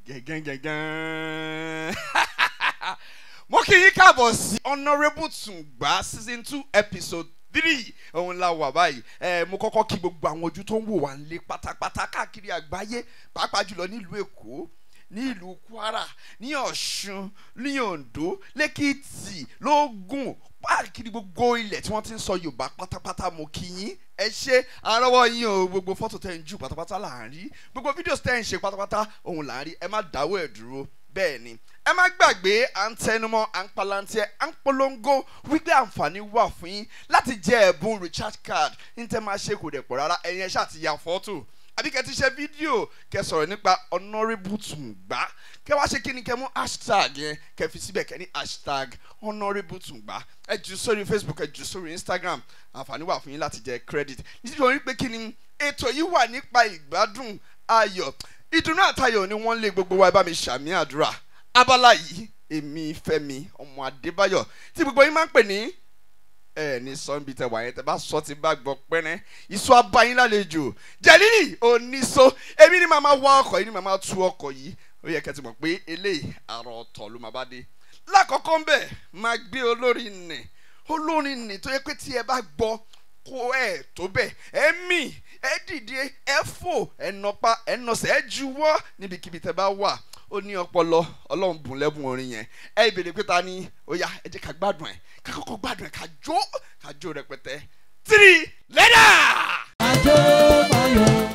gẹ́gẹ́gẹ́gẹ́ mo kì í káàbọ̀ sí honourable tùngbà season two episode three òun la wà báyìí ẹ mo kọ́kọ́ kí gbogbo àwọn ojú tó ń wò wá nílé pátápátá káàkiri àgbáyé pàápàá jùlọ nílùú èkó ní ìlú kwara ní ọ̀ṣun ní oǹdó lẹ́kìtì lógùn káàkiri gbogbo ilẹ̀ tí wọ́n ti ń sọ yorùbá pátápátá mo kí yín ẹ ṣe àrọ́wọ́ yín o gbogbo fọ́tò tẹ̀ ń jù pátápátá là ń rí gbogbo fídíò tẹ̀ ń ṣe pátápátá òun là ń rí ẹ má dáwọ́ ẹ̀ dúró bẹ́ẹ̀ ni ẹ má gbàgbé à ń tẹnumọ́ à ń palantiẹ à ń polongo wípé àǹfààní wà fún yín láti jẹ ẹ̀bùn recharge card ní tẹ́ máa ṣe kò dẹ̀ pọ̀ rárá ẹ̀yin ẹ̀ ṣáà ti ya fọ́tò àbí kẹ́ ti ṣe fídíò kẹ́ sọ̀rọ̀ nípa honourable tùǹgbà kẹ́ wá ṣe kí ni kẹ́ mú hashtag yẹn kẹ́ fi síbẹ̀ kẹ́ ní hashtag honourable tùǹgbà ẹ jù sórí facebook ẹ jù sórí instagram àǹfààní wà fún yín láti jẹ credit nítorí pé kí ni ètò yìí wà nípa ìgbádùn ayọ̀ ìdùnnú àtayọ̀ ni wọ́n lé gbogbo wa ẹ bá mi ṣàmì àdúrà abala yìí èmi fẹ́mi ọmọ adébáyọ̀ tí gbogbo yín máa ń pè ní ẹ ní sọ́nbi tẹ wà yẹn tẹ bá sọ ti bá gbọ́ pẹ́rẹ́ ìṣó abayín lálejò jẹ̀lílì oníṣó èmi ni màá máa wá ọkọ̀ yìí ni màá máa tú ọkọ̀ yìí ó yẹ kẹ́ ti mọ̀ pé eléyìí àrò ọ̀tọ̀ ló máa bá dé lákọ̀ọ́kọ́ ń bẹ̀ máa gbé olórin nì olórin nì tó yẹ pé tí ẹ bá gbọ́ kó ẹ tó bẹ̀ ẹ mì ẹ dìde ẹ fò ẹ nọpa ẹ nọsẹ̀ ẹ juwọ́ níbikíbi tẹ bá wà ó ní ọpọlọ ọlọ́run bùn lẹ́bùn orin yẹn ẹ ìbéèrè pé ta ni ó yá ẹ jẹ́ ká gbádùn ẹ̀ ká kọ́kọ́ gbádùn ẹ̀ ká jó ká jó rẹpẹtẹ three lẹ́dà. Ajó Bayọ̀.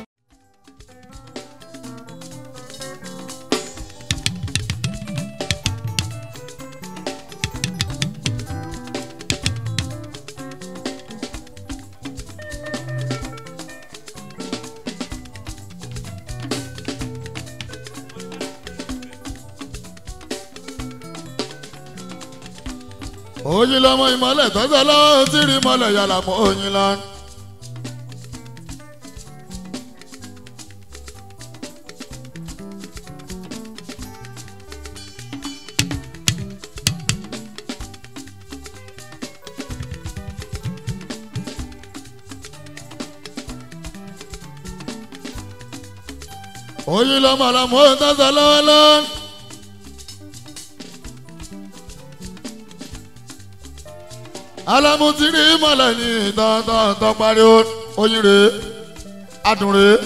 oyin lọmọ ìmọ̀lẹ̀ tọ́jọ́ lọ́wọ́ tí rí mọ́lẹ̀ yàrá mọ́ oyin lọ. oyin lọmọ lọmọ tọ́jọ́ lọ́wọ́ lọ́wọ́. alamutiri mọlẹ ní tọ́tọ́tọ́ pariwo oyin rèé adùn rèé.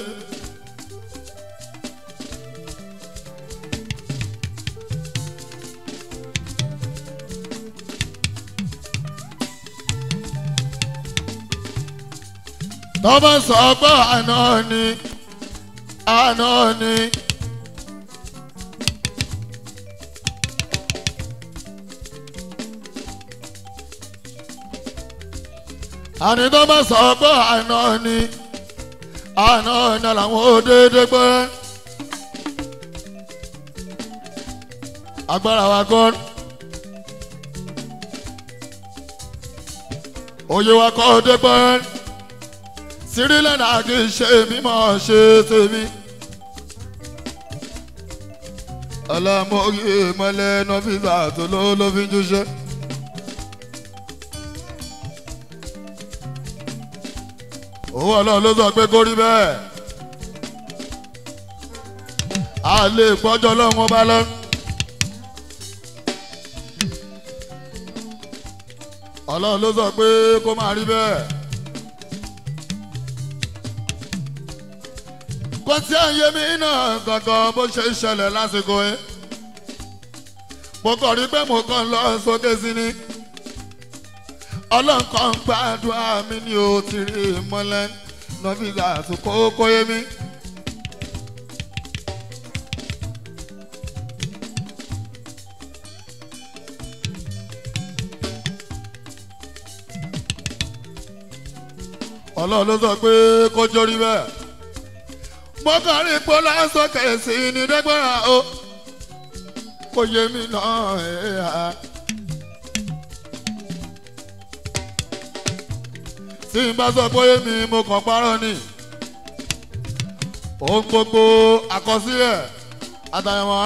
tọ́ba sọ pé àná ni àná ni. àní tó bá sọ pé àná ni àná ni làwọn ò déédéé gbé agbára wa kọ́ òye wa kọ́ dé gbé sírílẹ̀ náà kì í ṣe mímọ́ ṣe tèmi ọlọ́mọ mọ́lẹ́ nọ́fíìsì àtòló ló fi ń júṣẹ́. owó ọlọ́run ló sọ pé kó rí bẹ́ẹ̀ a lè gbọ́jọ́ lọ́wọ́ bá lọ. ọlọ́run ló sọ pé kó máa rí bẹ́ẹ̀. kò tí à ń yé mi náà gangan bó ṣe ń ṣẹlẹ̀ lásìkò yẹn. mo kàn rí pé mo kàn lọ sókè sí ni ọlọ́nkàn gbàdúrà mi ni ó ti rí mọ́lẹ́ nọ́fíìsì àtúkò kóyé mi. ọlọ́run ló sọ pé kó jórí bẹ́ẹ̀. mo kàn rí pé lásọ̀kè sí ní dẹ́gbẹ́ra o kò yé mi náà ẹ̀ ha. tí n bá sọ pé mi mo kàn parọ́ ni ohun gbogbo àkọsílẹ̀ àtàyẹ̀wò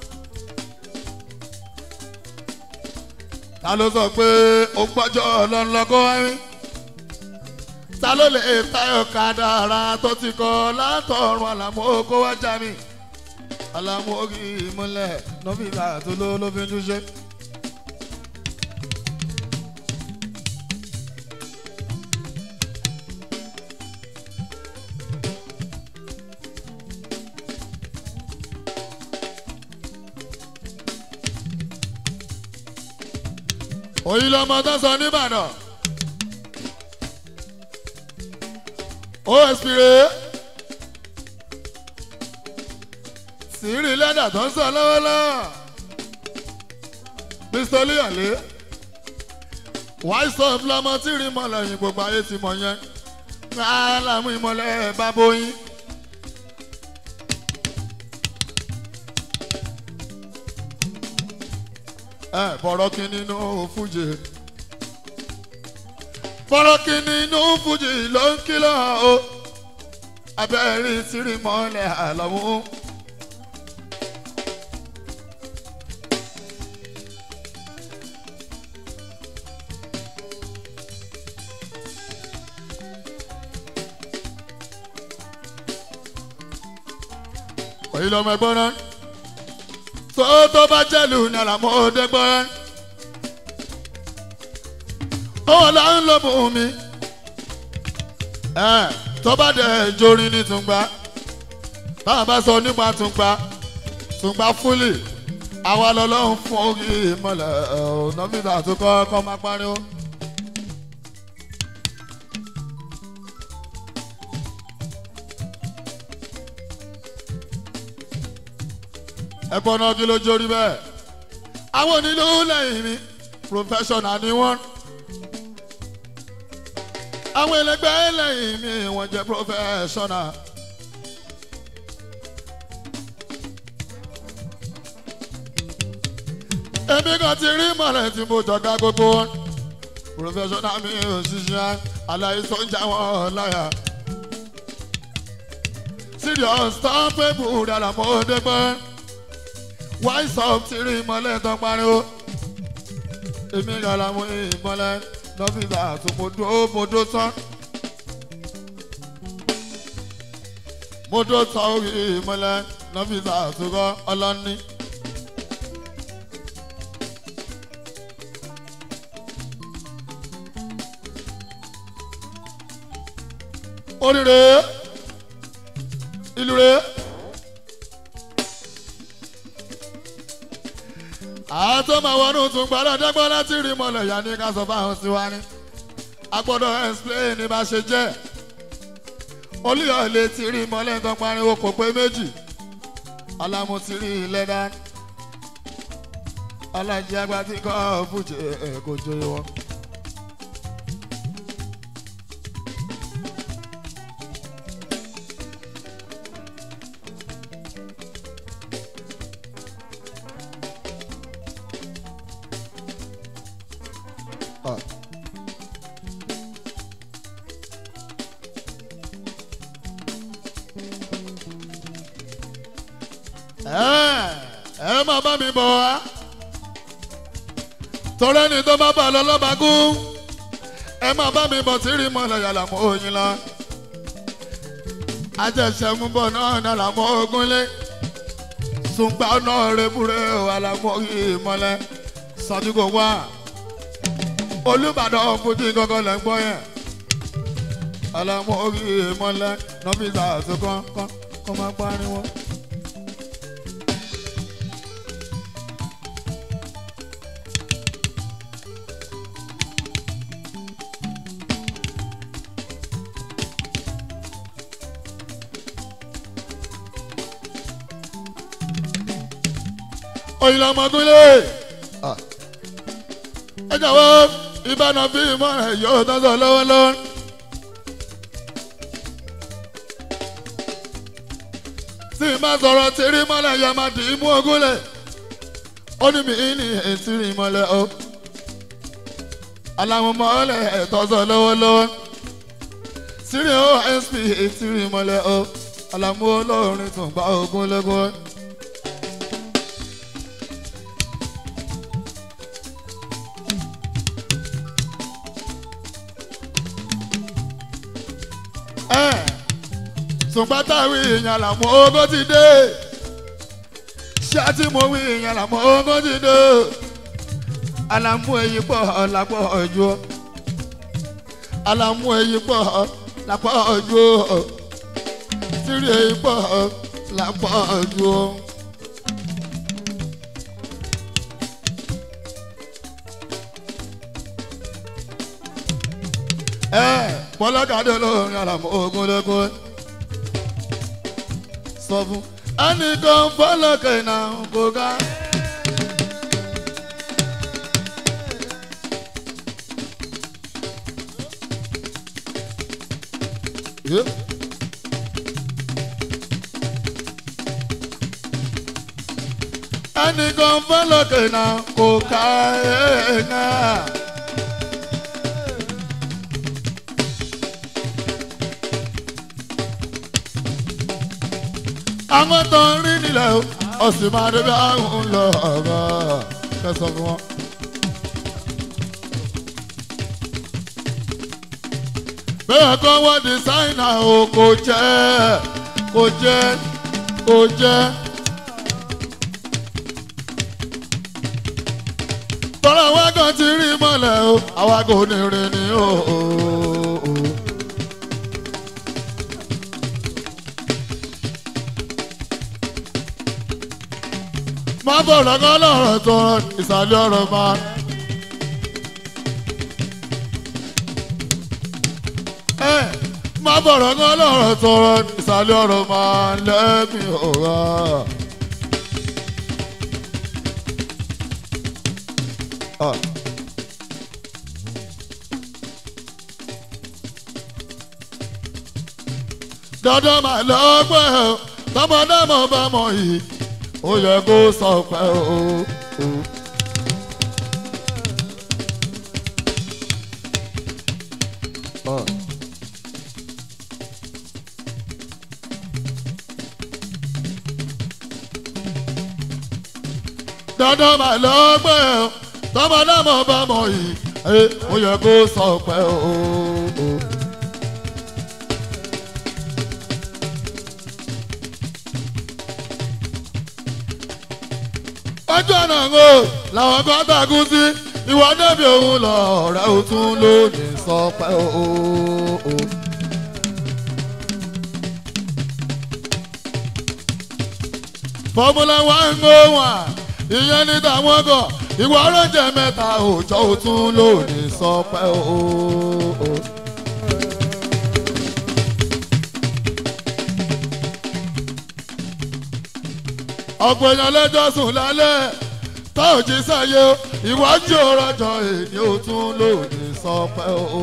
ta ló sọ pé ó gbọ́jọ́ ọlọ́nlọ́gọ́ wáyé ta ló lè tayọ̀ kádàrá tó ti kọ́ látọ̀run àlàmú kó wá já mi alámú orí ìmúlẹ̀ nọ́fíìsà tó ló ló fi ń túṣe. òyìn lọmọ tó sọ nìbàdàn osp rèé sìírì lẹ́dà tó ń sọ lọ́wọ́lọ́wọ́ pistoli àlẹ́ wáìsọ̀ fúlọ́mọ tí rí mọ́lẹ̀ yìí gbogbo ayé ti mọ̀ yẹn káàlámù ìmọ̀lẹ̀ bábóyín. ẹ bọ̀rọ̀ kí nínú fújì bọ̀rọ̀ kí nínú fújì ló ń kìlọ̀ o abẹ́rẹ́ tírí mọ́lẹ̀ àlọ́mú. òyìn lọmọ ẹgbọ́n náà tó tó bá jẹ́lu ní àlàmọ́ọ́dé gbọ́rẹ́ òun là ń lò mú mi ẹ tó bá dẹ̀ jórin ní tùǹgbà báwa bá sọ nípa tùǹgbà tùǹgbà fúlì àwa lọ́lọ́run fún orí ìmọ̀lẹ̀ ọ̀nà mìíràn àtúkọ́ kọ́ máa pariwo. ẹ̀gbọ́n náà kí ló jórí bẹ́ẹ̀. àwọn onílù lẹ́yìn mi professional ni wọ́n. àwọn ẹlẹgbẹ́ lẹ́yìn mi wọ́n jẹ́ professional. èmi kan ti rí mọ̀lẹ́ tí mo jọ̀gá gbogbo wọn. professional mi ò ṣiṣẹ́ aláìsàn ń já wọn láyà. serious tán pé bùrẹ̀ àlàmọ́ dẹ́gbẹ́ wáìsì ọ̀f ti rí ìmọ̀lẹ́ tó pariwo èmi gàlà mú ìmọ̀lẹ́ lọ́fíìsà tó mo dúró mo dó tán mo dó tán orí ìmọ̀lẹ́ lọ́fíìsà tó kọ́ ọlọ́ní. oríire ìlú rẹ̀. àwọn tó máa wọnú tún gbọ́dọ̀ dẹ́gbọ́n láti rí mọ́lẹ̀ yá ní ká sọ fáwọn sí wa ní. a gbọ́dọ̀ explain ní bá ṣe jẹ́. olùyọ̀ lè ti rí mọ́lẹ̀ tó pariwo kò pé méjì. alámú ti rí lẹ́dá. alájí àgbà tí kò fújì kò joyè wọn. ẹ máa bá mi bọ̀ wá torí ẹni tó bá bà lọ lọ́ba gún ẹ máa bá mi bọ̀ tí rí mọ́lẹ̀ yàrá mọ́ oyin lọ ajẹsẹ̀ mú bọ̀ náà ní àlàmọ́ ogun lé sùgbà náà rẹ́bùrẹ́ àlàmọ́ yìí mọ́lẹ̀ sàdúgbò wá olùbàdàn fújì gángan lẹ́ ń gbọ́ yẹn àlàmọ́ yìí mọ́lẹ̀ nọ́fíìsà tó kán kán kán máa pariwo. oyin la ọmọdún lé ẹ jọ̀wọ́ ìbáná fi ìmọ̀ rẹ̀ yóò tọ́sọ̀ lọ́wọ́lọ́wọ́. tí ìmọ̀ sọ̀rọ̀ tí rí mọ́lẹ̀ yọ máa dì í mú ogún lẹ̀ ó ní mi ní ètí rí mọ́lẹ̀ o aláwọn mọ́lẹ̀ tọ́sọ̀ lọ́wọ́lọ́wọ́ sírí osp ètí rí mọ́lẹ̀ o alámú olórin tún gba ogún lẹ́gbọ́n. ṣùgbọ́n táwọn èèyàn làwọn ogó ti dé ṣé tí mo wí ìyẹn làmọ́ ogún ti dé alamu èyí pọ̀ lápọ̀ ọjọ́ alamu èyí pọ̀ lápọ̀ ọjọ́ tírí èyí pọ̀ lápọ̀ ọjọ́. ẹ pọlọ́kadà lórin alamu ogun lógún sọ fún ẹnìkan fọlọ́kẹ́ náà kò ká. Yeah. ẹnìkan fọlọ́kẹ́ náà kò ká ẹ̀ náà. àwọn tó ń rí nílẹ̀ o ọ̀sìn máa débi àwọn ń lọ ọ̀gá kẹsàn-án fún wọn. bẹ́ẹ̀ kọ́ wọ́n dísáínà o kò jẹ́ kò jẹ́ kò jẹ́. tọ́lá wa kan ti rí mọ́lẹ̀ o àwa kò ní rìn ní o. má bọ̀rọ̀ kọ́ lọ́rọ̀ tọrọ ìsàlẹ̀ ọ̀rọ̀ máa. ẹ má bọ̀rọ̀ kọ́ lọ́rọ̀ tọrọ ìsàlẹ̀ ọ̀rọ̀ máa lẹ́mí ọ̀rá. dandan máa lọ́gbẹ́ o tọmọdé mọ̀ bá mọ̀ yìí ó yẹ kó sọ pé o. o. Uh. dandan máa lọ́gbẹ́ o tọmọdé mọ̀ bá mọ̀ yìí ó yẹ kó sọ pé o. o. ojú ọ̀nà ń o làwọn kan tàkú sí ìwà débi òun lọ ọ̀rẹ́ ò tún lónìí sọ pé o. o. fọmúlà wà ń gbó wà ìyẹn ní tàwọn kan ìwà oúnjẹ mẹ́ta òòjọ́ ò tún lónìí sọ pé o. o. ọ̀pọ̀ èèyàn lẹ́jọ́ sùn lálẹ́ tá ò jí sáyé o ìwájú ọ̀rọ̀jọ èdè ò tún lòdì sọ pé o.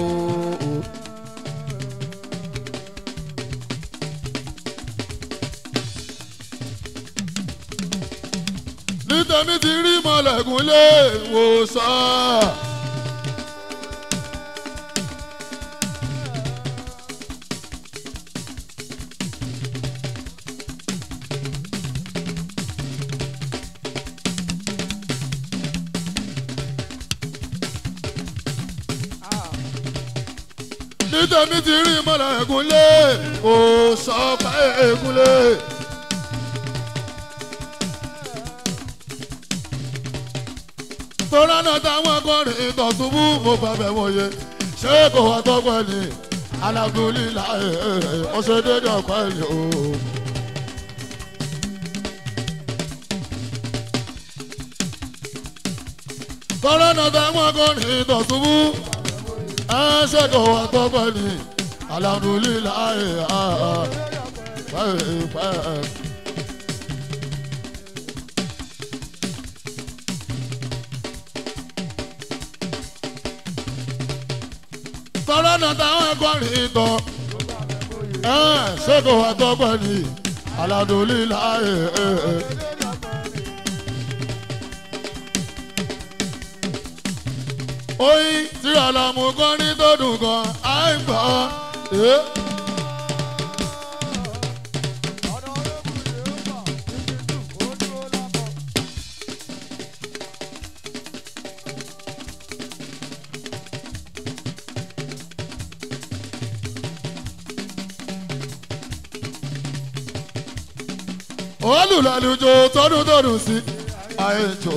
ní tèmi ti rí mọ̀lẹ́kùn lé ìwòsàn. ní tèmi ti rí mọ̀lẹ́kùn lé ìwòsàn pé ègúnlé. tọ́lá náà táwọn akọrin ìtọ̀sùnmú mo bàbẹ̀ wọ̀nyẹ ṣé kò wá tọ́pẹ́ ni alágúnlélá ọ̀ṣẹ́ dédé ọ̀pẹ́ ni o. tọ́lá náà táwọn akọrin ìtọ̀sùnmú ṣé kò wá tọ́pẹ́ ni alágúnlélá pẹ́ẹ́pẹ́. kọ́lọ́nà táwọn ẹ̀kọ́rin tọ́ ṣé kò wá tọ́pẹ́ ni aládùúlílà oyin tí ọlọ́mú kan ní tó dùn kan á ń gbọ́. olùlàlùjọ tọdún tọdún sí àìjò.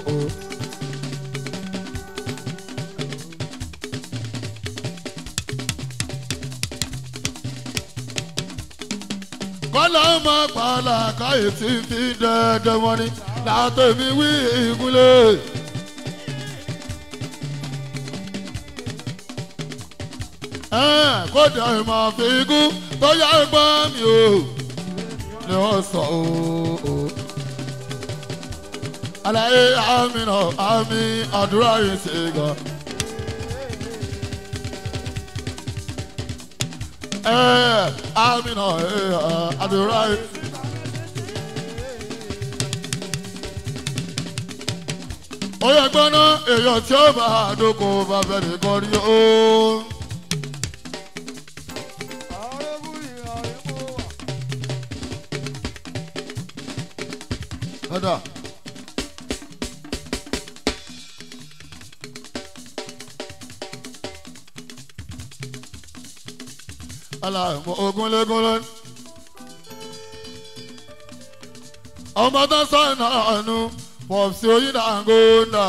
kọ́lá ọmọ pààlà káyé tí fi dẹ́ẹ́dẹ́ wọn ni látẹ̀mí wí ìgúnlẹ̀. kódà ìmọ̀ àfikún tó yá gbọ́n mi o ni wọ́n sọ o. àlàyé àmì náà àmì àdúrà yìí ṣe gan. àmì náà àdúrà yìí. ó yẹ gbọ́ná èèyàn tí ó bá àdókò bá fẹ́ nìkan rí o. Ada. Aláìmọ̀ ogunlégun ló. Ọmọ tó sọ̀rọ̀ náà nù pọ̀sí oyin dàngóńdà.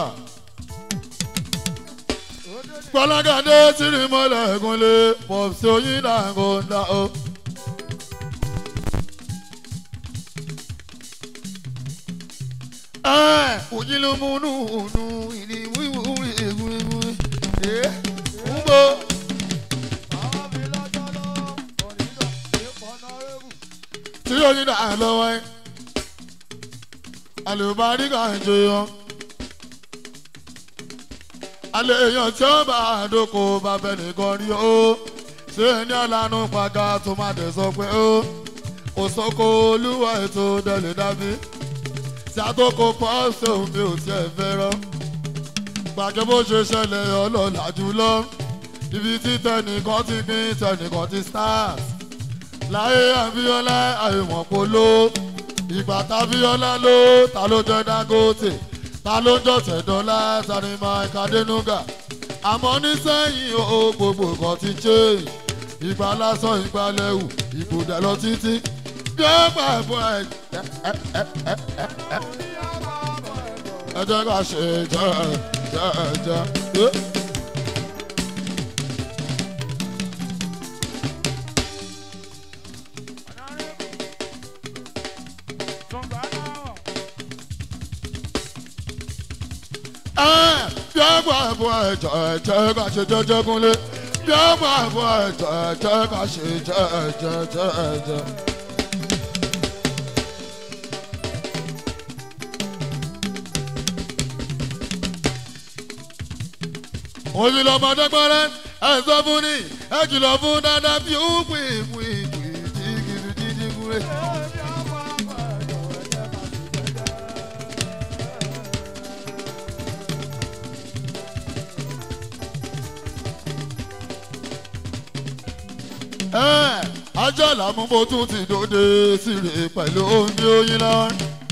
Gbọ́lágàdé tìrì mọ́lẹ̀ ẹ̀gúnlé pọ̀sí oyin dàngóńdà o. Ojúlómúnúnú ìní wíwú egungun ẹ̀ ń bọ̀. Tí yóò ní dàá lọ́wọ́ ẹ̀, àlùbáríkà ń jẹyọ. Alẹ́ èèyàn tí ó bá àdókò bàbá nìkan rí o. Ṣé ní ọ̀lànà pàgà tó máa dẹ̀ sọ pé ó? Kò sọ́kò olúwa ètò dẹ̀lẹ̀ dábí ṣàtòkò pọ̀ ṣòun mi ò tiẹ̀ fẹ́ràn. gbàgbé bó ṣe ṣẹlẹ̀ ọlọ́lá jùlọ ibi tí tẹnìkan ti pín tẹnìkan ti stars. láyé àbíọ́lá àìmọ̀ polo ìgbà tábíọ́lá ló ta ló jẹ́ dangote ta ló jọ̀tẹ̀ dọ́là tani mike adenuga. àmọ́ nísẹ́yìn o gbogbo nǹkan ti change ìgbà lásán ìgbà lẹ́wù ìbùdó lọ títí bí ó gbà fún ẹ ẹ jẹ́ ká ṣe jẹ́ jẹ́ jẹ́. bí ó gbà fún ẹ jẹ́ jẹ́ ká ṣe jẹ́jẹ́ kúnlé bí ó gbà fún ẹ jẹ́ jẹ́ ká ṣe jẹ́ jẹ́ jẹ́ jẹ́. òyìn lọmọdé gbọ́rẹ́ ẹ sọ fún ni ẹ kìlọ̀ fún dáadáa bí ó pè pè pè jígìrì jígìrì. ẹ ajá làmúbó tún ti dòde síre pẹ̀lú omi oyin lọ.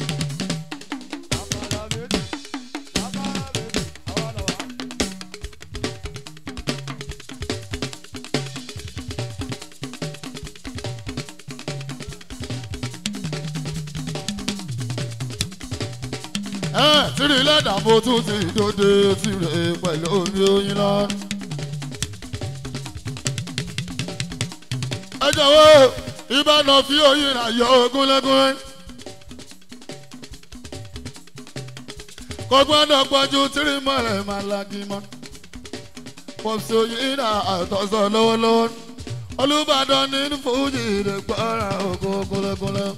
ẹ tìrì lẹ́dàbò tún ti dòde síre pẹ̀lú omi oyin lọ. ẹ jọ̀wọ́ ìbáná fi oyin rà yọ ogúnlẹ́gún. kò gbọ́dọ̀ pọ̀jù tìrì mọ́lẹ̀ máa lagi mọ́. pọ̀sí oyin rà àtọ̀sọ̀ lọ́wọ́lọ́wọ́. olùbàdàn ní fújì rẹ̀ gbọ́ra ògo gúnlẹ́gúnlẹ́.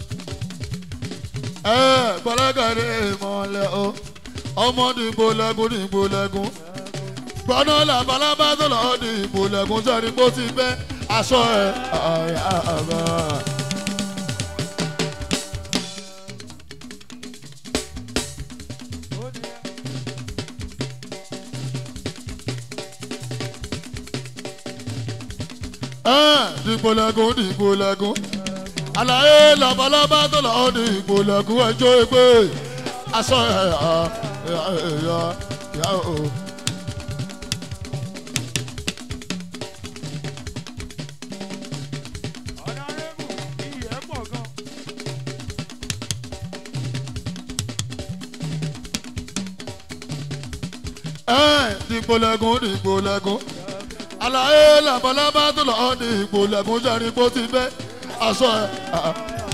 ẹ gbọ́dọ̀gàdé ìmọ̀lẹ̀ o ọmọ dìbò lẹ́gùn dìbò lẹ́gùn. gbọ́dọ̀ làbálábá tó lọ́ọ́ dìbò lẹ́gùn sẹ́ni bó ti fẹ́ aṣọ ẹ ọ̀yà ọ̀gá. dìgbò lẹ́gùn dìgbò lẹ́gùn àlàyé labalábá tó lọ́ọ́ dìgbò lẹ́gùn ẹjọ́ ẹgbẹ́ aṣọ ẹ ọ̀yà ọ̀yà o. ẹ̀ dìgbò lẹ́gùn dìgbò lẹ́gùn àlàyé làbọ̀lábá tó lọ́ọ́ dìgbò lẹ́gùn jẹ́rìí bó ti bẹ́ aṣọ ẹ̀. ah.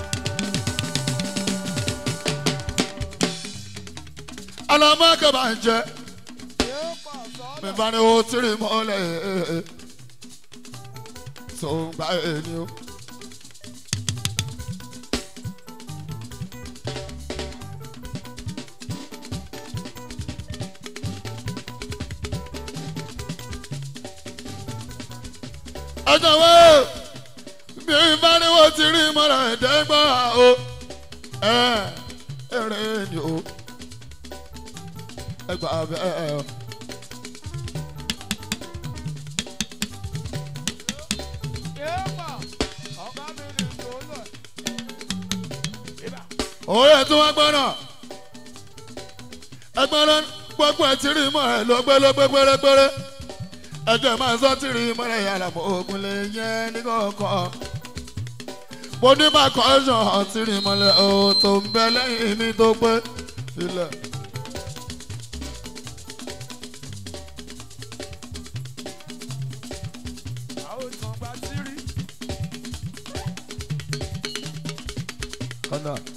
alamaka bá ń jẹ mi bá ní o tìrì mọ́lẹ̀ tó ń gba ẹni o. ọjọ́ wo mi bá ní o tìrì mọ́lẹ̀ dẹ́gbọ́n o ẹ̀ ẹ̀rẹ̀ ni o ẹgbà bẹ́ẹ̀ o. òye tí wọ́n gbọ́ náà ẹgbẹ́ náà gbogbo ẹ̀ tí rí mọ́ ẹ̀ ló gbé ló gbé pérépéré ẹjọ́ máa ń sọ tí rí mọ́ ẹ̀ yàrá mọ́ ogun lè yẹn ní kọ̀ọ̀kan mo ní bá kọ́ṣọ̀ tí rí mọ́lẹ̀ o tó ń bẹ lẹ́yìn mi tó pé ilẹ̀. kọ́nà.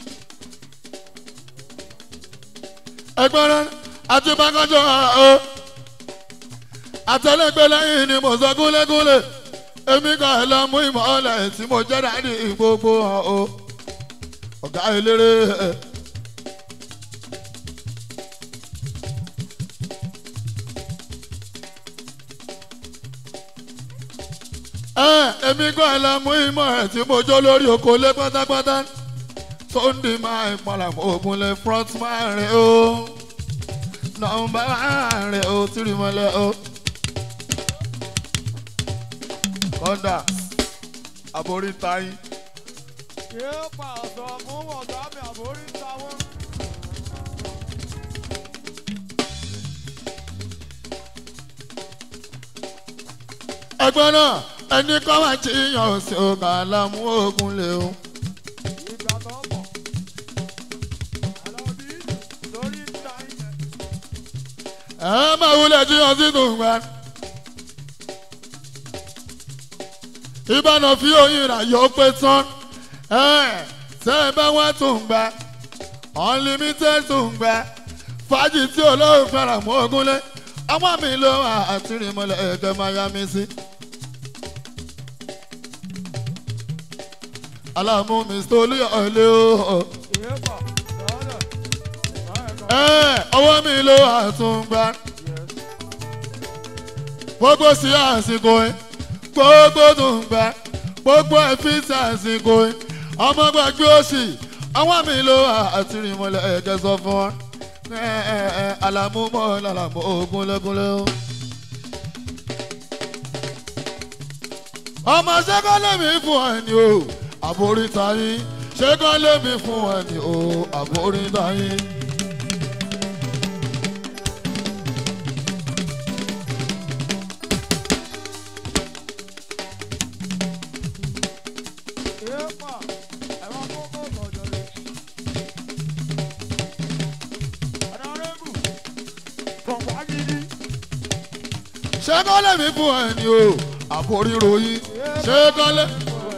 ẹgbẹ́ rẹ àti bákanjọ́ o àtẹlẹgbẹ́ lẹ́yìn ni mo sọ gúlégúlé èmi kan lọ mú ìmọ̀ọ́lẹ̀ tí mo jẹ́ dání gbogbo hàn o ọ̀gá eléré. ẹ èmi kan lọ mú ìmọ̀ ẹ̀ tí mo jó lórí oko lé pátápátá tó ń di máa ìpalà ogun lè front máa rìn o nọmba rìn o tìrì mọ́lẹ̀ o. kọ́ńdà àborí táyì. ẹgbẹ́ náà ẹni kọ́ máa ti yàn sí ọ̀gá lámú ogun lè o. ẹ máa wúlẹ̀ jí yan sí tòǹgbà. ìbànú fi oyin rà yọ pé tán ẹ tẹ́ ẹ bá wá tòǹgbà unlimited tòǹgbà fàájì tí olóhùn fẹ́ràn mọ́ ogúnlé ọmọ mi ló wà àtìrìmọ́lẹ̀ ẹ̀kẹ́ máa yá mi sí. aláàmú mr olúyọ̀lé o. ẹ ọwọ́ mi ló àtúngbà gbogbo sí àsìkò ẹ gbogbo tùngbà gbogbo ẹ̀fín sí àsìkò ẹ ọmọ gbàgbé òsì ọwọ́ mi ló àtìrìmọ́lẹ̀ ẹ̀kẹ́ sọ fún wọn alamu mọ lalamu ogunlegunle o. ọmọ ṣẹ́kọ́ lèmi fún ẹni o àbóríta yín ṣẹ́kọ́ lèmi fún ẹni o àbóríta yín. ṣẹ́kọ́ lèmi fún ẹni o àbóríro yín ṣẹ́kọ́ lè.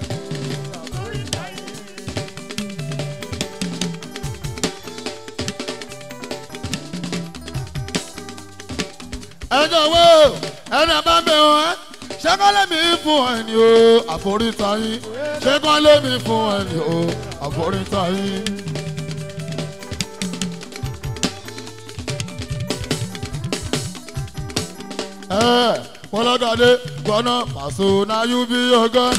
ẹjọ́ wo ẹni bá bẹ̀ wọ́n ṣẹ́kọ́ lèmi fún ẹni o àforíta yín ṣẹ́kọ́ lèmi fún ẹni o àforíta yín. ẹ kọlọ́gàdé gbọ́nà pàṣẹ náà yú bí ọgán.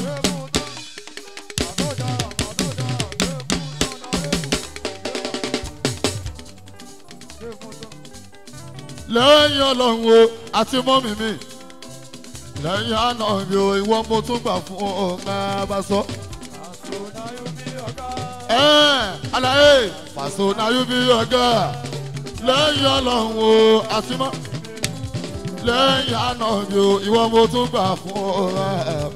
lẹ́yìn ọlọ́run o àti mọ́mì mi lẹ́yìn àná mi o ìwọ mo tún gbà fún ọ̀gá bá sọ. ẹ alaye pàṣẹ náà yú bí ọgá lẹ́yìn ọlọ́run o àti mọ́mì lẹ́yìn àná mi ò ìwọ mo tún gbà fún ọ.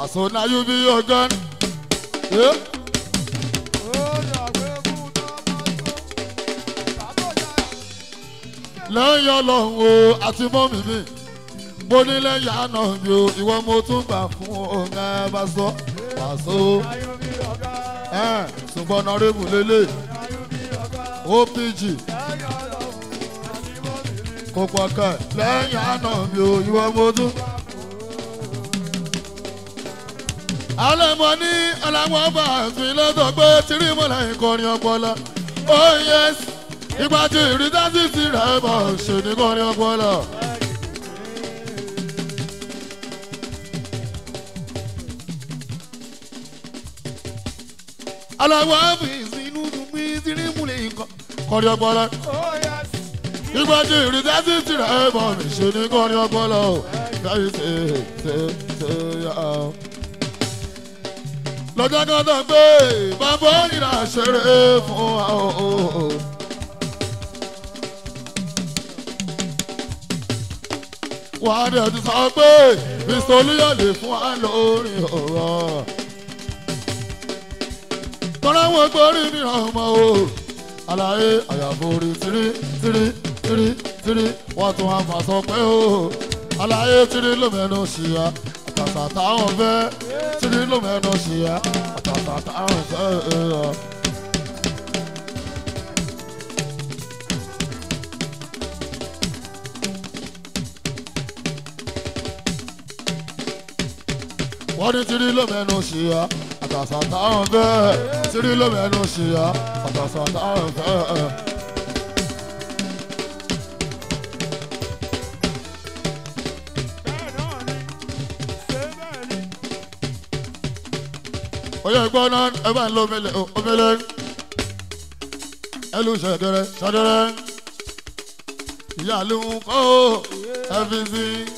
pàṣẹ náà yóò bí ọgán. Eh? lẹ́yìn ọlọ́run o àti mọ́mì mi mo ní lẹ́yìn àná mi o ìwọ mo tún gbà fún ọ̀gá bá sọ pàṣẹ ẹ̀ ṣùgbọ́n nọ́rẹ́bù lélẹ̀ opg kò pọ̀ kẹ́ lẹ́yìn àná mi o ìwọ mo tún. alẹ́ mọ ní aláwọ̀ bá àfin lọ́dọ̀ pé tírímọ̀lá ìkọrin ọpọlọ oh yes ìgbà tí ìrísásí ti rẹ̀ bọ̀ ṣe ní kọrin ọpọlọ. aláwọ̀ àfin inú mi tírímọ̀lá ìkọrin ọpọlọ. ìgbà tí ìrísásí ti rẹ̀ bọ̀ ṣe ní kọrin ọpọlọ. káyọ̀ ṣe ṣe ṣe yà á lọ́jọ́ kan tó gbé bàbá ìrà ṣeré fún wa o. wà á dẹ̀ ti sọ pé ìsọlúyọ̀ lè fún wa lórí ọ̀rọ̀. tọ́lá wọn gbórí mìíràn mọ́ o. àlàyé àyàforí tírí tírí tírí tírí wọ́n tún wá fà sọ pé o. àlàyé tírí ló mẹ́nu ṣìyà àtàtà táwọn fẹ́ tírí ló mẹ́nu ṣìyà àtàtà táwọn fẹ́. wọ́n ní tírí ló mẹ́nu ṣìyà àtàtà táwọn fẹ́ tírí ló mẹ́nu ṣìyà àtàtà táwọn fẹ́. oyè gbọ́ náà ẹ bá ń lo omele omele ẹ lu ṣẹ̀dẹ̀rẹ̀ ṣẹ̀dẹ̀rẹ̀ ìyá ló ń kọ́ fbc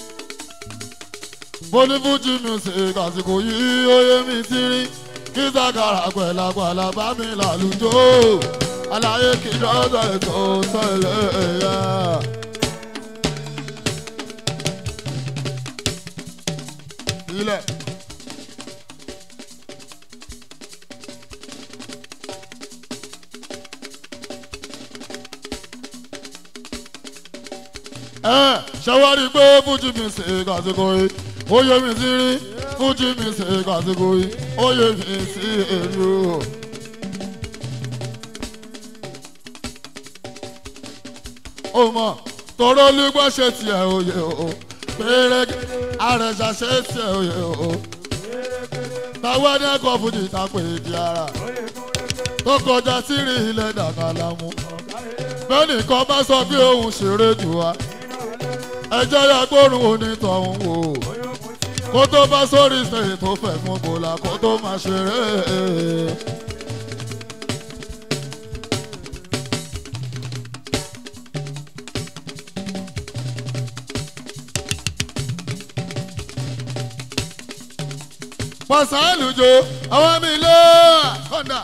bólúfújì music àsìkò yìí oyè mi ti rí kí sàkàrà pẹ̀lápẹ̀lá bá mi làlùjọ aláyé kí lọ́sọ̀ ètò sọ̀lẹ̀ ẹ̀yà. ilẹ̀. ẹ ṣàwárí pé fújì mi ṣe kàṣíkò yìí ó yẹ mi sí rí fújì mi ṣe kàṣíkò yìí ó yẹ mi sí èlò. ó mọ̀ tọrọ lúgbọ́ ṣe tiẹ̀ òye o péré àrẹ̀ṣà ṣe tiẹ̀ òye o táwọn ẹni ẹ̀kọ́ fújì ta pé di ara tó kọjá sí rí ilẹ̀ dàgbà lámú bẹ́ẹ̀ nìkan bá sọ bí òun ṣeré jù wá ẹjẹ́ ya gbórùn onítọ̀hún wò kó tó bá sórí sèé tó fẹ̀ fún bòlá kó tó máa ṣeré. pàṣẹ jo àwọn mi lé kọ́ńdà.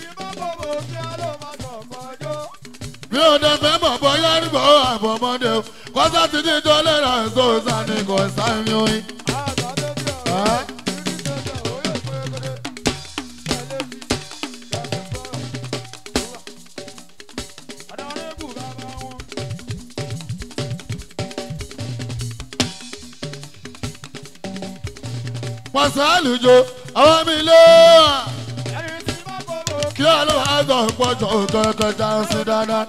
mi ò dẹ fẹ́ mọ̀ bọ́yá nígbà ó àbọ̀mọ́dé o kọ́sá ti ní ìjọ lẹ́ra ẹ̀sọ́ sani kò sáyẹn oyin. pàṣẹ àlùjọ àwọn mi lé kí ọlọ́wọ́ pọ̀jọ́ kẹ̀kẹ́ já sí dáadáa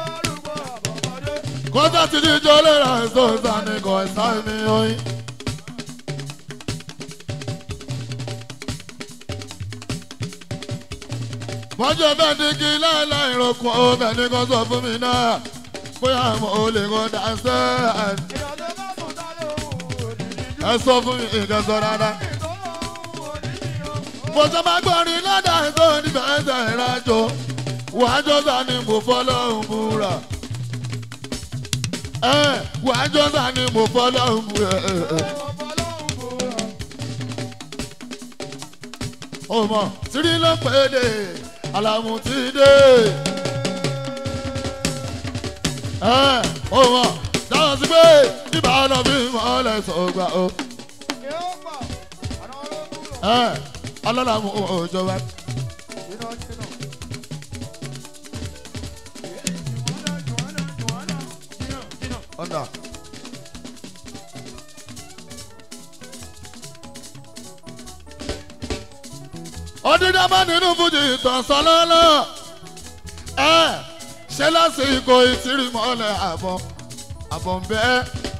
kọ́sá ti ní ìjọ lẹ́ra ẹ̀sọ́ sani kò sáyẹn oyin. mọ́jọ́ bẹ́ẹ̀ ní kí láìláì rọ̀kùn ó bẹ́ẹ̀ ní kó sọ fún mi náà bóyá mo ò lè kó dáńsẹ́ ẹ sọ fún mi nǹkan sọ dáadáa. mo sọ ma gbọ́rin lọ́dà tó níbẹ̀ ẹsẹ̀ ìrìnàjò wàájọ́ sani mo fọlọ́hún búra. wàájọ́ sani mo fọlọ́hún búra. ọmọ tírí ló pè é dé alamu ti dé. ọmọ dáhùn sí pé ibà lọ fi mọ́lẹ̀ sọ̀gbà o. ẹ ọlọ́lá mú òjọba. ọ̀nà. ọdídàmá nínú fújì ìtànsán lọ́lọ́ ẹ ṣe lásìkò ìtìrì mọ́lẹ̀ àbọ̀ àbọ̀ ń bẹ́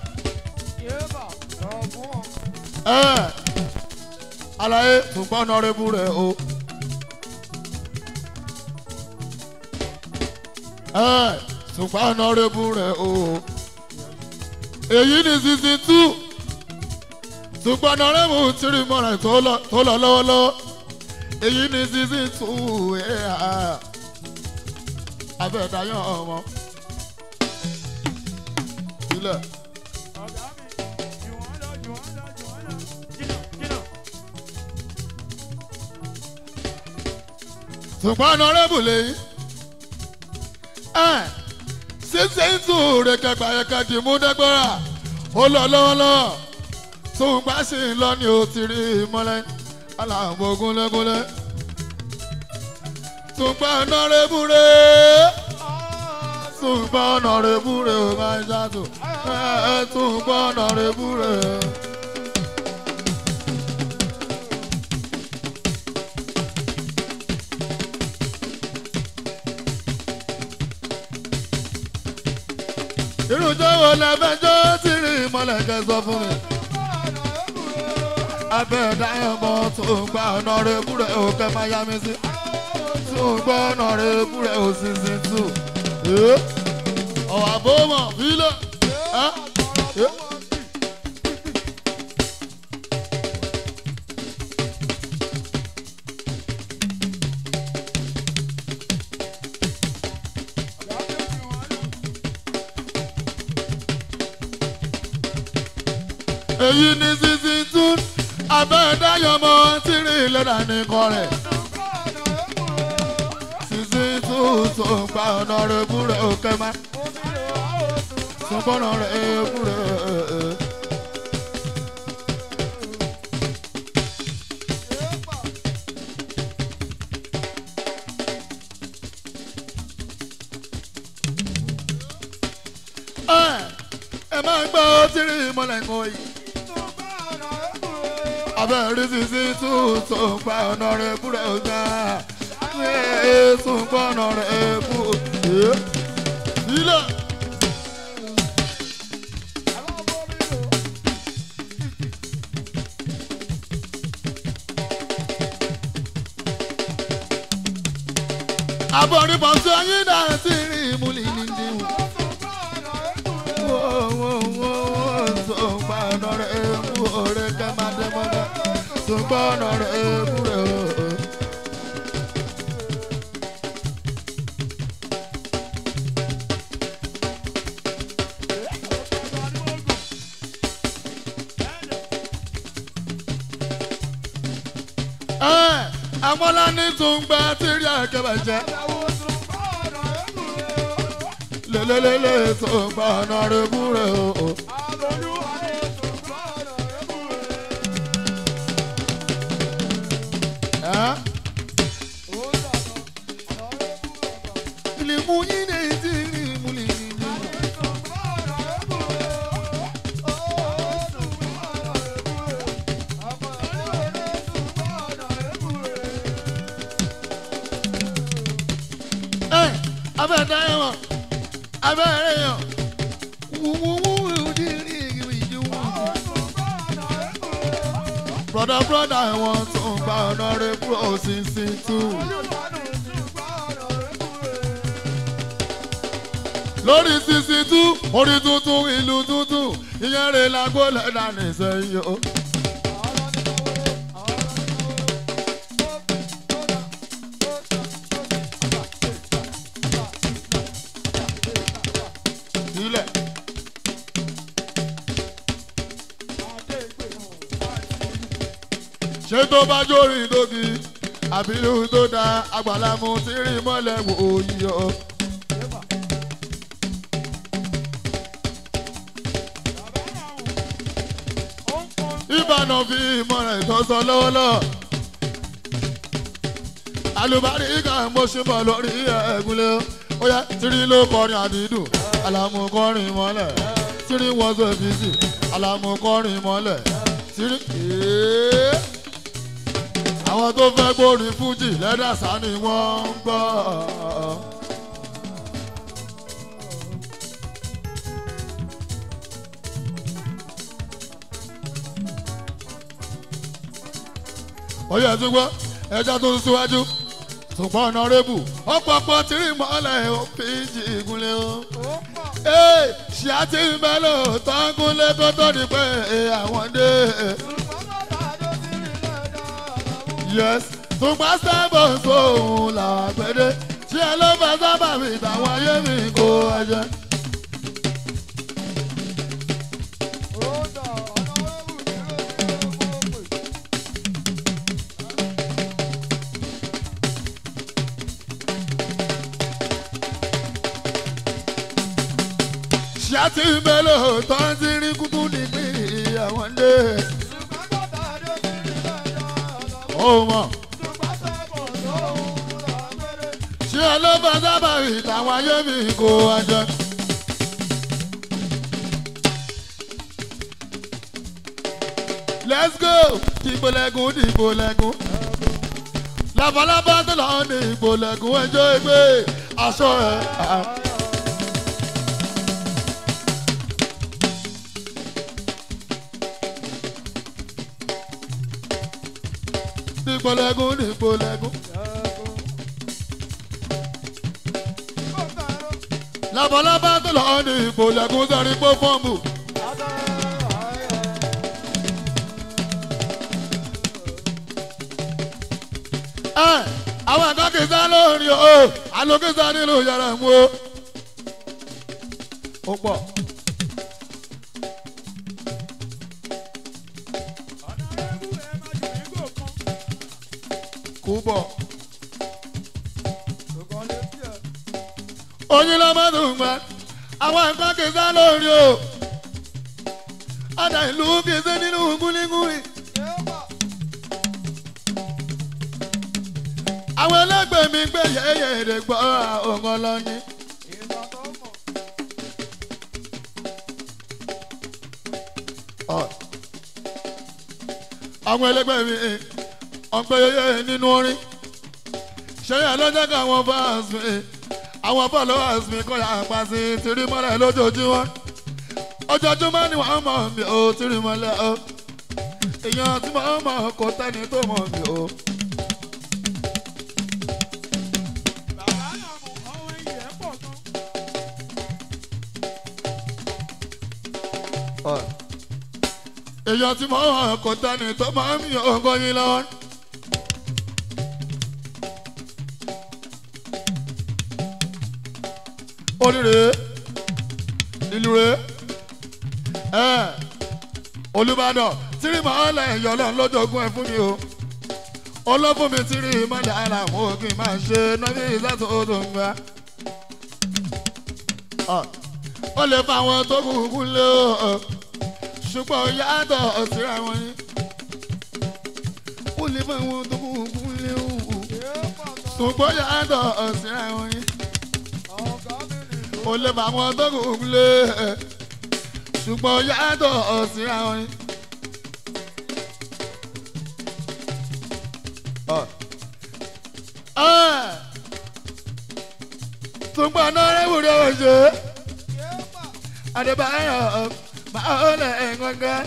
ẹ alaye ṣùgbọ́n ọ̀nàrẹ́bù rẹ̀ o. ẹ ṣùgbọ́n ọ̀nàrẹ́bù rẹ̀ o. èyí ni season two ṣùgbọ́n ọ̀nàrẹ́bù tìrì mọ́lẹ̀ tó lọ tó lọ lọ́wọ́lọ́wọ́ èyí ni season two ẹ̀ abẹ́ẹ̀dáyọ̀ ọmọ. sílẹ̀. ṣùgbọ́n ọ̀nàrẹ́bù lẹ́yìn ẹ̀ ṣíṣe ń tún rẹ̀ kẹgbàyẹ̀kẹ dì mú dẹ́gbẹ́rà ó lọ lọ́wọ́lọ́wọ́ ṣùgbọ́n sì ń lọ ní o ti rí i mọ́lẹ́ aláàbò gúnlẹ́gúnlẹ́ ṣùgbọ́n ọ̀nàrẹ́bù rẹ̀ ṣùgbọ́n ọ̀nàrẹ́bù rẹ̀ ò máa ń ṣàtò ẹ̀ ṣùgbọ́n ọ̀nàrẹ́bù rẹ̀. irújọ́ wo la fẹ́ jó tí rí ìmọ̀lẹ̀ kẹ́ sọ fún mi. abẹ́ẹ̀dá ẹ̀mọ́ tó ń gba ọ̀nà rẹ̀ búrẹ̀ ò kẹ́ máa yá mi sí. tó ń gbọ́ ọ̀nà rẹ̀ búrẹ̀ ò sì sí tù. ọ̀wà bó mọ̀ fílẹ̀. èyí ni sísí tún abẹ́ẹ̀dáyọmọ tí rí lẹ́dà nìkan rẹ̀. sísí tún tó ń gba ọ̀nà rẹ̀ búrẹ̀ òkè má. sọ́gbọ́nà rẹ̀ búrẹ̀. ẹ máa gbọ́ tí rí ìmọ̀lẹ̀ ń kọ́ yìí abẹ́rẹ́ sísí tún tó ń pa ọ̀nà rẹ̀ búrẹ́ ọ̀gá tún pa ọ̀nà rẹ̀ bú sílẹ̀. abọ́rí pọ̀sí ọyìn náà ti rí ìmúlì nídìí wò. tó ń pa ọ̀nà rẹ̀ bú ọ̀rẹ́ kẹ́ máa dẹ́ mọ́dá tó ń pa ọ̀nà rẹ̀ bú rẹ̀ o. àwọn lání tó ń gba tírí àkẹ́bàjẹ́ lélẹ́lẹ́lẹ́ tó ń pa ọ̀nà rẹ̀ bú rẹ̀ o. Ilimu yín ní ti rí ìmúlẹ̀ nínú. Ẹ abẹ́ẹ̀dá ẹ̀wọ̀n abẹ́ẹ̀rẹ̀ yàn wúwúwú ìdí rí ìdí wú. Broda broda ẹ̀wọ̀n tó ń gba ọ̀nà rẹ̀ kúrò sísìn tù. lórí sisi tú orí tuntun ìlú tuntun ìyẹn rè lágbó lẹ́dà nìṣẹ́yìn o. sílẹ̀. ṣé tó bá jórí dógi àbí ihun tó da àgbàlámù tí rí mọ́lẹ̀ wò ó yí o. ìbànú fi ìmọ̀ràn ìtọ́sọ lọ́wọ́lọ́wọ́ alùbáríkà mo ṣe bọ̀ lórí ẹ̀gúnlẹ̀ ó yẹ tírí ló kọrin àdídùn àlàmú kọrin mọ́lẹ̀ tírí wọ́n so fìsì àlàmú kọrin mọ́lẹ̀ tírí. Èé. àwọn tó fẹ́ gbórin fújì lẹ́dàsá ni wọ́n ń gbọ́. oyè ẹtúgbọ́ ẹja tó ń síwájú ṣùgbọ́n ọ̀nàrẹ́bù ọ̀pọ̀pọ̀ tìrì mọ́lẹ̀ òfìjì ìgúnlẹ̀ o. ee ṣíà tí ń bẹ́ lò tán gúnlẹ̀ kó tó di pé àwọn dé. yes ṣùgbọ́n sábà sóhun làwọn àgbẹ̀dẹ ṣé ẹ ló fẹ́ sábà fi tàwọn ayé mi kó ẹjẹ. ṣíà tí ń bẹ́ lò tán ti rí kúkú nígbì àwọn dé. ó mọ̀. ṣé ọlọ́ba sábà rí tàwọn ayé mi kó ajá. let's go dìbò lẹ́gùn dìbò lẹ́gùn. labalábá tó lọ ní ìbò lẹ́gùn ẹjọ́ ẹgbẹ́ aṣọ ẹ̀. dìbò lẹ́gùn dìbò lẹ́gùn. labalábá tó lọ ní ìbò lẹ́gùn sẹ́rí pé fọ́ọ̀mù. ẹ àwọn àkàkẹ́sá lórí o àlòkẹ́sá nílùú yàrá mú o. ó pọ̀. kú bọ̀. oyin ló má dùn gbà àwọn nǹkan kì í sá lórí o ọ̀dà ìlú kì í sí nínú gúlígúlí. àwọn ẹlẹgbẹ́ mi gbé yẹ̀yẹ̀ èdè gbọ́ ọ̀gán lọ́ní. àwọn ẹlẹgbẹ́ mi ọ̀pẹ yẹ̀yẹ̀ nínú orin ṣẹ́yìn lọ́jọ́ kan àwọn fans mi àwọn followers mi kọ́ ya pa sí tìrí mọ́lẹ̀ lójoojúmọ́ ojoojúmọ́ ni wọ́n mọ̀ mí o tìrí mọ́lẹ̀ o èèyàn tí mo mọ̀ kò tẹ́ni tó mọ̀ mí o. èèyàn tí mo mọ̀ kò tẹ́ni tó mọ̀ mí o kò yín lọ́wọ́. oníre ìlú re ẹ olùbàdàn tírí màálà ẹ̀yọ́ lọ́n lójoogun ẹ̀ fún mi o olófún mi tírí mọ́lẹ̀ ara mú kí n máa ṣe nọ́bí ìsàtò tó ń gbà. ó lè fa àwọn tó kù kú lé o ṣùgbọ́n yàtọ̀ síra wọn ni ó lè fa àwọn tó kù kú lé o ṣùgbọ́n yàtọ̀ síra wọn ni ó lè fa àwọn tó kù kú lé ṣùgbọ́n yàtọ̀ síra wọn ni. ṣùgbọ́n náà rẹ̀ wúlò ṣe adébáyọ̀ máa ń lẹ̀ ẹ̀ngọ́ngẹ́.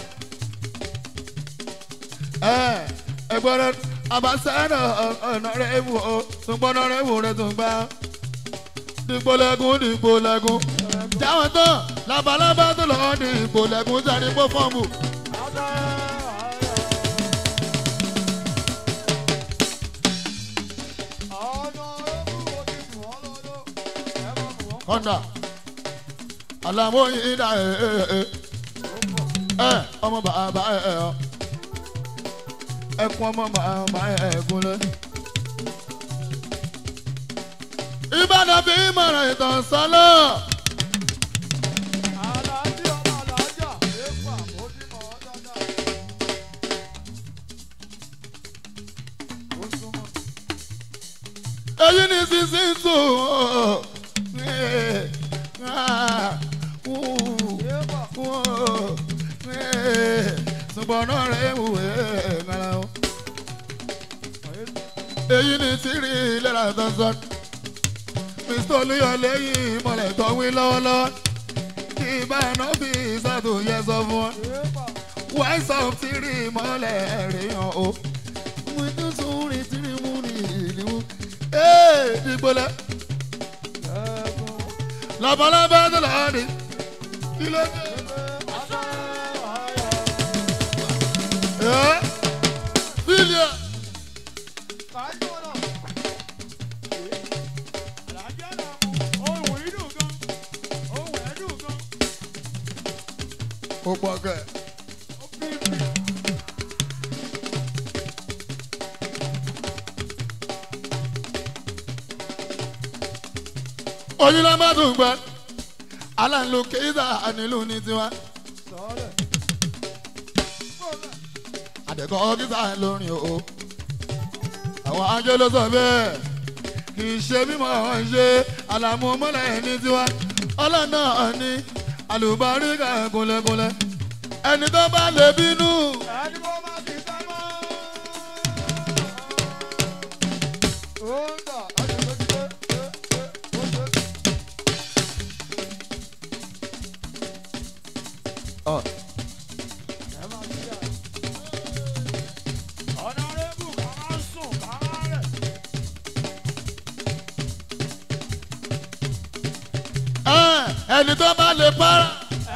ẹ̀gbọ́n abasẹ́nà ọ̀nà rẹ̀ wù ọ́ ṣùgbọ́n náà rẹ̀ wù rẹ̀ tó gbà. dìgbòlẹ́gùn dìgbòlẹ́gùn jáwọ́ tán labalábá tó lọ́ọ́ dìgbòlẹ́gùn sáré pọ́ fọ́ọ̀mù. kọ́ńdà alamoyin da ẹ ẹ ẹ ẹ ọmọ bàbá ẹ ẹ ọ ẹkún ọmọ bàbá ẹ ẹ gúnlẹ̀. ìbàdàn fi ìmọ̀ràn ìtàn sálọ̀. èyí ni sísìn tù ṣùgbọ́n náà rẹ̀ wù ẹ́ ńlá o. èyí ni tìrì lẹ́la dandan mr olúyọlé yìí mọ̀lẹ́ tó wí lọ́wọ́lọ́wọ́ kí ìbáná fi ìsàtò yẹ sọ fún wọn. wise of tìrì mọ̀lẹ́ rẹ̀ hàn o. mo ní sùúrì tìrì mú ní ìlú. ee ìgbọ́lẹ̀ labalábá tó lọ́ọ́ ní kí ló dé. ẹ́ bílíọ̀. ó pọ̀ kẹ́. oyinla má dùn gbọ́ aláǹlò kéésà ànílù ní tiwa. àdẹ̀kọ́ kíkà lórin o. àwọn ajé ló sọ bẹ́ẹ̀ kì í ṣe mímọ́ ṣe àlàmú mọ́lẹ̀ ní tiwa. ọlọ́nà ní àlùbáríkà kúnlẹ̀kúnlẹ̀ ẹni tó bá lè bínú. Ọ̀. Ẹ̀, ẹni tó bá lè para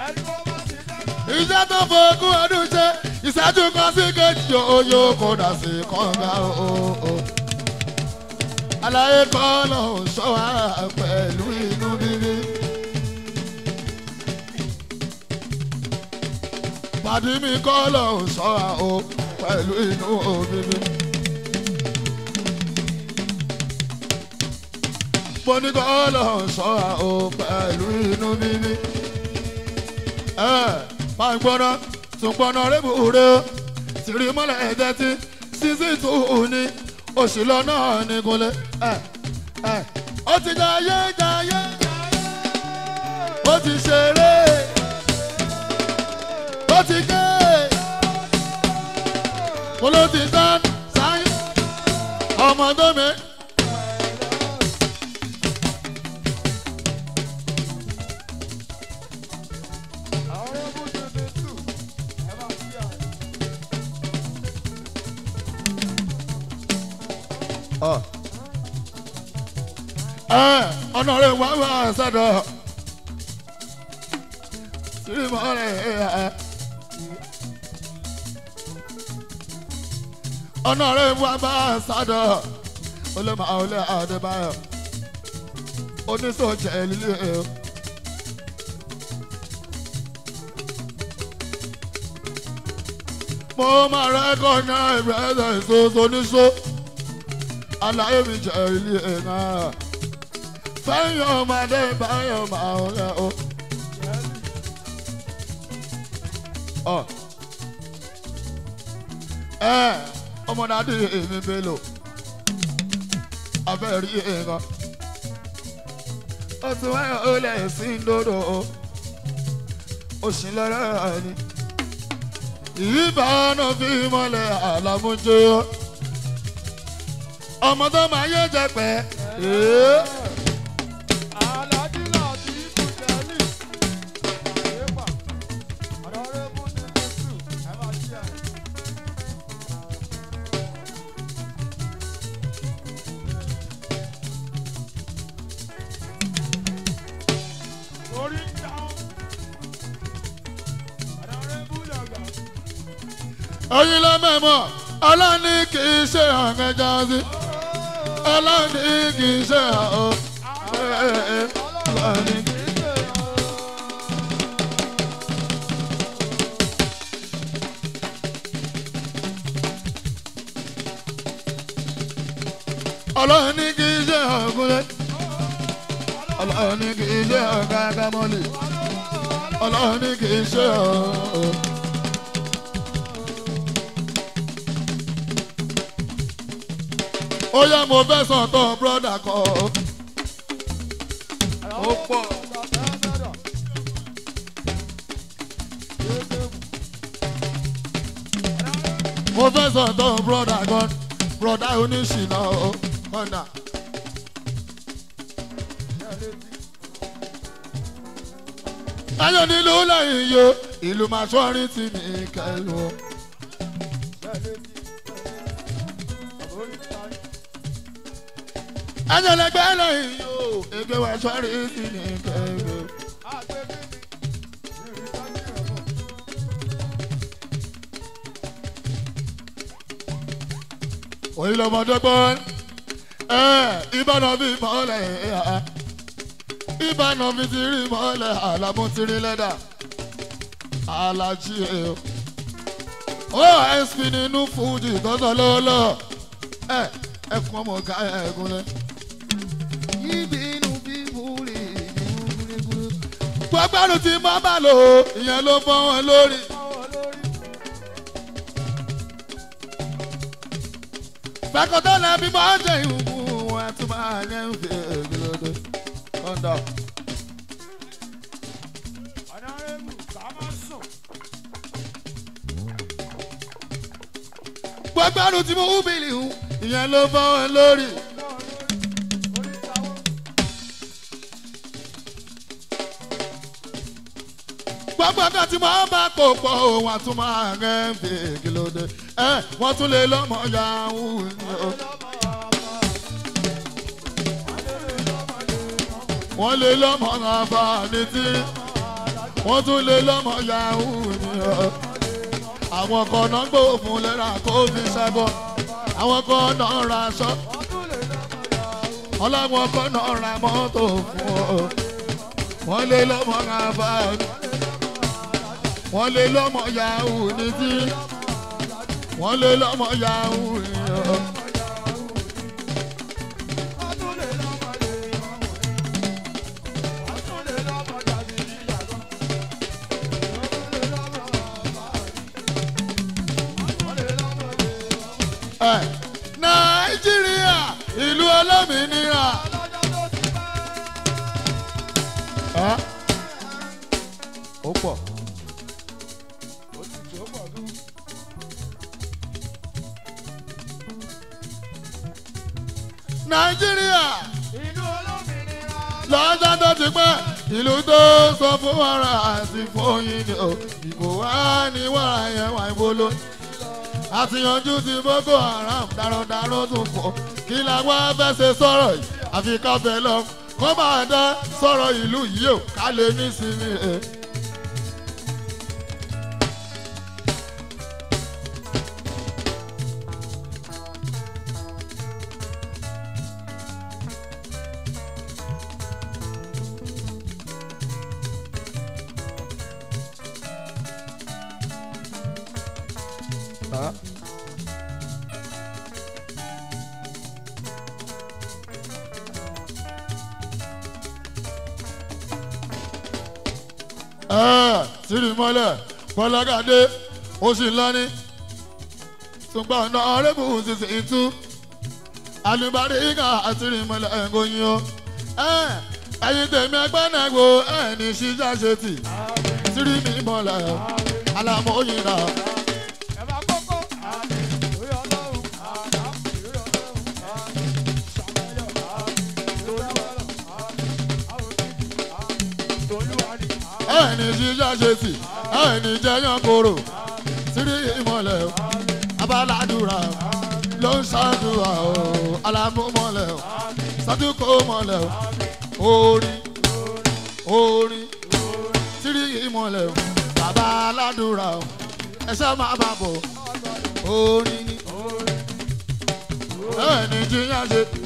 iṣẹ́ tó fogún ọdún ṣe ìṣẹ́jú kan sí kejì oyè kò dà sí kànga o. àlàyé kan lọ sọ wá pẹ̀lú inú bíbí. pàdé mi kọ́ lọ sọ wá o pẹ̀lú inú bíbí. mo ní kọ́ lọ sọ wá o pẹ̀lú inú bíbí máa ń gbọ́ná tún gbọ́ná rébù rẹ ó tìrí mọ́lẹ̀ ẹ̀jẹ̀ tí sísí tù ú ní oṣù lọ náà ní gúnlẹ̀ ó ti jayé jayé ó ti ṣeré ó ti gé mo ló ti tán sáyé ọmọ tó mi. ọ̀nà rẹ̀ wá wá sọ́dọ̀ sírímọ̀ rẹ̀ ọ̀nà rẹ̀ wá bá sọ́dọ̀ olóma olè àdébáyọ̀ oníṣòjẹ́ lílé ẹ̀. mo máa rẹ́kọ̀ náà ìbẹ̀rẹ̀ ìṣòṣò níṣó àlàyé mi jẹ́ ilé ẹ̀ náà fẹ́yìn ọmọdé báyọ̀ máa ń rẹ̀ o. Ọ. ẹ ọmọdé èmi bélò abẹ́rí èèyàn ó ti wáyà ó lẹ̀ sí ndòdò o òsì lọ́rọ̀ ni ìbánu fi mọ́lẹ̀ àlàmújẹ́ ọmọ tó máa yé jẹ pẹ́. oyin ló mẹ́mọ́ ọlọ́ni kì í ṣe ọ̀gá jọ́sí ọlọ́ni kì í ṣe ọ̀ ọlọ́ni kì í ṣe ọ̀. ọlọ́ni kì í ṣe ọ̀gúnlẹ̀ ọlọ́ni kì í ṣe ọ̀gá kámọ́lì ọlọ́ni kì í ṣe ọ̀. ó yẹ mo fẹ́ sàn tán brọ́dà kan. ó pọ̀. mo fẹ́ sàn tán brọ́dà kan brọ́dà oníṣìnà ọ̀nà. ayọ̀ nílùú lẹ́yìn yo ìlú màṣọ́rin tì mí kẹlu. ayọ̀ lẹ́gbẹ́ lẹ́yìn yo ẹgbẹ́ màṣọ́rin tì mí kẹlu. òyìn lọmọdé gbọ́ ẹ ìbáná bí mọ́lẹ̀ ẹ̀ ìbáná mi ti rí mọ́lẹ̀ àlámú ti rí lẹ́dà alájí ẹ̀ o osp nínú fújì tọ́tọ̀ lọ́wọ́lọ́wọ́ ẹ ẹkún ọmọ ọ̀gá ẹ̀gúnlẹ̀. yíbi inú bíbú rí ìbú gbọ́gbọ́n tí mo bá lò ó ìyẹn ló fọ́ wọn lórí. fẹ́kọ̀tọ́ náà bí mo ń jẹ ìhùnkù wọn tún máa yẹn ń fi ègbèlódé. kọ́ńdà. gbọ́gbọ́n tí mo hú bìlì hù ìyẹn ló fọ́ wọn lórí. gbogbo nǹkan tí mo bá kó pọ̀ òun àtúmọ̀ ààrẹ ń fi ègbèlódé. ẹ wọ́n tún lè lọ́mọ yahoo ni o. wọ́n lè lọ́mọ àǹfààní tí wọ́n tún lè lọ́mọ yahoo ni ọ́. àwọn kan náà gbóòfin lẹ́ra kó fi ṣẹ́bọ̀ àwọn kan náà ra aṣọ ọlọ́wọ́n kan náà ra mọ́tò fún ọ. wọ́n lè lọ́mọ àǹfààní wọ́n lè lọ́mọ yahoo ní tí wọ́n lè lọ́mọ yahoo ni ọ́. Ẹ, nàìjíríà ìlú olómìnira. Ẹ, ó pọ̀. nàìjíríà lọ́jọ́ tó ti pẹ́ ìlú tó sọ fún wàrà àti fóyin ni o ìbò wá ní wàrà yẹn wà ìbolo àtìyànjú ti boko haram darandaran tún fọ kí làwọn fẹ́ ṣe sọ̀rọ̀ yìí àfi káfẹ́ lọ kó máa dá sọ̀rọ̀ ìlú yìí o ká lè ní sinmi ẹ̀. tìrì mọ́lẹ̀ bọ́lágàdé oṣù ńlọ́ni ṣùgbọ́n ọ̀nà ọ̀rẹ́bù ṣiṣẹ́ ìtú alùbárí ìgbà àtìrì mọ́lẹ̀ ẹ̀ngọ́yìn o ẹ̀yin tèmi ẹgbẹ́ náà wo ẹ̀ẹ́nì ṣíjà ṣe tì tìrì mi mọ́lẹ̀ alámọ̀ọ́yìn náà. ẹni jíjá ṣe tì ẹni jẹyàn koro sírí ìmọ̀lẹ̀ o abaládùra ló ń ṣàdúrà o alámúmọ̀lẹ̀ o sádùkọ mọ̀lẹ̀ o orin orin sírí ìmọ̀lẹ̀ o bàbá aládùra o ẹṣẹ́ máa bá bọ̀ orin ni ẹni jíjá ṣe tì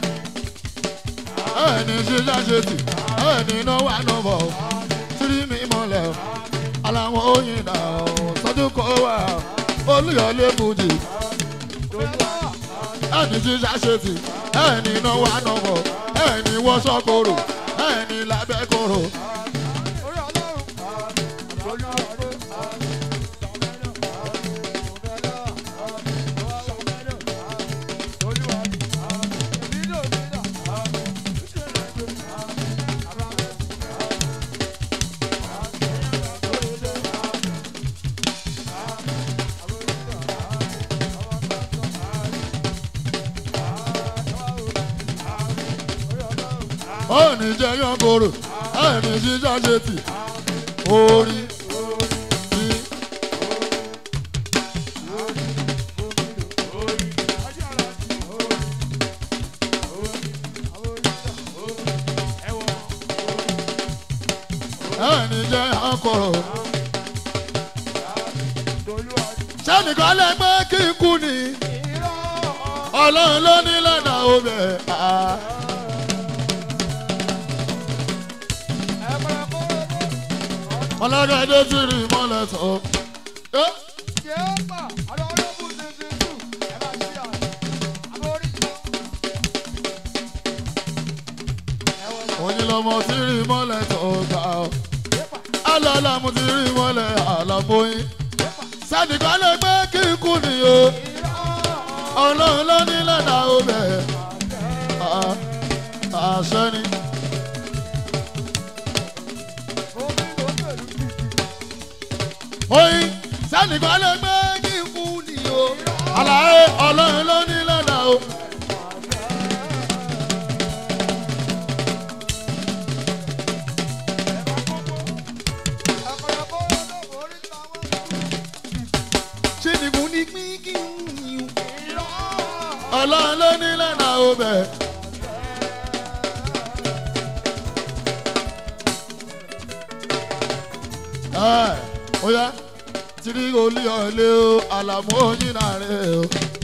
ẹni jíjá ṣe tì ẹni náwó ànábọ̀ o tírí mi mọ́lẹ̀ o aláwọ̀ oyin dà o sọ́dún kó wà o olùyọ̀lé fújì ẹni jíjà ṣe tì ẹni náwó ànáwọ̀ ẹni wọ́ṣọ́ koro ẹni lábẹ́ koro. ó ní jẹ́ yánkoro ẹ̀ ní jíjà ṣe tì orí tí. ẹni jẹ́ akọ̀rọ̀. sẹ́nìkan lè gbé kí n kú ni ọlọ́run ló ní lọ́nà ọbẹ̀. ọlọ́gàdé ti rí mọ́lẹ̀ tó. òyìn lọmọ ti rí mọ́lẹ̀ tó gbà ó. alálàmú ti rí mọ́lẹ̀ àlàmóyìn. sẹ́nìkan lè gbé kí n kú ni o ọlọ́run ló ní lọ́nà ọbẹ̀. àṣẹ ni. oyin sẹ́nìkan lè gbé kí n kú ni o. àlàyé ọlọ́run ló ní lọ́nà o. ṣèdìbò ní pín kí n ní o. ọlọ́run ló ní lọ́nà ọbẹ̀. ẹ ó yá tìrí olú ọ̀lẹ́ o àlàmú oyin náà rẹ̀ o.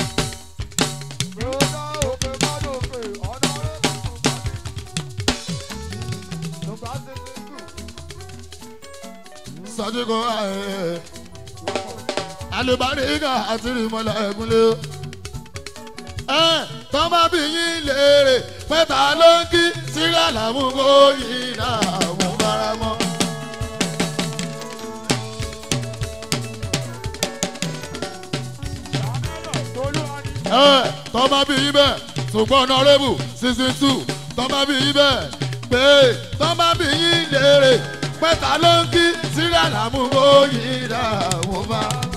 sọ́dúnkọ́ ẹ̀ alùbáríkà àti ìmọ̀lẹ̀ ẹ̀gúnlé o. ẹ tọ́ bá bí yín léèrè pẹ́ta ló ń kí síríà làmúgbó yìí náà mú bára mọ́. ẹ tọ́ bá bí yín bẹ́ẹ̀ ṣùgbọ́n ọ̀nàrẹ́bù season two tọ́ bá bí yín bẹ́ẹ̀ pé tọ́ bá bí yín léèrè pẹ́ta ló ń kí síríà làmúgbó yìí náà mú bára mọ́.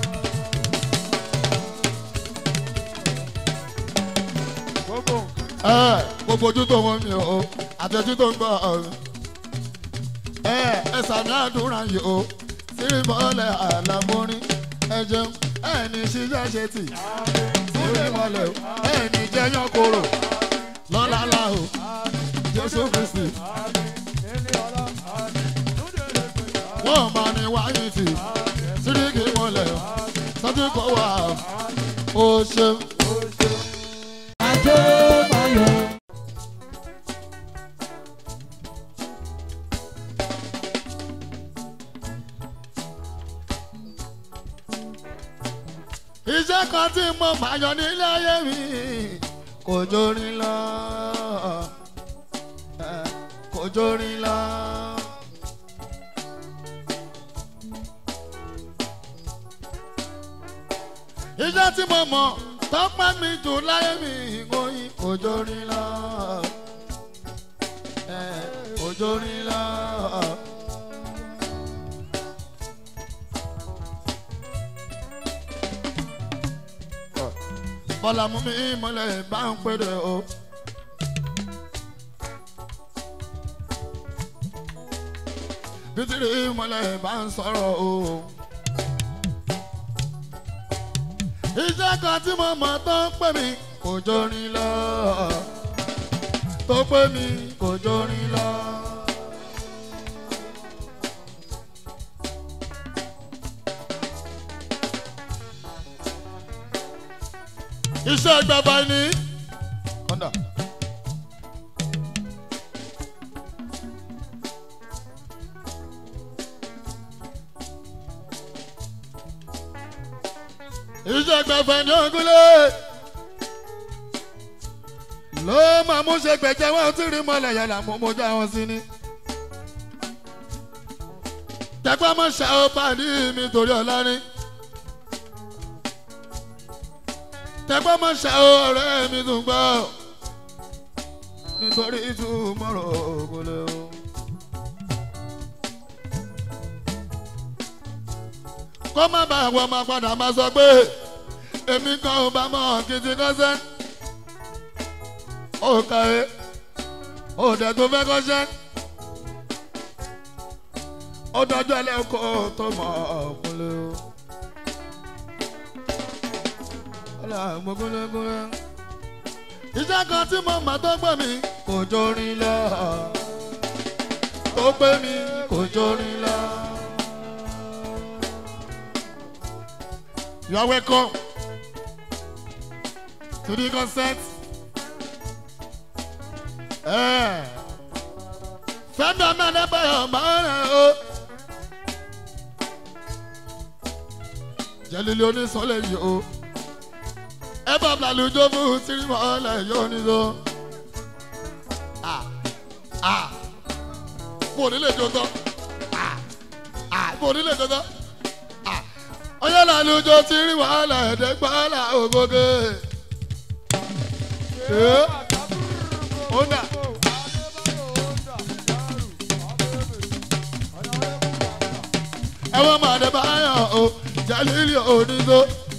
ẹ gbogbo ojú tó wọn mi o àtẹjú tó ń gbọ́ ọ̀run ẹ ẹ sàmì àdúrà yìí o sírí mọ́lẹ̀ àlàmórí ẹ jẹun ẹ ní ṣíṣẹ́ ṣe tì sírí mọ́lẹ̀ o ẹ ní jẹyàn kóró lọ́lálá o jésù kristi wọ́n máa ní wáyé tì sírí kì í mọ́lẹ̀ o sọ́jú kọ́ wà o ṣeun. Adébáyọ̀. iṣẹ́ kan tí mo máa yọ nílé ayé mi kò jórin lọ eh, kò jórin lọ. iṣẹ́ tí mo mọ̀ tọ́pẹ́ mi jù láyé mi ìgbóyin kò jórin lọ eh, kò jórin lọ. bọ́lá mú mi mọ́lẹ̀ bá ń pèrè o. bítìrì mọ́lẹ̀ bá ń sọ̀rọ̀ o. iṣẹ́ kan tí mo mọ̀ tó ń pè mí kò jórin lọ. tó pè mí kò jórin lọ. iṣẹ́ gbẹ̀bà ni. kọ́ńdà. iṣẹ́ gbẹ̀fẹ̀ ní ogúnlé. ló máa mú ṣe gbẹ̀jẹ̀ wọn tí rí mọ́lẹ̀ yàrá mú mojú àwọn sí ni. tẹ́pẹ́ mọ́ ṣá ó pàdé mi torí ọ̀la ni. tẹ́gbọ́n mọ̀ ṣá o ọ̀rẹ́ mi tún gbọ́ nítorí túmọ̀rọ̀ ògùnlé o. kó má bàa wọ ọmọ padà máa sọ pé èmi kan ò bá mọ̀ kìtì kọ́sẹ́ ó kàwé òde tó fẹ́ kọ́ṣẹ́ ó dọjọ́ ẹlẹ́kọ̀ọ́ tó mọ̀ ọ̀kúnlé o. ọlá gbogbogbò iṣẹ́ kan tí mo mọ̀ tó gbé mi kò jórin lọ tó gbé mi kò jórin lọ. You are welcome to the concert. Eh. Fẹ́mi Amẹ́lẹ́bẹ̀yọ̀ máa ń rẹ̀ o. Jẹ́lílé onísọ̀lẹ̀ yìí o. Ẹ bá Blalujó fún sírímọ̀ ọ̀lẹ̀ yóò ní so. Ah ah mo ò ní lè jó tán. Ah ah mo ò ní lè jó tán. Ah ọyọ́ Blalujó sírímọ̀ ọ̀lẹ̀ ẹ̀ẹ́dẹ́gbàlà ògógè. Eh? Ó dà. ẹwọ́n máa dé báyọ̀ o jalili onígbó.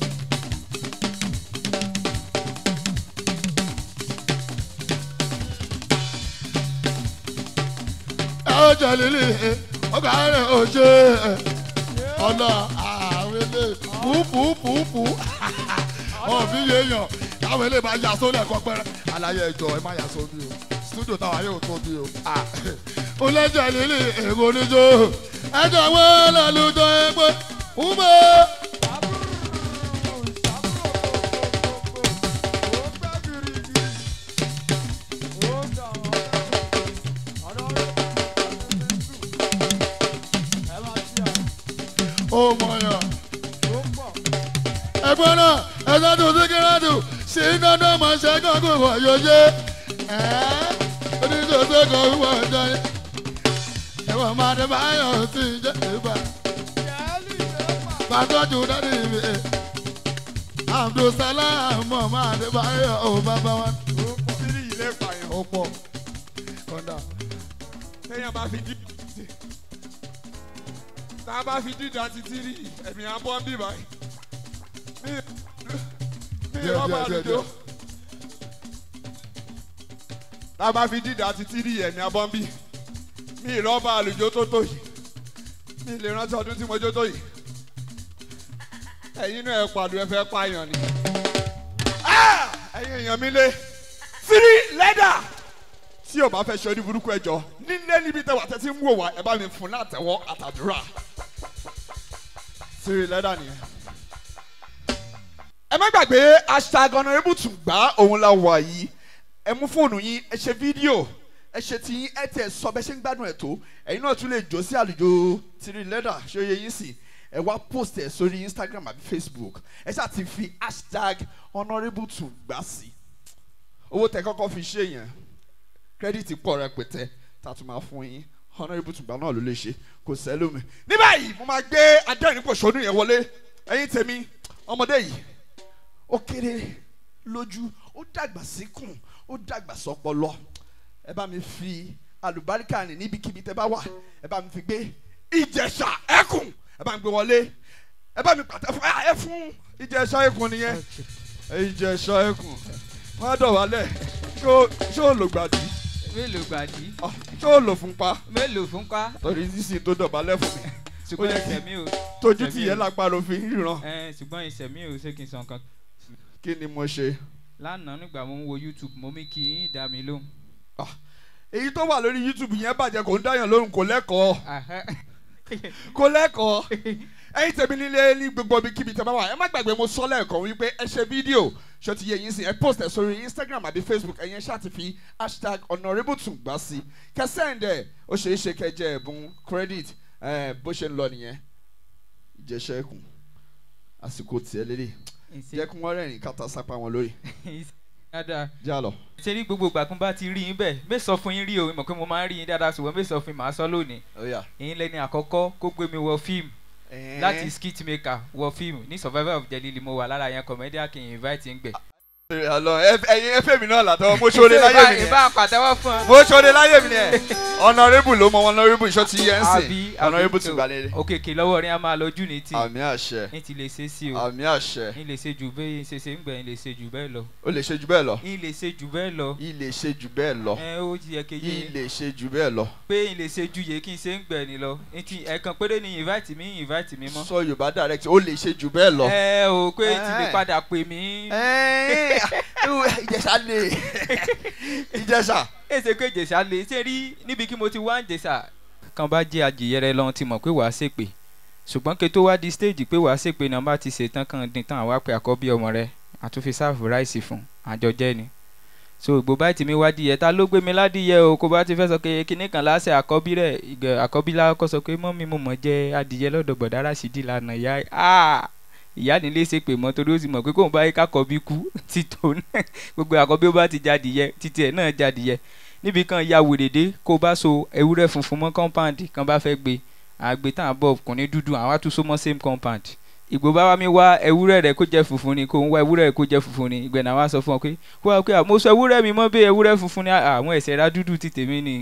ẹ ó jalili ọgá rẹ̀ ò ṣe ọ̀nà àwọn ilé pùpùpùpù ọ̀bí yéèyàn káwọn ilé máa yà sólẹ̀ kọ́ pẹ́rẹ́ àlàyé ẹjọ́ ẹ má yà sóbi o studio táwa yóò tóbi o. ó lẹ́jọ̀ lílì èrò oníjó ẹjọ́ wọn lálùjọ ẹgbẹ́ ume. ó mọ̀yàn ẹgbẹ́ náà ẹ̀sán tó sí kíláàdù sí dandan máa ṣe gángan wọ̀ yóò ṣe oníṣòṣe kan wíwọ̀ ọjọ́ yẹn ẹ̀wọ̀n máa dé báyọ̀ sí jẹ́ ìgbà bàtọ́jú dádì mi abdulsalam mọ̀ máa dé báyọ̀ ò bàbá wa Tírì yìí lè pààyàn. ó pọ̀ kọ́ńdà. Téèyàn bá fi dídá sí. Tá a bá fi dídá sí tírì, ẹ̀mí abọ́ ń bì báyìí. Mi mi Díẹ̀, rọ́bà díẹ̀, díẹ̀, àlùjọ. díẹ̀. Tá a bá fi dídá sí tírì, ẹ̀mí abọ́ ń bì. Mi rọ́bà àlùjọ tó tó yìí. Mi lè rántí ọdún tí mo jó tó yìí. Ẹ̀yin náà ẹ pàdé ẹ fẹ́ pààyàn ni. Ah! Ẹ̀yin èèyàn mi lé. Tírì lẹ́dà tí o bá fẹ́ ṣe orí burúkú ẹjọ́ nílé níbi tẹ́wà tẹ́tí ń wò wá ẹ bá mi fún látẹ̀wọ́ àtàdúrà sírí lẹ́dà nìyẹn. ẹ má gbàgbé hashtag honourable tùgbà òun la wà yìí ẹ mú fóònù yín ẹ ṣe fídíò ẹ ṣe ti yín ẹ tẹ sọ bẹ ṣe ń gbádùn ẹ tó ẹ̀yin náà tún lè jó sí àlùjọ sírí lẹ́dà ṣé ó yẹ yín sí ẹ wá post ẹ sórí instagram àbí facebook ẹ ṣáà ti fi hashtag honourable tùgbà sí owó tẹ kọ́kọ́ fi ṣe yẹn kírẹ́dìtì pọ̀ rẹpẹtẹ tá a tún máa fún yín honourable tùgbà náà ló lè ṣe kò sẹ́lómi. ní báyìí mo máa gbé adẹ́rìnpòṣónú yẹn wọlé ẹ̀yin tèmi ọmọdé yìí ó kéré lójú ó dàgbà síkùn ó dàgbà sọpọlọ ẹ bá mi fi àlùbáríkà rìn níbikíbi tẹ bá wà ẹ bá mi fi gbé ìjẹ̀ṣà ẹkùn ẹ bá mi gbé wọlé ẹ bá mi pàtẹ fún ẹ fún ìjẹ̀ṣà ẹkùn nìyẹn ìjẹ̀ṣà ẹkùn wọn á dọ̀wálẹ̀ ṣé ó lò gbàdí mélòó gbàdí Ah, ṣé ó lò fún pa mélòó fún pa torí sísìn tó dọ̀bálẹ̀ fún mi ṣùgbọ́n Ó yẹ ẹsẹ̀ mi ò tójú Ẹ̀mí tí yẹn o. lápá ló fi ń ríran ẹ ṣùgbọ́n ẹsẹ̀ mi ò ṣé kí n sọ nǹkan. kí ni mo ṣe. lánàá nígbà mo ń wo youtube mo mí kí yín dá mi lóhùn. Ah, èyí tó wà lórí youtube yẹn bàjẹ́ kò ń dáyàn lóhùn kò lẹ́kọ̀ọ́ Ahẹ́. kò lẹ́kọ̀ọ́ ẹ̀yin tèmi nílé ní gbogbo ibi kíbi tẹ́ bá wà ẹ má gbàgbé mo sọ lẹ́ẹ̀kan wípé ẹ ṣe fídíò ṣó ti yẹ yín sí ẹ post ẹ sórí instagram àbí facebook ẹ̀yin ṣáà ti fi hashtag honourable tùgbà sí kẹsẹ́ǹdẹ̀ ó ṣeé ṣe kẹjẹ ẹ̀bùn credit ẹ̀ bó ṣe ń lọ nìyẹn ìjẹsẹ̀ ẹkùn àsìkò tiẹ̀ lélẹ̀ Ìṣe- jẹ́ kí wọ́n rẹ́rìn kátà sápá wọn lórí ìṣe dáadáa já lọ. ṣe rí gbogbo ìgbà kún bá ti rí yín bẹ́ẹ̀ mé sọ fún yín rí o mọ̀ pé mo máa ń rí yín dáadáa ṣùgbọ́n mé sọ fún yín màá sọ lónìí yín lẹ́ni àkọ́kọ́ kó gbé mi wọ fíìmù láti skit maker wọ fíìmù ní survivor of jelili mo wà lára yẹn comedian kì í invite ń gbẹ ẹyin ẹfẹ mi náà làtọ mo ṣoore láyé mi ìbá yẹn pàtẹ́wọ́ fún ọ. mo ṣoore láyé mi yẹn honourable ló mọ honourable iṣọ́ ti yẹn ń àbí sìn honourable tún gbalẹ̀ òkèkè lọ́wọ́ rí a máa lọ jù ní tì àmì àṣẹ ní ti lè ṣe sí o àmì àṣẹ ní lè ṣe jù bẹ́ẹ̀ ṣe ṣe ń gbẹ̀ ní lè ṣe jù bẹ́ẹ̀ lọ ó lè ṣe jù bẹ́ẹ̀ lọ ní lè ṣe jù bẹ́ẹ̀ lọ í lè ṣe jù bẹ́ẹ̀ lọ ẹ ó ti yẹ í kéye lè ṣe jù bẹ́ẹ̀ lọ pé ní lè ṣe ju yẹ kí n ṣe ń gbẹ̀ ní lọ ní ti ẹ̀kan péré ni invite mi invite mi mọ́ sọ yorùbá direct ó lè ṣe jù bẹ́ẹ̀ lọ. ẹ ò pé ti lè Eh. padà pè mí Ẹ́ẹ̀, ìjẹ̀ṣà lè ìjẹ̀ṣà èsè pé jèsà lè ṣe rí níbi kí mo ti wá ń jèsà. kan bá jẹ́ àjìyẹrẹ lọ́n ti mọ̀ pé wàá ṣèpè ṣùgbọ́n kí tó wá di stage pé wàá ṣèpè náà bá ti ṣètàn kan dín tán àwa pé àkọ́bí ọmọ rẹ àtúnfi sáàfù ráìsì fún àjọjẹ́ ni so ìgbò báyìí tí mi wá díyẹ ta ló gbé mi ládìyẹ o kó bá ti fẹ́ sọ pé kíní kan láṣẹ àkọ́bí rẹ̀ ìgbẹ́ àkọ́bí lákọ́ sọ pé mọ́mí mo mọ̀ jẹ́ adìyẹ lọ́dọ̀ gbọ̀dá Rásídì lánàá ìyá ah ìyá nílé ṣe pè mọ́ torí ó sì mọ̀ pé kóun bá yẹ kákọ́bí kú títò náà gbogbo àkọ́bí ó bá ti jadìyẹ títí ẹ̀ náà jadìyẹ níbi kan ya wèrèdé kó bá so ewúrẹ́ funfun mọ́ compound kan bá fẹ́ gbé àgbẹ̀ tán àbọ̀ ọkùnrin dúdú àwọn àtúnṣe mọ́ same compound ìgbò bá wá mi wá ewúrẹ́ rẹ̀ kó jẹ́ funfun ni kó ń wá ewúrẹ́ rẹ̀ kó jẹ́ funfun ni ìgbẹ́ náà wá sọ fún ọ pé kó wá pé à, mo sọ ewúrẹ́ mi mọ́ bí ewúrẹ́ funfun ni à, àwọn ẹ̀sẹ̀ ra dúdú ti tèmi ni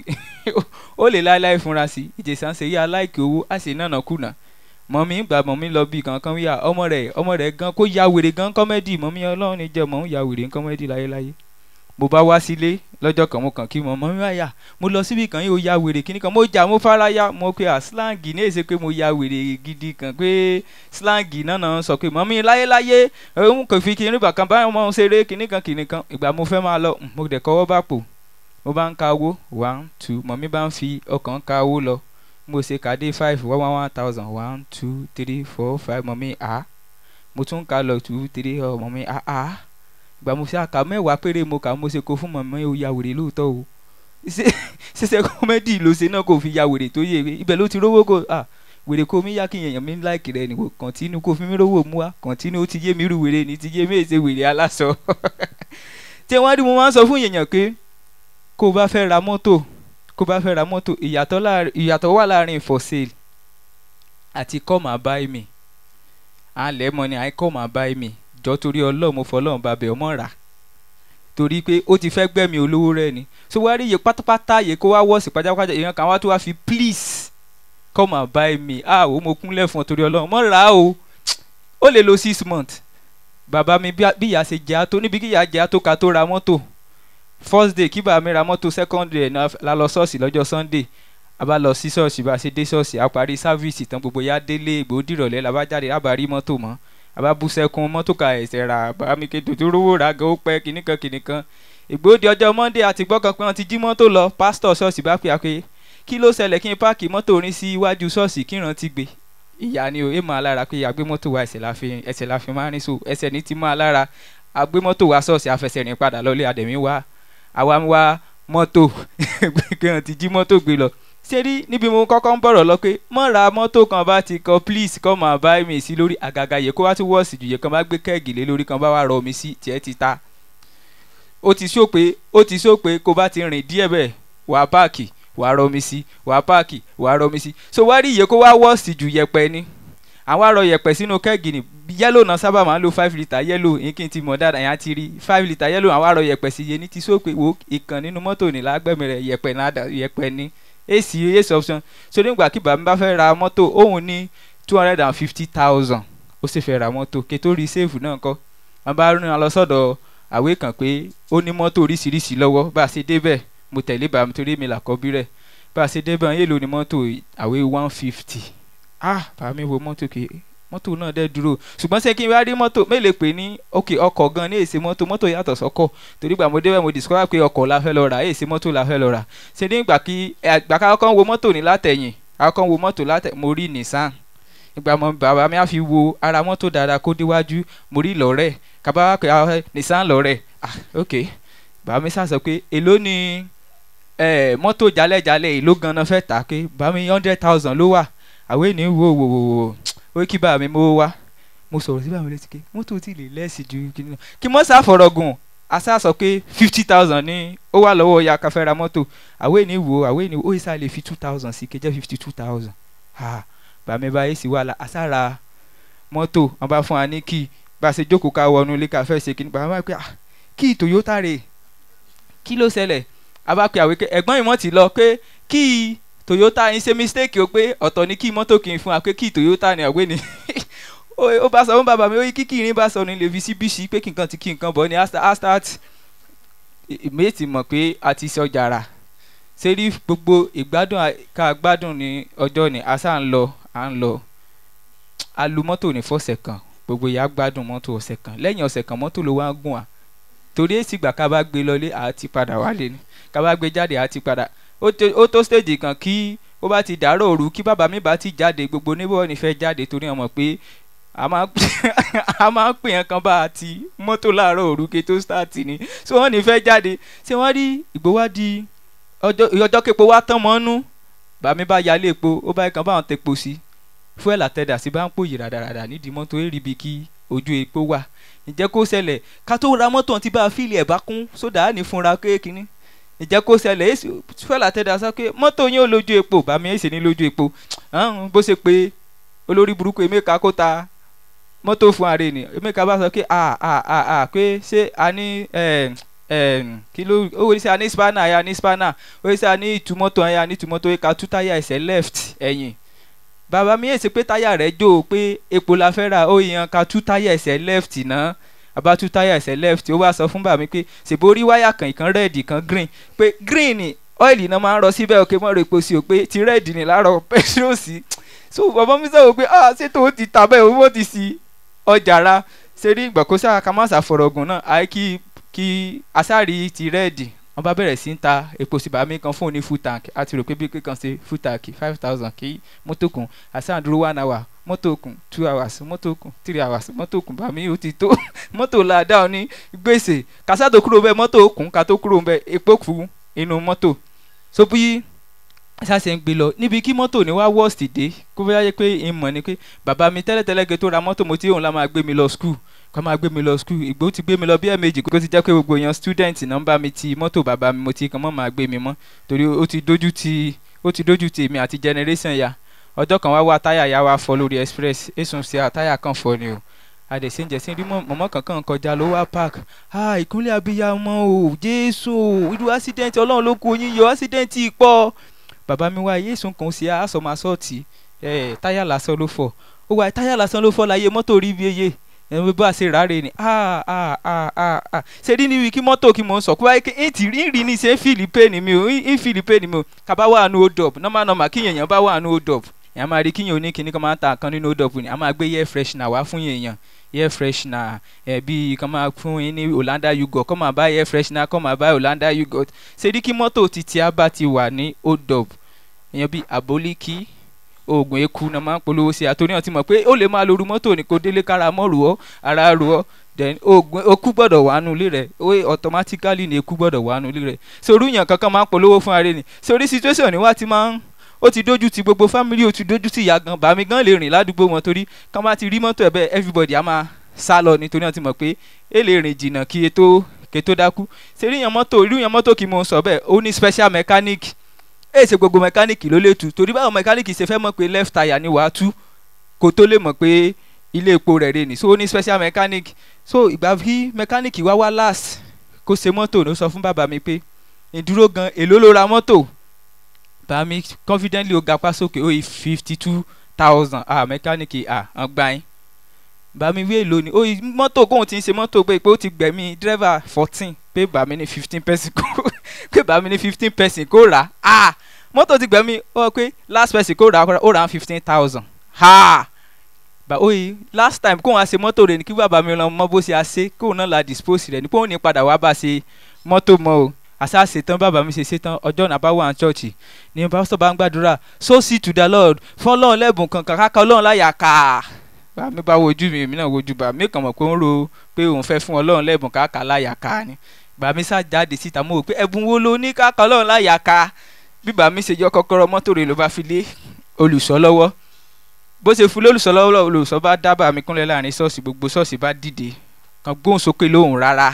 ó lè láéláé fúnra sí ìjẹsà ń ṣe yí aláìkè owó á sì nànà kùnà mọ̀mí gbà mọ̀mí lọ bí kankan wíyà ọmọ rẹ̀ ọmọ rẹ̀ gan kó ya wèrè gan kọ́mẹ́dì mọ̀mí ọlọ́run ní jẹ́ mọ̀ ń ya wèrè kọ́mẹ́dì láyéláyé mo bá wá sílé lọ́jọ́ kan mo kàn kí mọ̀ mọ́mí wáyà mo lọ síbi kan yìí ó ya wèrè kíní kan mo jà mo fara ya mo pe à slangi ní èsè pé mo ya wèrè gidi kan pé slangi náà náà sọ pé mọ̀mí láyéláyé òun kò fi kíní bàkan báyọ̀ mọ́ ṣeré kíní kan kíní kan ìgbà mo fẹ́ máa lọ mo dẹ̀ kọ́wọ́ bá pò mo bá ń ka owó one two mọ̀mí bá ń fi ọkàn ka owó lọ mo ṣe kàdé five one one one thousand one two three four five mọ̀mí a mo tún ka lọ two three ọ mọ̀mí a a ìgbà mo ṣe àkà mẹ́wàá péré mo kà mo ṣe kó fún mọ̀mí o ya wèrè lóòótọ́ o ṣe ṣiṣẹ́ kọ́mẹ́dì ló ṣe náà kò fi ya wèrè tó yé ibẹ̀ ló ti rówó kó a wèrè kó mi yá kí èèyàn mi láìkì rẹ nìwò kọ̀ntínú kó fi mi rówó mu wá kọ̀ntínú ó ti yé mi rú wèrè ní ti yé mi èsè wèrè aláṣọ tí wọ́n rí mo máa ń sọ fún èèyàn pé kó o bá fẹ́ ra mọ́tò kó o bá fẹ́ ra mọ́tò ìyàtọ̀ láàrin ìyàtọ̀ wà láàrin for sale àti come and buy me à ń lẹ́ mọ́ ni àì come and buy me jọ torí ọlọ́run mo fọlọ́run bá bẹ̀ ọmọ rà torí pé ó ti fẹ́ gbẹ̀mí olówó rẹ̀ ni so wá rí iye pátápátá yẹ kó wá wọ́ọ̀sì pátápátá èèyàn kan wá tó wá fi please come and buy me ah o mo kúnlẹ̀ fún ọ torí ọlọ́run mọ́ rà á o ó lè lo six months bàbá mi bí bí ìyá ṣe jẹ́ àtó níbi kí ìyá jẹ́ àtó ká tó ra mọ́tò first day kí bàbá mi ra mọ́tò second day náà la lọ ṣọ́ọ̀ṣì lọ́jọ́ sunday a bá lọ sí ṣọ́ọ̀ṣì bá a ṣe dé ṣọ́ọ̀ṣì a parí sáfíìsì tán gbogbo ya délé ìgbò dìrọ̀lẹ́ la bá jáde a bá rí mọ́tò mọ́ a bá bú sẹ́kún mọ́tò ka ẹ̀sẹ̀ ra bàbá mi kéde tó rówó ra gan ó pẹ́ kìnnìkan kìnnìkan ìgbò di ọjọ́ monday àti gbọ́ kan pé wọ́n ti jí mọ́tò lọ pásítọ̀ ṣọ́ọ̀ṣì bá pè á pé kí ló ṣẹlẹ̀ kí n páàkì mọ́tò orin sí iwájú ṣọ́ọ̀ṣì kí ìran ti gbé ìyá ni o èèmọ̀ alára pé àgbé mọ́tò wa ẹsẹ̀ la fi ẹsẹ̀ la fi máa ń rìn so ẹsẹ̀ ní ti máa lára àgbé mọ́tò wa ṣọ́ọ̀ṣì afẹsẹ̀rìn padà lọ́lé àdẹ̀mí wa àwa ń wá mọ́tò kí wọ́n ti jí mọ́tò gbé lọ ṣé rí níbi mo kọ́kọ́ ń bọ̀rọ̀ lọ pé mọ́ ra mọ́tò kan bá ti kọ please come and buy me sí lórí àgàgà yẹ kó wá tún wọ́ọ̀sì jù yẹ kan bá gbé kẹ́ẹ̀gì lé lórí kan bá wà rọ omi sí tiẹ̀ ti ta ó ti sọ pé ó ti sọ pé kó bá ti rìn díẹ̀ bẹ́ẹ̀ wà páàkì wà rọ omi sí wà páàkì wà rọ omi sí so wá rí iye kó wá wọ́ọ̀sì jù yẹpẹ ni àwọn arọ yẹpẹ sínú kẹ́ẹ̀gì ni yẹ́lò náà sábà máa ń lo five litre yẹ́lò yín kí n ti mọ̀ dáadáa yẹn á ti rí five litre yẹ́lò àwọn arọ yẹpẹ sí yẹn ní ti sọ pé wo ìkàn nínú mọ́tò ní lágbẹ̀mí rẹ̀ yẹpẹ náà yẹpẹ ní èsì èsì option so nígbà kí bàbá mi bá fẹ́ ra mọ́tò òun ní two hundred and fifty thousand ó sì fẹ́ ra mọ́tò kí tó rí sèfù náà kọ́ wọn bá rìn lọ sọ́dọ̀ àwé kan pé ó ní mọ́tò oríṣiríṣi lọ́wọ́ bá a ṣe débẹ̀ mo tẹ̀lé bàbá mi torí mi làkọ́bí rẹ̀ bá a ṣe débẹ̀ yé lo ní mọ́tò àwé one fifty ah bàbá mi wo mọ́tò kì í mọ́tò náà dẹ́ dúró ṣùgbọ́n ṣé kí n bá rí mọ́tò mélòó pé ní ok ọkọ̀ gan ní èsì mọ́tò mọ́tò yàtọ̀ sọ́kọ̀ torí gbà mo débẹ̀ mo discover pé ọkọ̀ la fẹ́ lọ rà èsì mọ́tò la fẹ́ lọ rà ṣe ní ìgbà kí ìgbà ká kọ́ wo mọ́tò ní látẹ̀yìn akọ́ wo mọ́tò látẹ̀ mo rí Nissan ìgbà mo bàbá mi á fi wo ara mọ́tò dáadáa kó déwájú mo rí lọ́rẹ̀ kaba wá pé Nissan lọ́rẹ̀ ah ok bàbá mi sá sọ pé èló ni mọ́tò jalẹ́jalẹ́ èló gan-an fẹ́ tà pé bàbá mi hundred thousand ló wà àwọn ènìyàn wò wò wò wò ó kí bá mi mówó wá mo sọ̀rọ̀ sí báwọn létí ké mọ́tò tí lè lẹ́sì ju kí ni kí mọ́ sá fọ̀rọ̀ gùn asa sọ pé fifty thousand ní ó wà lọ́wọ́ ya káfẹ́ ra mọ́tò àwọn ènìyàn wò àwọn ènìyàn ó yẹ sá lè fi two thousand sí kẹjẹ́ fifty two thousand ha bàmí bá yẹ sí wàhálà asa ra mọ́tò wọn bá fún wa ní kí bá a ṣe jókòó ká wọnú ilé káfẹ́ ṣe kí ni bàmí bá pẹ́ ah kí toyota rè kí ló ṣẹlẹ̀ a bá pe àwíkẹ́ ẹ̀gbọ́n ìmọ̀ ti lọ pé kí toyota ń ṣe mistake o pé ọ̀tọ̀ ni kí mọ́tò kì í fún wa pé kí toyota ni àwé ni ó ó bá sọ fún bàbá mi ó yí kíkì irin bá sọ ní lè fi sí bíṣì pé kí nǹkan ti kí nǹkan bọ̀ ni a start méjì mọ̀ pé a ti sọ jàrà ṣé rí gbogbo ìgbádùn à- ká gbádùn ní ọjọ́ ni a sá ń lọ à ń lọ a lu mọ́tò ní fọ́sẹ̀ kan gbogbo ìyá gbádùn mọ́tò ọ̀sẹ̀ kan lẹ́yìn ọ̀sẹ̀ kan mọ́tò ló wá ń gùn wá torí èsì gbà ká bá gbé lọlé àá ti padà wálé ni ká bá gbé jáde àá ti padà ó tó- ó tó stage kan kí ó bá ti dàárọ̀ òru kí bàbá mi bá ti jáde gbogbo níbo ni fẹ́ jáde torí wọn mọ̀ pé a máa a máa ń pè yẹn kan bá a ti mọ́tò láàárọ̀ òru kí tó start ni so wọ́n ní fẹ́ jáde ṣé wọ́n rí ìgbówádìí ọjọ́ ọjọ́ képo wá tán mọ́nú bàmí bá yálé epo ó bá kan báwọn tepo sí fuel àtẹ̀dà sí bá ń pòyì ràdàràdà nídìí mọ́tò èrì bíi kí ojú epo wà ǹjẹ́ kó ṣẹlẹ̀ ká tó ra mọ́tò tí bá a fíìlì ẹ̀ bá kún sódà á ní fúnra kéèkínní ǹjẹ́ kó ṣẹlẹ̀ èsì fuel àtẹ̀dà sọ pé mọ́tò yín ò lójú epo bàmí èsì ní lójú epo ahun, bó ṣe pé olórí burúkú emeka kó ta mọ́tò fún ààrẹ ni emeka bá sọ pé a a a a pé ṣé a ní ẹ̀ ẹ̀ kí ló ó wọlé sí a ní spanner ya ní spanner ó yẹ sẹ́ a ní ìtumọ̀tò ya ní ìtumọ̀tò yẹ ká tú táyà ẹsẹ̀ left ẹ̀yìn bàbá mi yẹ ṣe pé táyà rẹ̀ jó o pé epo la fẹ́ ra ó yan ká tú táyà ẹsẹ̀ left náà àbá tú táyà ẹsẹ̀ left ó wá sọ fún bàbá mi pé ṣèbó rí wáyà kan ìkan red ìkan green pé green ni ọ́ìlì náà máa ń rọ síbẹ̀ òkè mọ́ epo sí o pé ti red ni láàárọ̀ petrol sí so bàbá mi sọ̀rọ̀ pé ah ṣètò ó ti tà bẹ́ẹ̀ owó ti sí ọjà ra ṣe rí ìgbàkóṣá kamasa fọ̀rọ̀gùn náà àyè kí kí asáàrí ti rẹ́ẹ̀dì wọ́n bá bẹ̀rẹ̀ sí ń ta epo sí bàmí kan fún òní full tank a ti rò pé bí kíkan ṣe full tank five thousand kí mọ́tò kùn asáà dúró one hour mọ́tò kùn two hours mọ́tò kùn three hours mọ́tò kùn bàmí ó ti tó mọ́tò làdá ní gbèsè kásá tó kúrò bẹ́ẹ̀ mọ́tò kùn ká tó kúrò bẹ́ẹ̀ epo kù inú mọ́tò so bí sáṣẹ ń gbé lọ níbi kí mọ́tò ní wá worst dé kó bá yẹ pé ìmọ̀ ni pé bàbá mi tẹ́lẹ̀tẹ́lẹ̀ gé tó ra mọ́tò mo ti òun la máa gbé mi lọ school kó máa gbé mi lọ school ìgbó ti gbé mi lọ bí ẹ̀ẹ̀mejì kó ti jẹ́ pé gbogbo èèyàn student náà ń bá mi ti mọ́tò bàbá mi mo ti kàn mọ́ máa gbé mi mọ́ torí ó ti dójú ti ó ti dójú ti èmi àti generation ya ọjọ́ kan wá wá táyà ya wá fọ́ lórí express èsùn sí à táyà kan fọ́ ni o àdèsíǹjẹ sí rí mọ̀mọ́ kankan kọjá ló wá park ah ìkúnlẹ̀ abiyamọ o jésù irú accident ọlọ́run ló kó yín yọ accident pọ̀ bàbá mi wá yéésùn kan sí àásọmọ asọ́ọ̀tì ẹ̀ táyà lásán ló fọ́ ó wá táyà lásán ló fọ́ láyé mọ́tò rí bí eye ẹ̀rọ bá a ṣe ráre ni ah ah ah ah ah ṣe rí níbi kí mọ́tò kí mò ń sọ kó wáyé kí n ti rí rí ní ṣe ń fìlì pé ni mi ò ń fìlì pé ni mi ò kaba wà nù hold up normal normal kí yẹn bá wà nù hold up èèyàn máa rí kí yẹn oníkíní kan máa ń ta kan nínú hold up ni a máa gbé air freshener wá fún yẹn air freshener ẹ̀ bí kan máa fún yín ní Hollanda yogurt kọ́ máa bá air freshener kọ́ máa bá Hollanda yogurt ṣe rí kí mọ́tò titi a bá ti wà ní hold up èèyàn bíi àbólíkì oògùn eku náà máa ń polówó sí àtòrí náà ti mọ̀ pé ó lè máa lóru mọ́tò ní kó délé kára mọ́ rù ọ́ ara rù ọ́ then oògùn eku gbọ́dọ̀ wà nù ilé rẹ̀ ó automatically ní eku gbọ́dọ̀ wà nù ilé rẹ̀ sórí yàn kankan máa ń polówó fún ara ẹni sórí situation ni wá ti máa ń ó ti dójú ti gbogbo family ó ti dójú ti ìyá gan bàmí gan lè rìn ládùúgbò wọn torí kán bá ti rí mọ́tò ẹ̀ bẹ́ẹ̀ everybody á máa sá lọ nítorí náà ti mọ̀ pé é lè rìn jìnnà kí ètò kètò dákú sórí yàn mọ́tò irú yàn mọ́tò kì í mọ̀ sọ bẹ́ẹ̀ ó ní special mechanic èyí ṣe gbogbo mẹkáníìkì ló lè tu torí báwo mẹkáníìkì ṣe fẹ́ mọ̀ pé left tire ni wàá tú kó tó lè mọ̀ pé ilé epo rẹ̀ rè ní so ó ní special mechanic so ìgbà tí mẹkáníìkì wá wá last kó ṣe mọ́tò ló sọ fún bàbá mi pé ìdúró gan èló ló ra mọ́tò bàbá mi confidently ó gapá sókè ó yí fifty two thousand ah mẹkáníìkì ah hàn gbà yín bàbá mi wí èló ni ó yí mọ́tò kóun ti ń ṣe mọ́tò pé pé ó ti gbẹ̀mí dírẹ́fà fourteen pé bàbá mi ní fifteen person kó pé bàbá mi ní fifteen person kó rà á ah mọ́tò ti gbẹ̀mí ó pé last person kó rà á ó rà á fifteen thousand ha bá oye last time kóun á ṣe mọ́tò rẹ̀ ní kí bàbá mi lọ mọ bó ṣe á ṣe kóun náà la dispose rẹ̀ ní kóun ní padà wá bá ṣe mọ́tò mọ́ o àṣà ṣetán bàbá mi ṣe ṣetán ọjọ́ náà bá wà ní chọ́ọ̀chì ní pásítọ̀ bá ń gbàdúrà so see to the lord fọlọ́run lẹ́bùn kankan káka ọlọ́run láyà ká bá mi bá wojú mi èmi náà wojú bá mi kàn mọ̀ pé ó ń ro pé òun fẹ́ fún ọlọ́run lẹ́bùn káka láyà ká ni bàmí sá jáde síta mo rò pé ẹ̀bùn wo ló ní káka ọlọ́run láyà ká bí bàmí ṣe yọ kọ́kọ́rọ́ mọ́tò rẹ̀ ló bá fi lé olùsọ lọ́wọ́ bó ṣe fún lólùsọ lọ́wọ́ olùsọ bá dábàá mi kúnlẹ̀ láàrin ṣọ́ọ̀ṣì gbogbo ṣọ́ọ̀ṣì bá dìde kan gbóhùn sókè lóhùn rárá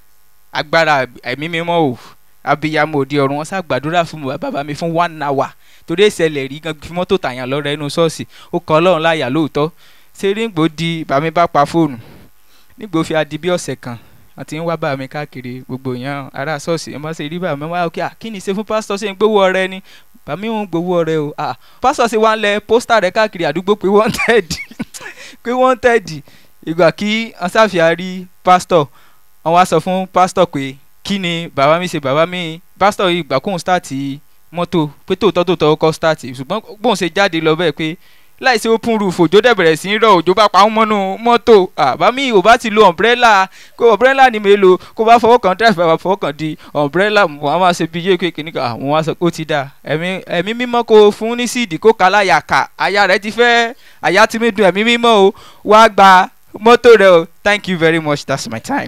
agbára ẹ̀mí mímọ́ o abiyamọ òde ọ̀run wọn ṣàgbàdúrà fún bàbá mi fún one hour torí ìṣẹ̀lẹ̀ rí gan fi mọ́tò tàyàn lọ́rẹ́ inú ṣọ́ọ̀ṣì ó kọ́ ọlọ́run láyà lóòótọ́ ṣé ríǹgbò di bàmí bá pa fóònù nígbò fi adi bí ọ̀sẹ̀ kan àti ń wá bá mi káàkiri gbogbo èèyàn ará ṣọ́ọ̀ṣì ẹ má ṣe rí bá mi wá òkè à kí ni ṣe fún pásítọ̀ ṣe ń gbowó ọrẹ ni bàmí òun gbowó ọrẹ o à pásítọ̀ ṣe wá ń lẹ pósítà rẹ káàkiri àdúgbò pé wanted pé wanted ìgbà kí ansáfíà rí pásítọ̀ wọ́n wá sọ fún pásítọ̀ pé kí ni bàbá mi ṣe bàbá mi pásítọ̀ yìí ìgbà kóun stáàtì mọ́tò pé tòótọ́ tòótọ́ kọ́ stáàtì ṣùgbọ́n bóun ṣe jáde lọ bẹ́ẹ̀ pé láìsí open roof òjò dẹ̀ bẹ̀rẹ̀ sí í rọ̀ òjò bá pa wọ́n mọ́nú mọ́tò àbá mi ò bá ti lo umbrella kó umbrella ni mi lò kó bá fọwọ́ kan drive bá fọwọ́ kan di umbrella mo á máa ṣe bí yéé kékeré nígbà àwọn wá sọ pé ó ti dà ẹ̀mí ẹ̀mí mímọ́ kó fún ní síìdì kó kà láyà kà àyà rẹ̀ ti fẹ́ àyà ti mi dùn ẹ̀mí mímọ́ o wá gba mọ́tò rẹ o thank you very much that's my time.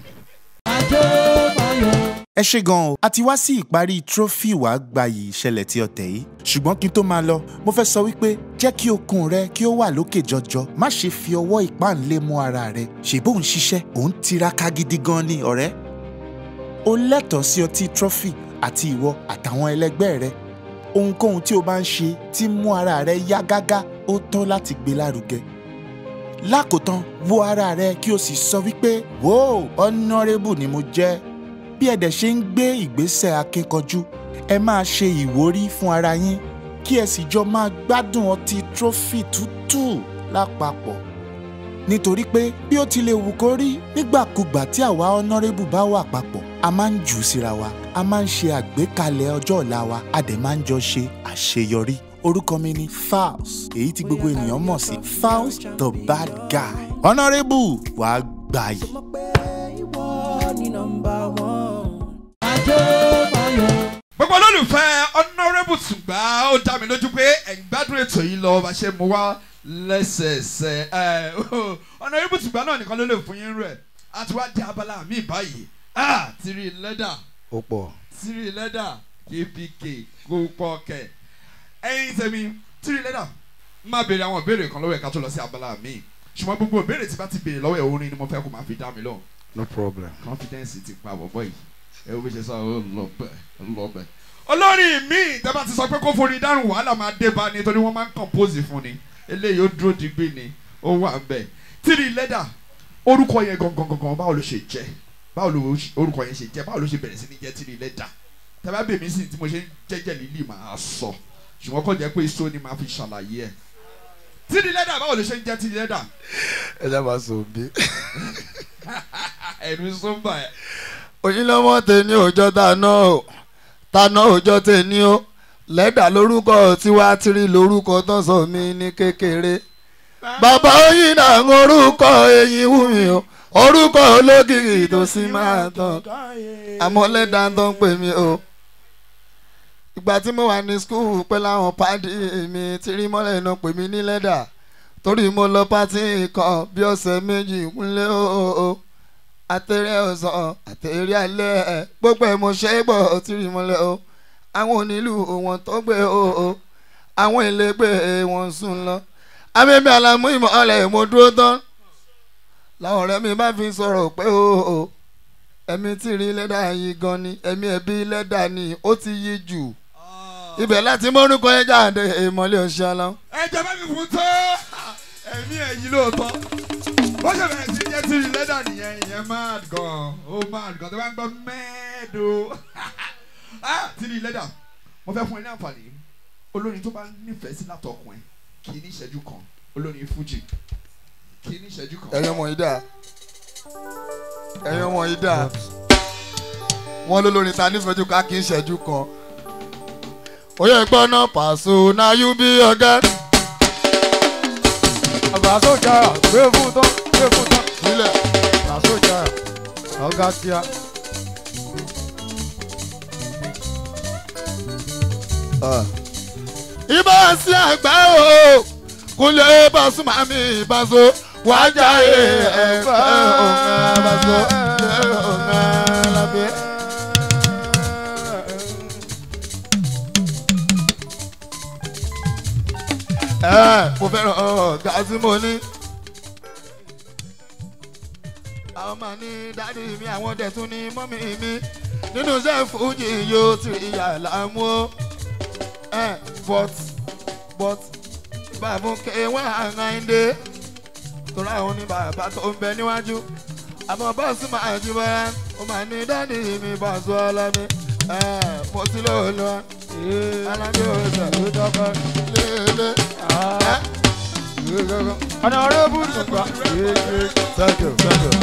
ẹ ṣe gan o a ti wá sí ìparí trophy wàá gbayì ìṣẹ̀lẹ̀ tí ọ̀tẹ̀ yìí ṣùgbọ́n kí n tó máa lọ mo fẹ́ sọ wípé jẹ́ kí okun rẹ kí ó wà lókè jọjọ má ṣe fi ọwọ́ ìpáǹlé mú ara rẹ ṣèbó ń ṣiṣẹ́ òun tiraka gidi gan ni ọ̀rẹ́ o lẹ́tọ̀ọ́ sí ọtí trophy àti ìwọ àtàwọn ẹlẹgbẹ́ rẹ ohunkóhun tí o bá ń ṣe tí mú ara rẹ yá gágá ó tọ́ láti gbé lárugẹ lákòótán wo ara rẹ kí o sì sọ wípé wò honourable ni mo jẹ́ bí ẹ dẹ̀ ṣe ń gbé ìgbésẹ̀ akínkanjú ẹ máa ṣe ìwúrí fún ara yín kí ẹ sì jọ máa gbádùn ọtí trophy tútù lápapọ̀ nítorí pé bí ó ti lè wù kó rí nígbàkúgbà tí àwa honourable bá wà papọ̀ a máa ń jù ú síra wa a máa ń ṣe àgbékalẹ̀ ọjọ́ ọ̀la wa a dẹ̀ máa ń jọ ṣe àṣeyọrí orúkọ mi ni Falz èyí tí gbogbo ènìyàn mọ̀ sí Falz the bad guy honourable wàá gbà yìí. gbogbo olólùfẹ́ honourable tùgbà ó dá mi lójú pé ẹ̀ ń gbádùn ètò yìí lọ bá ṣe mú wá lẹ́sẹẹsẹ ẹ̀ honourable tùgbà náà nìkan ló lè fún yín rẹ̀ a ti wá di abala mi báyìí ah tiri lẹ́dà ó pọ̀. tiri lẹ́dà kpk kó pọ̀ kẹ̀ ẹ̀yin tẹ̀mí tiri lẹ́dà máa béèrè àwọn ìbéèrè kan lọ́wọ́ ẹ̀ ká tó lọ sí abala mi ṣùgbọ́n gbogbo ìbéèrè tí bá ti béèrè lọ́wọ́ ẹ̀ orin ni mo fẹ́ kó máa fi dá mi lóhùn no problem. confidence ti pa bọ̀bọ̀ yìí ẹ wo bí ṣe sọ ọ lọ bẹ ọ lọ bẹ. olórí mi tẹ́bá ti sọ pé kó forí dárùn wàhálà máa dé bá ni torí wọ́n máa ń compose fún ni eléyìí ó dúró digbí ni ó wà bẹ́ẹ̀. tírì lẹ́dà orúkọ yẹn gangan gangan báwo ló ṣe jẹ́ báwo ló orúkọ yẹn ṣe jẹ́ báwo ló ṣe bẹ̀rẹ̀ sí ní jẹ́ tírì lẹ́dà tẹ́bá bèmí sí tí mo ṣe ń jẹ́jẹ́ lílì máa sọ ṣùgbọ́n kò jẹ́ pé iṣó ni máa fi ṣàlàyé ẹ̀ tírì lẹ́dà báwo ló ṣe ń jẹ́ tírì lẹ́dà ẹ jẹ́ máa sọ bí. ẹ̀rù sọ́mbà ẹ̀ òyìnlọ́mọ tèmi òjọ́ tàná o tàná òjọ́ tèmi o lẹ́dà lórúkọ tiwa tiri lórúkọ tán sọ mí ní kékeré bàbá oyin náà ń orúkọ eyín wù mí o orúkọ ológìrì tó sì máa tán àmọ́ lẹ́dà tó ń pè mí o ìgbà tí mo wà ní skul pẹ́ láwọn pàdé mi tiri mọ́lẹ̀ náà pè mí ní lẹ́dà torí mo lọ pátì kan bí ọ̀sẹ̀ méjì kúnlẹ̀ o àtẹ̀rẹ̀ ọ̀sán àtẹ̀rẹ̀ alẹ́ ẹ̀ gbogbo ẹ̀ mo ṣe é gbọ́ tìrì mọ́lẹ̀ o àwọn onílù wọn tó gbé o o àwọn ìlẹ́gbẹ́ wọn sùn lọ abẹ́bẹ́ alámú ìmọ̀ọ́lẹ̀ mo dúró tán làwọn ọ̀rẹ́ mi bá fi sọ̀rọ̀ pé o o ẹ̀mí tìrì lẹ́dà yìí gan ni ẹ̀mí ẹ̀bí lẹ́dà ni ó ti yí jù ibẹ̀ láti mọ́rúkọ ẹ̀ jáde ìmọ̀lẹ̀ ọ̀ṣẹ́ aláwọ̀. ẹ jẹ́ bá mi fún tó ẹ̀mí ẹ̀yìn lóòótọ́ bó ṣe bẹ̀rẹ̀ sí jẹ́ tìrì lẹ́dà nìyẹn ìyẹn mad gan ó mad gan tó bá ń gbọ́ mẹ́ẹ̀dó tìrì lẹ́dà mo fẹ́ fún ẹ ní àǹfààní olórin tó bá nífẹ̀ẹ́ sí látọkùn ẹ kì í ní ìṣẹ́jú kan olórin fújì kì í ní ìṣẹ́jú kan. ẹ̀yin ọmọ yìí dà ẹ̀yin ọmọ yìí dà wọ́n ló lórin ta nífẹ̀ẹ́ jù ká kì í ṣẹ́jú kan oyè gbọ́ náà pàṣẹ náà yú bí ọ̀gá. àbá sójà gbé fún tán gbé fún tán sílẹ̀ àbá sójà ọ̀gá kíá. ibà sí àgbà o kúnlẹ̀ Pasuma mi ìbáṣọ wájà ẹ̀fẹ́ ọ̀gá ìbáṣọ ọ̀gá lábẹ́. ẹ mo fẹ́ràn ọ̀gá tí mo ní. àwọn máa ní dádì mi àwọn dẹ̀ tún ní mọ́mì mi nínú iṣẹ́ fújì yóò ti ìyá làmú o. ẹ but but bàbá ké wọn àràǹdé torí àwọn ní bàbá tó ń bẹ níwájú àmọ́ bọ́ọ̀sì máa jí bọ́lá ó máa ní dáàdì mi bọ́ọ̀sì ọlọ́mi mo ti lò ó lọ alábí òòsàn ló dọ́kọ́ léèlé. ọ̀nà ọ̀rẹ́ bú ṣùgbọ́n. thank you thank you.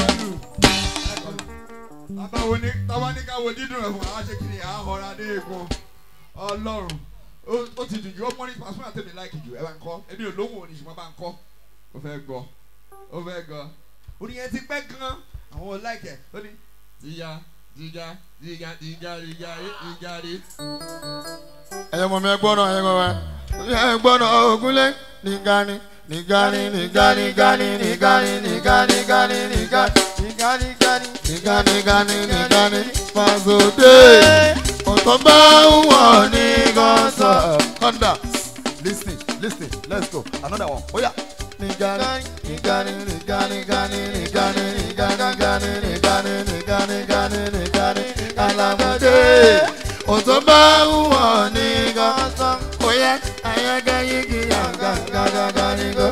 tábàwo ní tábà ní ká wo dídùn rẹ̀ fún àwọn aṣèkìrì àhọ́ra ní eegun ọlọ́run ó- ó ti dùn jù ọmọ ní pàṣẹ àtẹ̀mí láìkì jù ẹ bá ń kọ́ èmi ò lóhùn òní ṣùgbọ́n bá ń kọ́ ó fẹ́ gbọ́ ó fẹ́ gbọ́ orin yẹn ti pẹ́ gan àwọn ò láìkẹ̀ ó ní jíjà jíjà jíjà jíjà jíjà jíjà rí. ẹ̀yẹ́ mọ̀ mi ẹ gbọ́dọ̀ ẹ̀yẹ́ mọ̀ mi ẹ gbọ́dọ̀ ògúnlé nìgani nìgani nìgani nìgani nìgani nìgani nìgani nìgani Nìgani gani. nìgani nìgani nìgani fàzọdé ọ̀tọ̀ bá ń wọ̀ ní gọ́sọ̀. kọ́ńdà lis ten lis ten let's go another one oya. nìgani nìgani nìgani nìgani nìgani nìgani nìgani nìgani nìgani nìgani nìgani alamode ọ̀tọ̀ bá ń wọ̀ ní gọ́sọ̀. oya ayaga yigi yanga gàgàgà ní gọ́.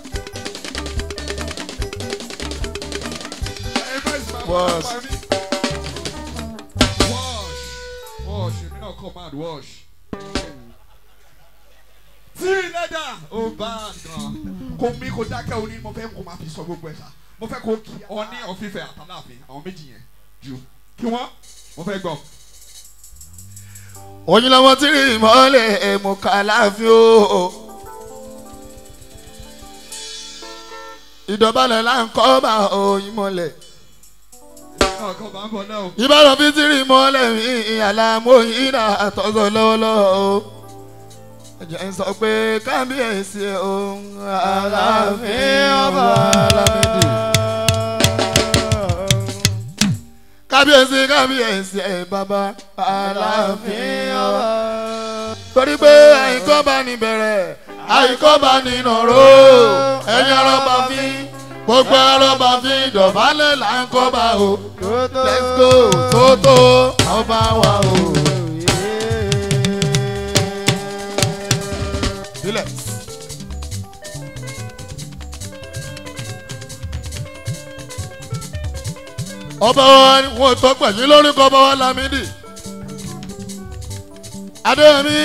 Wash. Wash. Wash. Èmi náà command wash. Tí lẹ́dà ó bá gan. Kò mí kò dákẹ́ òní mo fẹ́ kó máa fi sọ gbogbo ẹ̀ sá. Mo fẹ́ kó kí ọní ọ̀fífẹ́ àtàláàfin àwọn méjì yẹn ju. Kí wọ́n mo fẹ́ gbọ́. oyin lọmọ tí rí ìmọ̀lẹ̀ èmù kàláfíà o. ìdọ̀bálẹ̀ là ń kọ́ bá oyin mọ́lẹ̀. Èmi náà kọ́ máa ń bọ̀ náà o. ìbára fi tí rí ìmọ̀lẹ̀ mi àlàmóyin náà àtọ́sọ lọ́wọ́lọ́wọ́ o. ẹ̀jẹ̀ ń sọ pé kábíyèsí òun aláàfin ọba alámídì. kábíyèsí kábíyèsí ẹ̀ bàbá aláàfin ọba. torí pé àìkọ́ bá ní bẹ̀rẹ̀ àìkọ́ bá ní nàró ẹ̀yin arọ́bà fi gbogbo arọ́bà fi dọ̀bálẹ̀ là ń kọ́ bá o let's go tótó ọba wa o. sílẹ̀. ọba wa ni wọn tọ́ pẹ̀lú lórúkọ ọba wa Lámídì adéyẹmí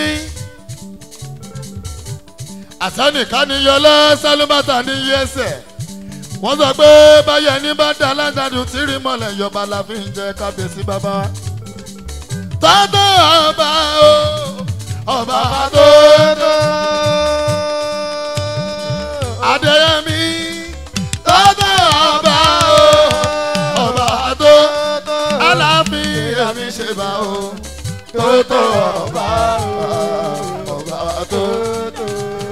àsánìká ni yọlá sálúbàtà ní yẹsẹ̀ wọ́n sọ pé báyẹ̀ ní bá dá aládàájú tí rí mọ́lẹ̀ yọba la fi ń jẹ kábíyèsí bàbá tọ́tọ́ ọba o ọba tó tó adéyẹmí tọ́tọ́ ọba o ọba tó aláàfin àmì ṣe bá o tọ́tọ́ ọba o ọba tó tó.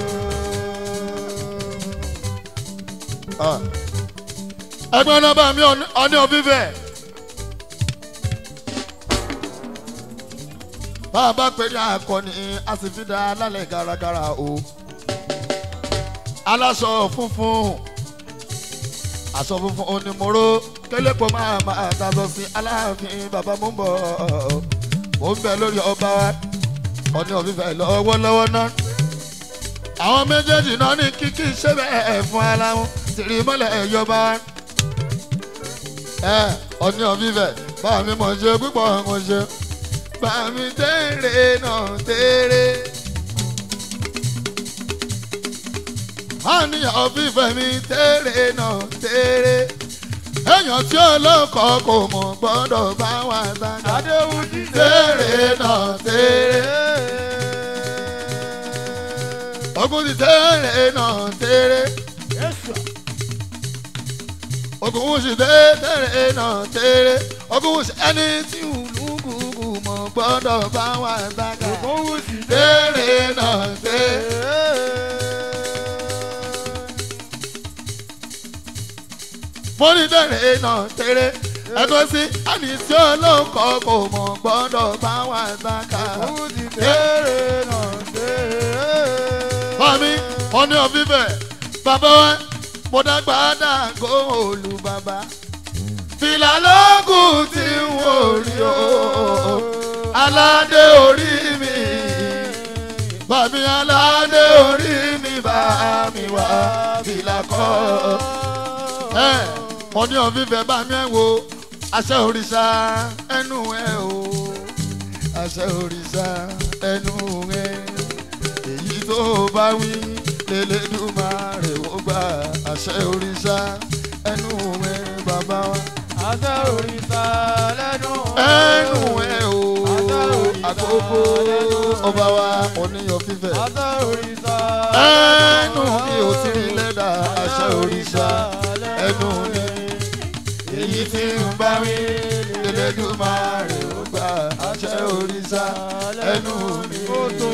ẹgbẹ́ nọ́mbà mi ọ̀ní òfífẹ́. bá a bá pè ní akọni a sì fi dá lálẹ́ garagara o. aláṣọ funfun aṣọ funfun ni mo ró kélépọ̀ máa máa dájọ́ sí aláàfin bàbá mo ń bọ̀ mo ń bẹ lórí ọba wa ọ̀ní òfífẹ́ lọ́wọ́lọ́wọ́ náà. àwọn méjèèjì náà ní kíkí ṣé bẹ́ẹ̀ fún ara wọn tìrì mọ́lẹ̀ ẹ̀yọba ẹ ọ̀ní ọ̀fífẹ́ bá mi mọ̀ ṣe púpọ̀ mo ṣe bá mi tẹ́rẹ̀ náà tẹ́rẹ̀. ọ̀ní ọ̀fífẹ́ mi tẹ́rẹ̀ náà tẹ́rẹ̀. èèyàn tí olóko kò mọ̀ gbọ́dọ̀ bá wà sáńgá. Adéhùn ti tẹ́rẹ̀ náà tẹ́rẹ̀. ogun ti tẹ́rẹ̀ náà tẹ́rẹ̀ ogun wusi tẹ́tẹ́rẹ́ náà tẹ́rẹ́ ogun wusi ẹni tí olúkúkú mọ̀ gbọ́dọ̀ bá wà sága Ògún ti tẹ́rẹ́ náà tẹ́rẹ́. mo ní tẹ́rẹ́ náà tẹ́rẹ́ ẹ̀kọ́ sí ẹni tí olóko kò mọ̀ gbọ́dọ̀ bá wà sága Ògún ti tẹ́rẹ̀ náà tẹ́rẹ̀. Mami, wọ́n ní ọ̀fífẹ́, bàbá wa, mo dàgbà dàgó olú bàbá. Fìlà lókùn tí n ò rí o, aládé orí mi. Bàmí aládé orí mi bá mi wá fìlà kọ́. Ẹ mo ní òun fífẹ́ bá mi ẹ̀ wo àṣẹ òrìṣà ẹnu ẹ̀ o àṣẹ òrìṣà ẹnu ẹ̀ èyí tó bá wí lélẹ́dùmarè ó gbà àṣẹ òrìṣà ẹnu ẹ̀ bàbá wa Àṣẹ òrìṣà lẹ́nu ẹnu ẹ̀ o àkókò ọba wa oníyàn fífẹ́ Àṣẹ òrìṣà ẹnu mi ò tí ì lẹ́dà àṣẹ òrìṣà ẹnu mi èyí tí ń bá wí lélẹ́dùmarè ó gbà àṣẹ òrìṣà ẹnu mi ó tó.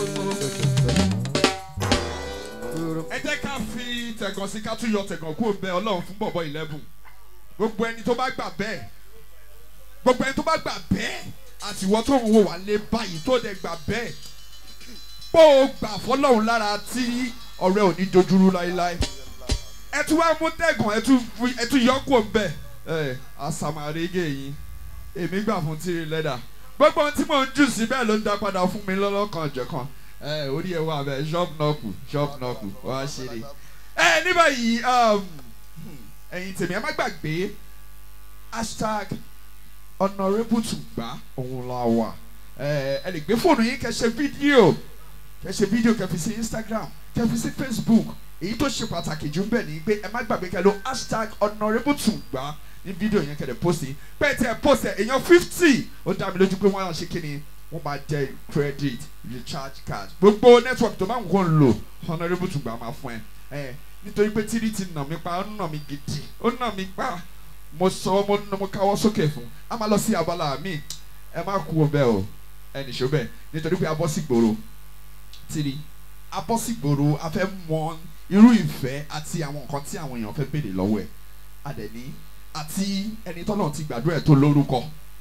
ẹ jẹ́ ká fi tẹ̀gàn sí ká tún yọ tẹ̀gàn kúrò bẹ́ẹ̀ ọlọ́run fún bọ̀bọ̀ eleven gbogbo ẹni tó bá gbà bẹ́ẹ̀ gbogbo ẹni tó bá gbà bẹ́ẹ̀ àtiwọ́ tó ń wò wá lé báyìí tó dẹ̀ gbà bẹ́ẹ̀ bó o gbà fọlọ́run lára tí ọ̀rẹ́ ò ní dojúrú láéláé ẹ tún wá mú tẹ̀gàn ẹ tún fi- ẹ tún yọ kúrò bẹ́ẹ̀ ẹ àsàmàrégé yìí èmi gbà fún tírí lẹ́dà gbogbo ohun tí mò ń jù sí bẹ́ẹ̀ ló ń dá padà fún mi lọ́lọ́kan ọ̀jọ̀kan ẹ orí ẹ wà bẹ́ẹ̀ shop nọ́ọ̀kù shop nọ́ọ̀kù wá ṣeré ẹ ní báyìí um, ẹ̀yin tèmi ẹ má gbàgbé hashtag honourable tùgbà òun la wà ẹ ẹ lè gbé fóònù yín kẹ́ ṣe fídíò kẹ́ ṣe fídíò kẹ́ fi sí instagram kẹ́ fi sí facebook èyí tó ṣe pàtàkì jù ń bẹ̀ ni pé ẹ má gbàgbé kẹ́ lo hashtag honourable tùgbà ní fídíò yẹn kẹ́ lè post yìí bẹ́ẹ̀ tí ẹ post ẹ èèyàn fifty ó dá mi lójú pé wọ́n á ṣe kí ni wọ́n máa jẹ credit recharge card gbogbo network tó bá ń kó ń lò honourable tùgbà máa fún ẹ ẹ nítorí pé tírí ti nà mí pa ó nà mí gidi ó nà mí pa mo sọ mo mo káwọ́ sókè fún a máa lọ sí abala mi ẹ má kú o bẹ́ẹ̀ o ẹ nìṣó bẹ́ẹ̀ nítorí pé a bọ́ sí gbòòrò tírí a bọ́ sí gbòòrò a fẹ́ mọ irú ìfẹ́ àti àwọn nǹkan tí àwọn èèyàn fẹ́ béèrè lọ́wọ́ ẹ̀ adẹ̀ní àti ẹni tọ́lọ̀ ti gbàdúrà ẹ̀ tó lórúkọ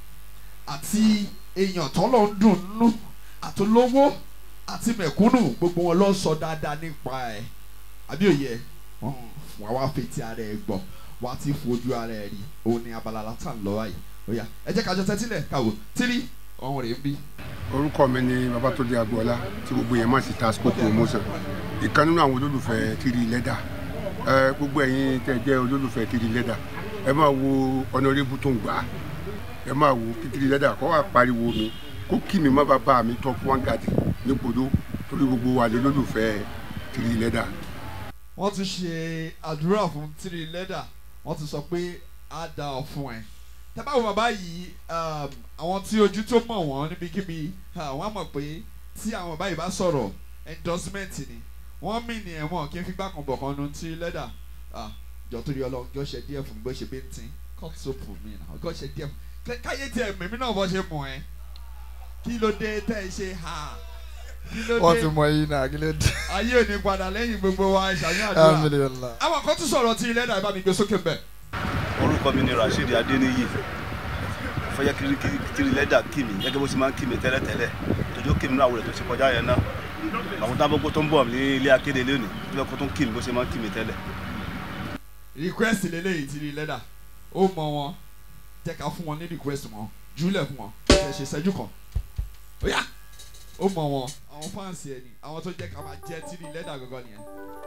àti èèyàn tọ́lọ̀ ń dùn nínú àtolówó àti mẹ̀kúnnù gbogbo wọn lọ sọ dáadáa nípa ẹ̀ àbí òye wà wá fetí ara ẹ̀ gbọ́ wà á ti fojú ara ẹ̀ rí òun ni abala látàn lọ́wọ́ yìí ó yá ẹ jẹ́ ká jọ tẹ́tílẹ̀ káwọ́ tírí ọ̀hún rèé ń bí. orúkọ mi ni babatunde agboola tí gbogbo yẹn máa sì ta scope promotion ìkan nínú àwọn olólùfẹ́ tìrì lẹ́dà ẹ gbogbo ẹ̀yin tẹ́ jẹ́ olólùfẹ́ tìrì lẹ́dà ẹ máa wo ọ̀nàrẹ́bù tó ń gbà á ẹ máa wo kí tìrì lẹ́dà kọ́ wà pariwo mi kó kí mi má bá bá mi top one guard nípòdó torí gbogbo wa lè lólùfẹ́ tìrì lẹ́dà. wọ́n ti ṣe àdúrà fún tírí lẹ́dà wọ́n ti sọ pé á da ọ fún ẹ. tẹ́bá wo bàbá yìí um, àwọn tí ojú tó mọ̀ wọ́n níbikíbi ah, wọ́n á mọ̀ pé tí àwọn bàbá yìí bá sọ̀rọ̀ endorsement ni wọ́n mì ní ẹ̀wọ̀n kí n fi gbá kan bọ̀ kan nu tírí lẹ́dà ah, jọ torí ọlọ́run jọ ṣe díẹ̀ fún mi bó ṣe bí ń tin cut soap fún mi náà jọ ṣe díẹ̀ fún mi káyé tiẹ̀ mímí náà bọ́ ṣe mọ̀ ẹ́ kí ló dé tẹ́ ẹ ṣe ha kí ló wọ́n dé ti mọ eyín náà kí ló dé. ayé ò ní padà lẹ́yìn gbogbo wa ṣàyàn àdúrà alhamdulilah. àwọn kan tún sọ̀rọ̀ tí ilé ẹ̀dá ìbá mi gbé sókè mbẹ̀. orúkọ mi ni rasheed adeniyi fọyẹ kiri kiri kiri lẹ́dà kí mi gẹ́gẹ́ bó ṣe máa ń kí mi tẹ́lẹ̀tẹ́lẹ̀ tójú kí mi náà àwòrán tó ṣe kọjá yẹn náà àwọn tábọ́gbó tó ń bọ̀ ní ilé akéde lónìí tó fẹ́ kó tó ń kí mi bó ṣe máa ń kí mi tẹ́lẹ̀. request lélẹ́yìí ti ilé ẹ̀dá ó mọ wọn jẹ́ ká fún wọn ní request wọn júlẹ̀ fún wọn ṣe ṣe ṣẹ́jú kan ó yá ó mọ wọn àwọn fáǹsì ẹ̀ ni àwọn tó jẹ́ ká máa jẹ́ tí ilé ẹ̀dá gangan nìyẹn.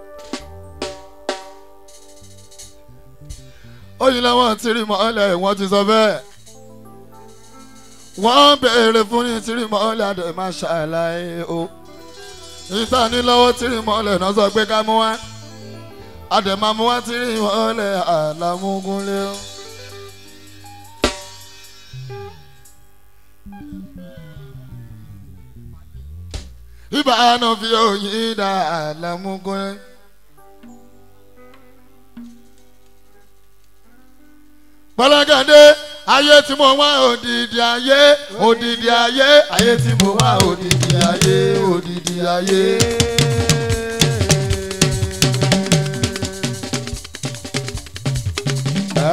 oyin làwọn tìrì mọ́lẹ̀ wọ́n ti sọ bẹ́ẹ̀ wọ́n béèrè fún ní tìrì mọ́lẹ̀ àdè máa ṣàlàyé o ìta ní lọ́wọ́ tìrì mọ́lẹ̀ náà sọ pé ká mú wá àdè máa mú wá tìrì mọ́lẹ̀ àlàmúgúnlé o. ìbánu fi oyin dá àlàmúgúnlé. pọlọgàdé ayé tí mo wá òdìdí ayé òdìdí ayé ayé tí mo wá òdìdí ayé òdìdí ayé. Ẹ́.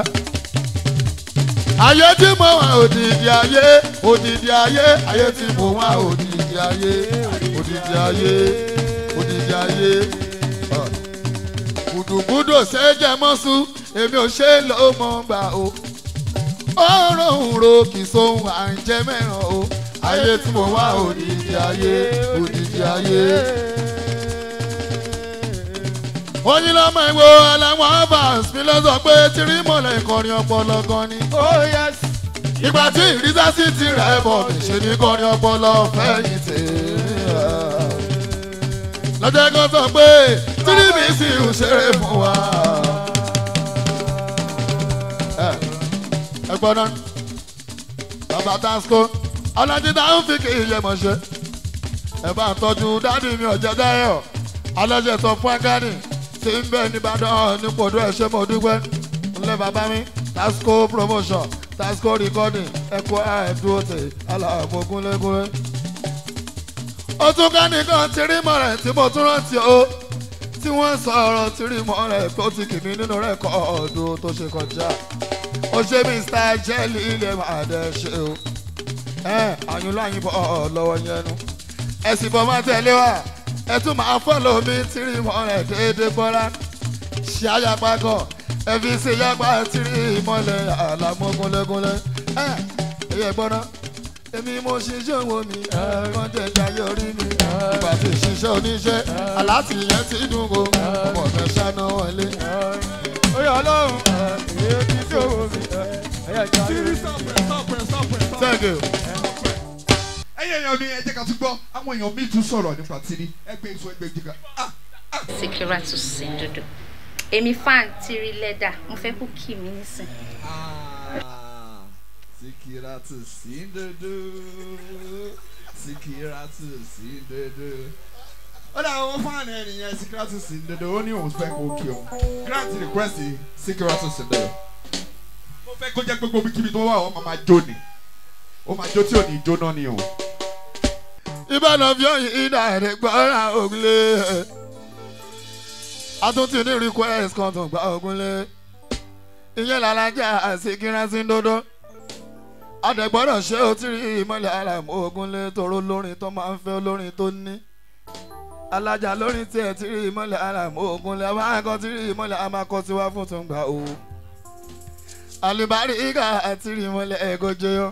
ayé tí mo wá òdìdí ayé òdìdí ayé ayé tí mo wá òdìdí ayé òdìdí ayé òdìdí ayé. Ọ̀ gùdùgùdù ṣẹ́jẹ̀ mọ́sù èmi ò ṣe ló mọ̀ gbà o. ọ̀rọ̀ òǹro kì í sóhun à ń jẹ́ mẹ́ràn o. ayé tí mo wá òdìdí ayé òdìdí ayé. oyin lọ́mọ ìwò aláwọ̀ avans mi ló sọ pé tírí mọ̀lẹ́ ìkọrin ọpọlọ gan ni. oh yes. ìgbà tí ìrísá sí ti rẹ̀ bọ̀ ṣe ní kọrin ọpọlọ fẹ̀yìntì. lọ́jọ́ kan sọ pé tírí mi sì ń ṣeré fún wa. ẹ ẹ gbọ́dọ̀ bàbá tasco ọlọ́dún tá ń fi kì í yẹ mọ̀ ṣe. ẹ bá ń tọ́jú dádì mi ọ̀jẹ̀ dáyọ̀ aláṣẹ sọ fún agani tí ń bẹ nìbàdàn nípòdó ẹ ṣé mo dúpẹ́ ńlẹ̀ bàbá mi tasco promotion tasco recording ẹ̀kọ́ àìdúró tè aláàbò gúnlégúnlé. ó tún ká nìkan tí rí mọ́ rẹ̀ tí mo tún rántí o tí wọ́n sọ ọ̀rọ̀ tí rí mọ́ rẹ̀ tó ti kì mí nínú rẹ̀ kọ́ ọ̀dún tó ṣe kọjá. ó ṣe mr jelly ilé máa dẹ̀ ṣe o. ẹ àyùnlá yín bọ̀ lọ́wọ́ yẹn nu. ẹ sì bọ́ máa tẹ̀lé wa ẹ tún máa fọ́lọ̀ mi tírí mọ́ rẹ̀ déédéé bọ́lá ṣe àyàpá kan ẹ fi ṣe yàgbá tírí mọ́lẹ̀ àlàmọ́gúnlẹ́gúnlẹ́ ẹ ẹ̀yẹ gbọ́ná èmi mo ṣiṣẹ́ owó mi wọ́n jẹ́ jayé orí mi ìgbà tí ṣiṣẹ́ oníṣẹ́ aláàtì yẹn ti dùn kó ọmọ ọ̀fẹ́ ṣáná wọlé. oyè ọlọ́run èyí ti ṣòwò mi. ẹ̀yà ìjà thank you. ẹ̀yin èèyàn mi ẹ jẹ́ ká tún gbọ́ àwọn èèyàn mi tún sọ̀rọ̀ nípa tírí ẹgbẹ́ ìṣó ẹgbẹ́ ìjìká. Ah, Sikiratu Sindodo. Èmi fan tiri lẹ́dà, mo fẹ́ kó kí mi nísìn. ah, Sikiratu Sindodo Sikiratu Sindodo. ó dà wọ́n fáànù ẹ̀ nìyẹn Sikiratu Sindodo ó ní òun fẹ́ kó kí òun grant request Sikiratu Sindodo. mo fẹ́ kó jẹ́ pé gbogbo kíbi tó wà wọ́n máa jó ni ó máa jó tí ò ní jóná ni o. ìbàdàn fi ọyìn ìdá rẹ̀ gbọ́ra ògùnlé àtúntì ní request kan tó gba ògùnlé ìyẹn làlájà Síkírátù Síndodo àdẹ̀gbọ́dọ̀ ṣé o ti rí ìmọ̀lẹ̀ àràmù ògùnlé tóró lórin tó máa ń fẹ́ olórin tó ní alájà lórin tí ẹ ti rí ìmọ̀lẹ̀ àràmù ògùnlé àwọn akọ ti rí ìmọ̀lẹ̀ àmàkọ tiwa fún tó ń gbà o àlùbárí ìgà àti rí ìmọ̀lẹ̀ ẹ̀gọ́jẹ́ yọ.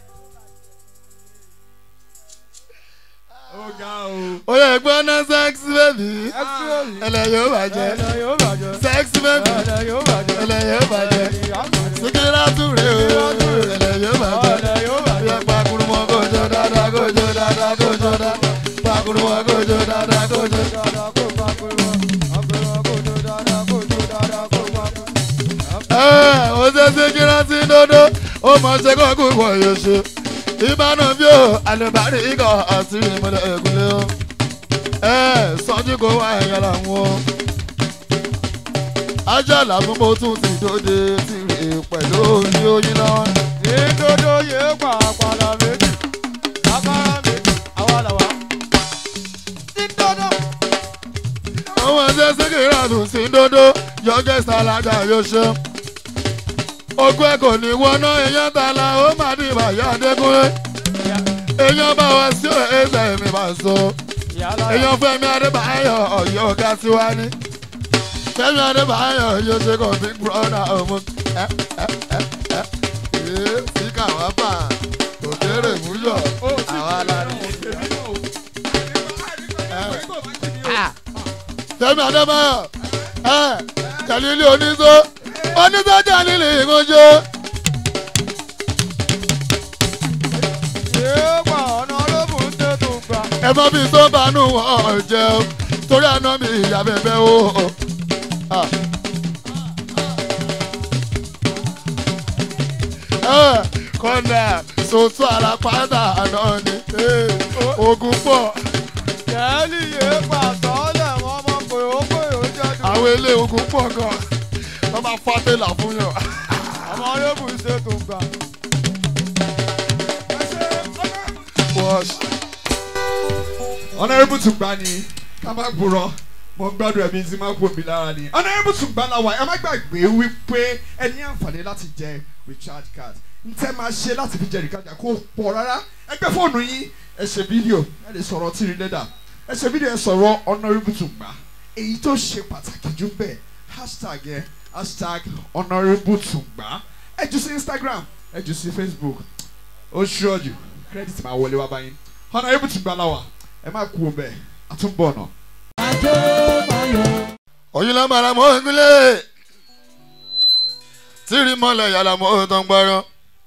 ó ga o. oyè ẹgbẹ́ náà sẹ́ẹ̀sì bẹ́bí ẹlẹ́ yóò bàjẹ́ ẹ̀dá yóò bàjẹ́. sẹ́ẹ̀sì bẹ́bí ẹ̀dá yóò bàjẹ́. ẹlẹ́ yóò bàjẹ́ Síkírátù rè o ẹlẹ́ yóò bàjẹ́ ẹ̀dá yóò yẹ bàjẹ́. pakurumọ kojo dáadáa kojo dáadáa kojo dáadáa pakurumọ kojo dáadáa kojo. dáadáa kó bá kúrò. ọkùnrin kò tó dáadáa kó tó dáadáa kó bá kúrò. ẹ o ṣe Síkírátù Síndodo ó mọ ṣe kókó ìwọ yóò ṣe ìbánu bí o àlùbárí ikọ̀ àti ìmọ̀lẹ̀ ẹ̀gúnlẹ̀ o ẹ sọ́jú kó wá ẹ̀yàn làwọn o ajá làwọn mo tún ti dóde ti rè pẹ̀lú orí oyin lọ́wọ́. ìdodo yé pàápàá méjì. agbára méjì. àwa làwa. ìdodo. àwọn ẹsẹ̀ Síkírátù Síndodo youngest alájà yóò ṣe. ogún ẹ̀ kò ní wọná èèyàn tala ó má di ìbàyà Adékúnlé. èèyàn bá wá sí ẹsẹ̀ mi bá so. ìyálà èèyàn Fẹ́mi Adébáyọ̀ ọ̀yọ́ ọ̀gá tiwa ní. Fẹ́mi Adébáyọ̀ yóò ṣe kàn big brother ọmọ. ẹ ẹ ẹ ẹ ẹ síkà wá bà òkèrè múyọ̀ àwa la ní. Fẹ́mi Adébáyọ̀ ẹ Jàlílì oníṣó oníṣó Jàlílì ìmọ̀ṣẹ́. yé pa ọ̀nà olóbùn tètè gbà. ẹ mọ bí tó bá nù wọ́n jẹun torí àná mi ìyá bẹ̀bẹ̀ o. Ah. Eh, kọ́nà sòtú àràpàdà àná ni eh, ogun pọ̀ kẹ́lí yé pa sọ́ọ́lẹ̀ wọn mọ̀ pé ó pé ó jẹ́ dùn. àwọn ilé ogun pọ̀ gan wọ́n máa fọ́ tẹ́lá fún yàn. ọmọ olóbùn tètè gbà. Wash. honourable tùgbà ni ká má gbúrọ mo ń gbádùn ẹ̀mí tí má kú omi lára ni honourable tùgbà la wà ẹ má gbàgbé wípé ẹ ní àǹfààní láti jẹ recharge card n tẹ́ máa ṣe láti fi jẹ recharge card kó pọ̀ rárá ẹ gbé fóònù yín ẹ ṣe fídíò ẹ lè sọ̀rọ̀ tìrì lẹ́dà ẹ ṣe fídíò ẹ sọ̀rọ̀ honourable tùgbà èyí tó ṣe pàtàkì jù bẹ́ẹ̀ hashtag yẹn hashtag honourable tùgbà ẹ jù sí Instagram ẹ jù sí Facebook ó ṣọ́ọ̀jù credit máa wọlé wá báyìí honourable tùgbà la wà ẹ má kú o bẹ́ẹ̀ àtúnbọ̀ náà. òyìn lámàrà mọ́ ìpínlẹ̀ tíri mọ́lẹ̀ yàrá mọ́ tó ń gbọ́rọ́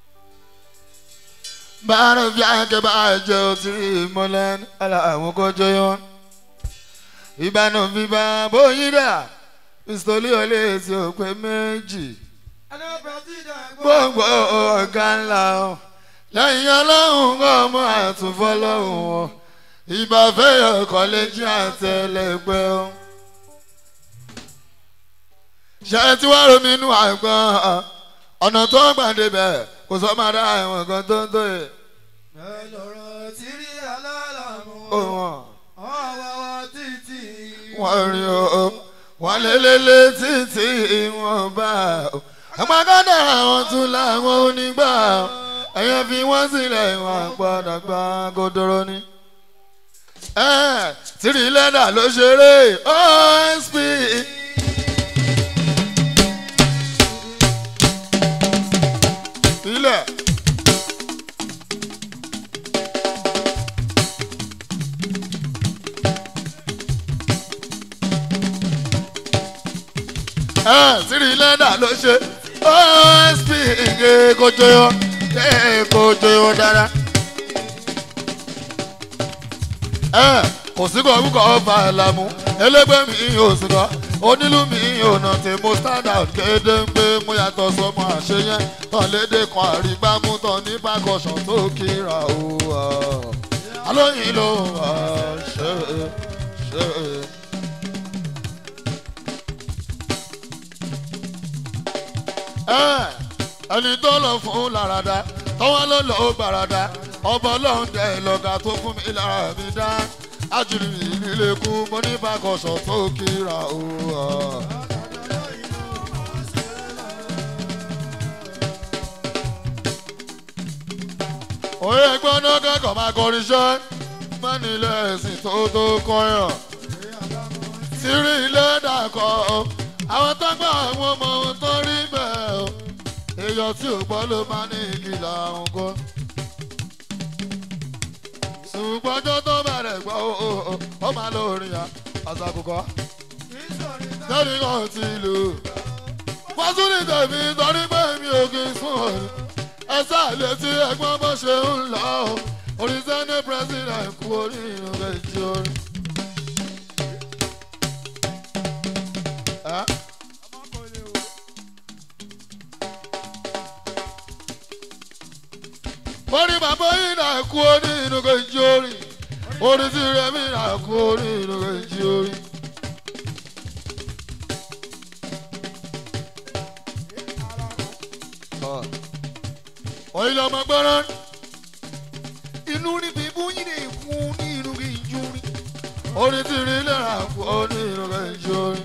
bára fi àkẹ́ bá jẹ́ o tíri mọ́lẹ̀ aláwọ̀ kọjọ́ yọ ìbánu bíbá bóyin dà ìsòlí olè tí ó pé méjì gbogbo ọ̀gá ńlá o lẹ́yìn ọlọ́run kọ́ ọmọ àtúnfọ́ lọ́hùn o ìbàfẹ́ ọ̀kọ́lẹ́jì àtẹlẹgbẹ́ o ṣe tí wàá romi inú àgbọn ọ̀nà tó ń gbàdé bẹ̀ kò sọ máa dá àwọn nǹkan tó ń tó yẹ. ẹ lọ́rọ̀ tí rí alálàmú ó wọn ọ̀wọ́wọ́ títí. wọ́n rí o wọ́n lélẹ́lẹ́ títí wọ́n bá o. àpàkọ́dà àwọn tún làwọn onígbà o. ẹ̀yẹ́ fi wọ́n sílẹ̀ wọ́n padà gbá godoro ni. ẹ tìrì lẹ́dà ló ṣeré osp. ilẹ̀. ẹ tìrì lẹ́dà ló ṣe osp ǹgẹ̀ kojú yọ ẹ̀ kojú yọ dára. ẹ kò sí kọ orúkọ ọba ẹ̀làmú ẹlẹgbẹ́ mi ò sì kọ́ onílù mi ò nà tí mo stand out kéde ń gbé mo yàtọ̀ sọmọ àṣeyẹn tán lédè kan àrígbámú tán ní bákọ̀ṣàn tó kíra o alóyin ló wà ṣe ṣe. ẹ ẹni tó lọ fún làràdà tọ́wọ́ ló lọ gbàràdà ọba ọlọ́run dẹ̀ lọ́gà tó fún mi lára mi dá ájúlù mi nílé kú mo ní bákọ̀ṣọ̀ tó kíra o. òye gbọ́dọ̀ kẹ́kọ̀ọ́ máa kọrin iṣẹ́ mẹ́ni ilé ẹ̀sìn tó tó kọyàn sírí ilé dàkọ̀ àwọn tó gbà àwọn ọmọ ohun tó rí bẹ́ẹ̀ o èèyàn tí ò gbọ́ ló máa ní ìkìlọ̀ àwọn kan ṣùgbọ́n tó tó bẹ̀rẹ̀ gbọ́ ó ó ó ó máa lo orin yà àṣàkùkọ. lẹ́ni kan ti lò ó. wọ́n tún ní tẹ̀mí torí pé mi ò kì í sùn òní. ẹ sáàlẹ̀ tí ẹgbọ́n bó ṣe ń lọ ó. orin sẹ́ni president kú orí ìrìn rẹ̀ jí orin. Ẹ́. orí bàbá yìí náà kú orí inú kejì orí orí tí rẹmi náà kú orí inú kejì orí. oyin lọmọ gbọ́rọ́ inú ní bíbú yìí lè kú ní inú kejì orí orí tí rí náà kú orí inú kejì orí.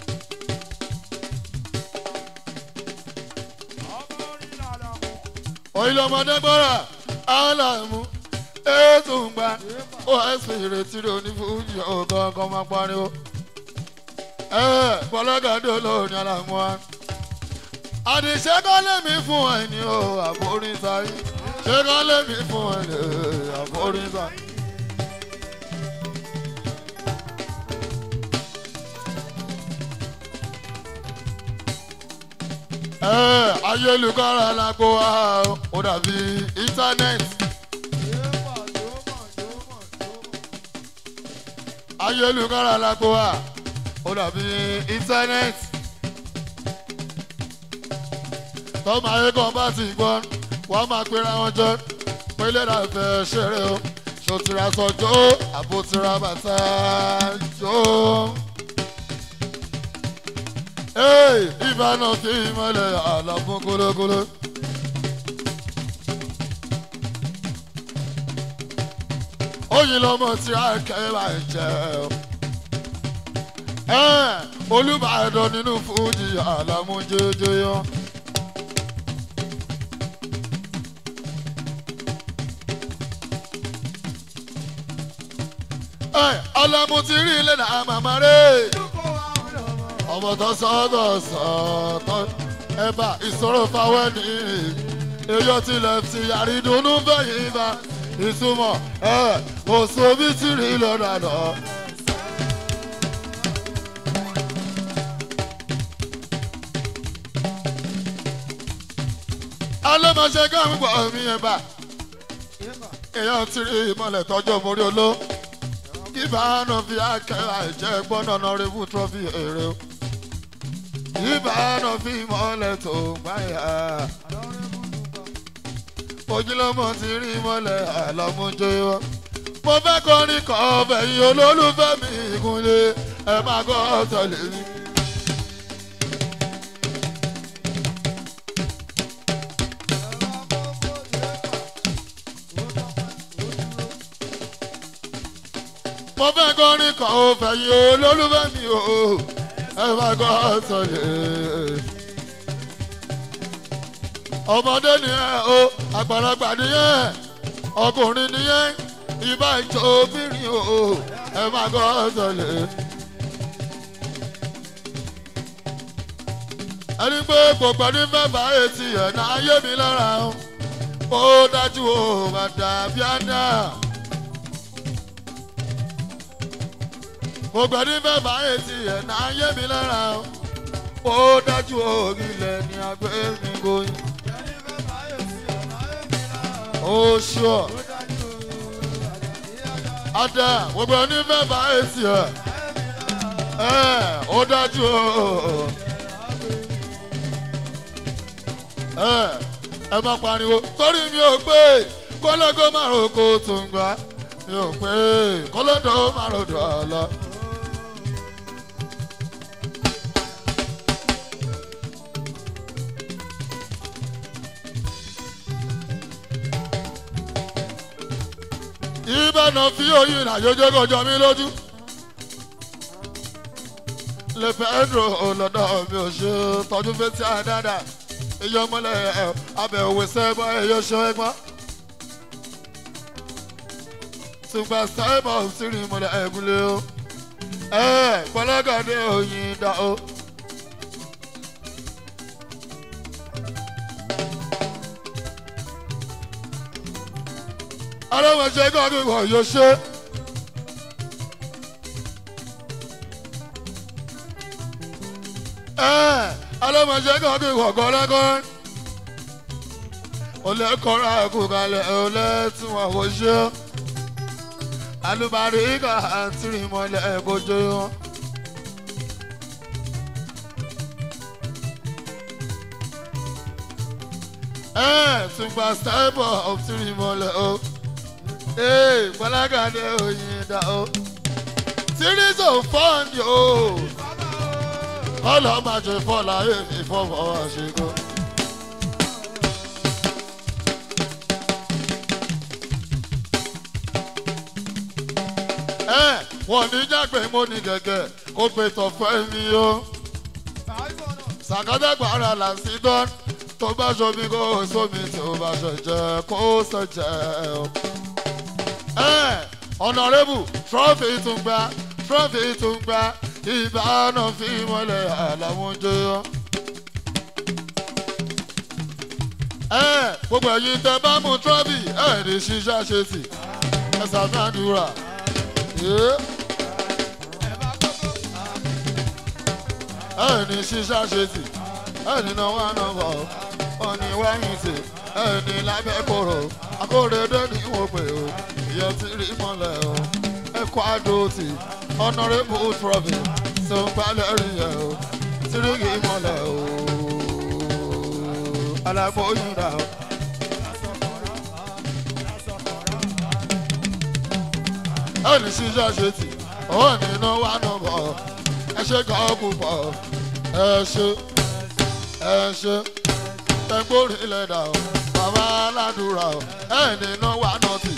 oyin lọmọdé gbọ́ra alamu ètò ń gba osp ìrètí rẹ onífúnjì ọ̀gá ọkọ̀ máa pariwo. ẹ bọ́lọ́gàdé olóòní alamu wa. àdìsẹ́ kọ́ lèmi fún ẹ ní o àforí sáyé ṣé kọ́ lèmi fún ẹ ní àforí sáyé. ẹ ayélujára lágbo wa ó dàbí íńtánẹ́ẹ̀tì. ayélujára lágbo wa ó dàbí íńtánẹ́ẹ̀tì. tọ́mọ ayé kan bá ti gbọ́ wọ́n máa pera wọn jọ pé lẹ́dà fẹ́ ṣeré o ṣòtìrà sọjọ́ àbòtìrà bàtà jọ. Hey, ìbáná kí ìmọ̀lẹ̀ àlàfún kólókóló. Oyin lọmọ tí a kẹ́ bá jẹ́ o. Olúbàdàn nínú fújì àlàmú jẹjẹ yọ. Ọlọ́mú ti rí ilé náà màmá rẹ̀ ọmọ tó sọ́dọ̀ sọ́tọ́ ẹ̀bà ìṣòro fáwọn ní èyí tilẹ̀ ti àrídùnnú bẹ́yìn bá ìtumọ̀ ẹ̀ kò sóbi tìrì lọ́dà lọ. ọlọ́mọṣẹ́ gáàmù gbọ́ mi ẹ̀ bá èèyàn ti rí ìmọ̀lẹ̀ tọ́jú mórí oló kí bàánù fi àkẹ́rà ìjẹ́ gbọ́nà náà rẹ́bù trọ́fì èrè o kí bàánù fi ìmọ̀lẹ̀ tó gbáyà ojúlọ́mọ ti rí ìmọ̀lẹ̀ àlọ́múnjẹ́ wọn mo fẹ́ kọrin kan ọbẹ̀ yìí olólùfẹ́ mi ìkúnlẹ̀ ẹ máa gbọ́ tẹ̀lé mi. mo fẹ́ kọrin kan ọbẹ̀ yìí olólùfẹ́ mi o ẹ máa gbọ́ tẹ̀lé. ọmọdé nìyẹn o àgbàlagbà nìyẹn ọkùnrin nìyẹn ìbá ìjọ obìnrin o ẹ máa gbọ́ tẹ̀lé. ẹni pé gbogbo ní fẹ́fà etí ẹ̀ náà yé mi lára o ó dájú o bàtà bíádà. gbogbo ní fẹ́fà etí ẹ̀ náà yé mi lára o ó dájú o ilẹ̀ ní agbẹ́ mi goyin. ó ṣùọ́ ada gbogbo ẹni fẹ́ bá èsì ẹ̀ ẹ̀ ó dájú o ẹ̀ ẹ má pariwo torí mi ò pé kọ́lọ́gọ́ máa ro kó tó ń gbà mi ò pé kọ́lọ́dọ̀ máa ro dọ̀ ọ́ lọ. ìbànú fi oyin àjọjọ kọjọ mi lójú. lè pedro ọlọ́dọ̀ mi ò ṣe tọ́jú fetí àdáda èyí ọmọlẹ̀ abẹ́ òwe sẹ́gbọ́n èyí ṣe ẹgbọ́n. ṣùgbọ́n sáìbọ̀ sí rí mọ́lẹ̀ ẹ̀gúnlé o. ẹ pọlọ́gàdé oyin dá o. aláwọ̀ṣẹ́ gọ́dún wọ̀ yóò ṣe. aláwọ̀ṣẹ́ gọ́dún wọ̀ gọ́lẹ́gọ́. olè kọ́ra ẹ̀kú kalẹ̀ olè tí wọ́n kò ṣe. alùbáríkà àti ìmọ̀lẹ̀ ẹ̀kọ́ jẹ́ wọn. tùgbà sáìbọ̀ ọ̀tún ìmọ̀lẹ̀ o. Ee, Bọ́lágàdé oyin dá o. Series of fun o. Kọ́lọ́ máa ṣe fọ́lá èmi fọ́fọ́ àṣekọ́. Ẹ wọ́n ní jágbe mo ní gẹ̀gẹ̀ kó pe tọ̀fẹ́ mi o. Sàkádàgbà ara là sí dán tó bá ṣomi kó sómi tó bá ṣẹ̀jẹ̀ kó ṣẹ̀jẹ̀ o ọ̀nàrẹ́bù trọ́fì tún gba trọ́fì tún gba ìbáná fi mọ́lẹ̀ àlàmú jẹyọ. gbogbo ẹ̀yin tẹ bá mú trọ́fì ẹ̀ ní ṣíṣá ṣe sí ẹ ṣàfihàdúrà. ẹ̀ ní ṣíṣá ṣe sí ẹ̀ nínú wà náà bọ̀ ọ̀ ní wáyé sí ẹ̀ ní lábẹ́ kóró akóredé ní wọ́n pè ó ìyá ti rí mọ́lẹ̀ o ẹ̀kọ́ àdóòtì ọ̀nàrẹ́bù trọ́fì tó ń balẹ̀ rí ẹ̀ o ti rí kì í mọ́lẹ̀ o alágbóyún dà o. ẹni ṣiṣẹ́ ṣe tì ó nínú wà nù bọ̀ ẹ ṣe kàn ó kú pọ̀ ẹ ṣe ẹ ṣe tẹ́gbórí lẹ́dà o bàbá aládùúrà o ẹ nínú wà nù tì.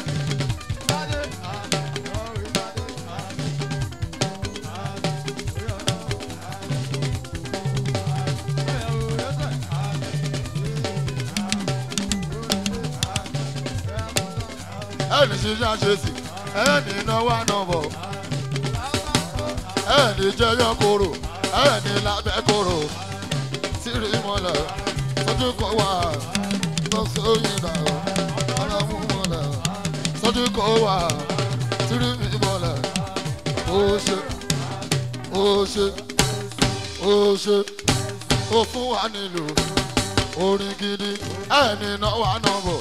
ẹni ṣiṣẹ́ ṣe sí ẹni náwó ànábọ̀ ẹni jẹyọ koro ẹni lábẹ́ koro tírí mọ́lẹ̀ sójú kọ wá lọ́sọ̀ọ́yìn dà ọlọ́mú mọ́lẹ̀ sójú kọ wá tírí mọ́lẹ̀ ó ṣe ó ṣe ó ṣe ó fún wa nílùú orin gidi ẹni náà wà náà bò.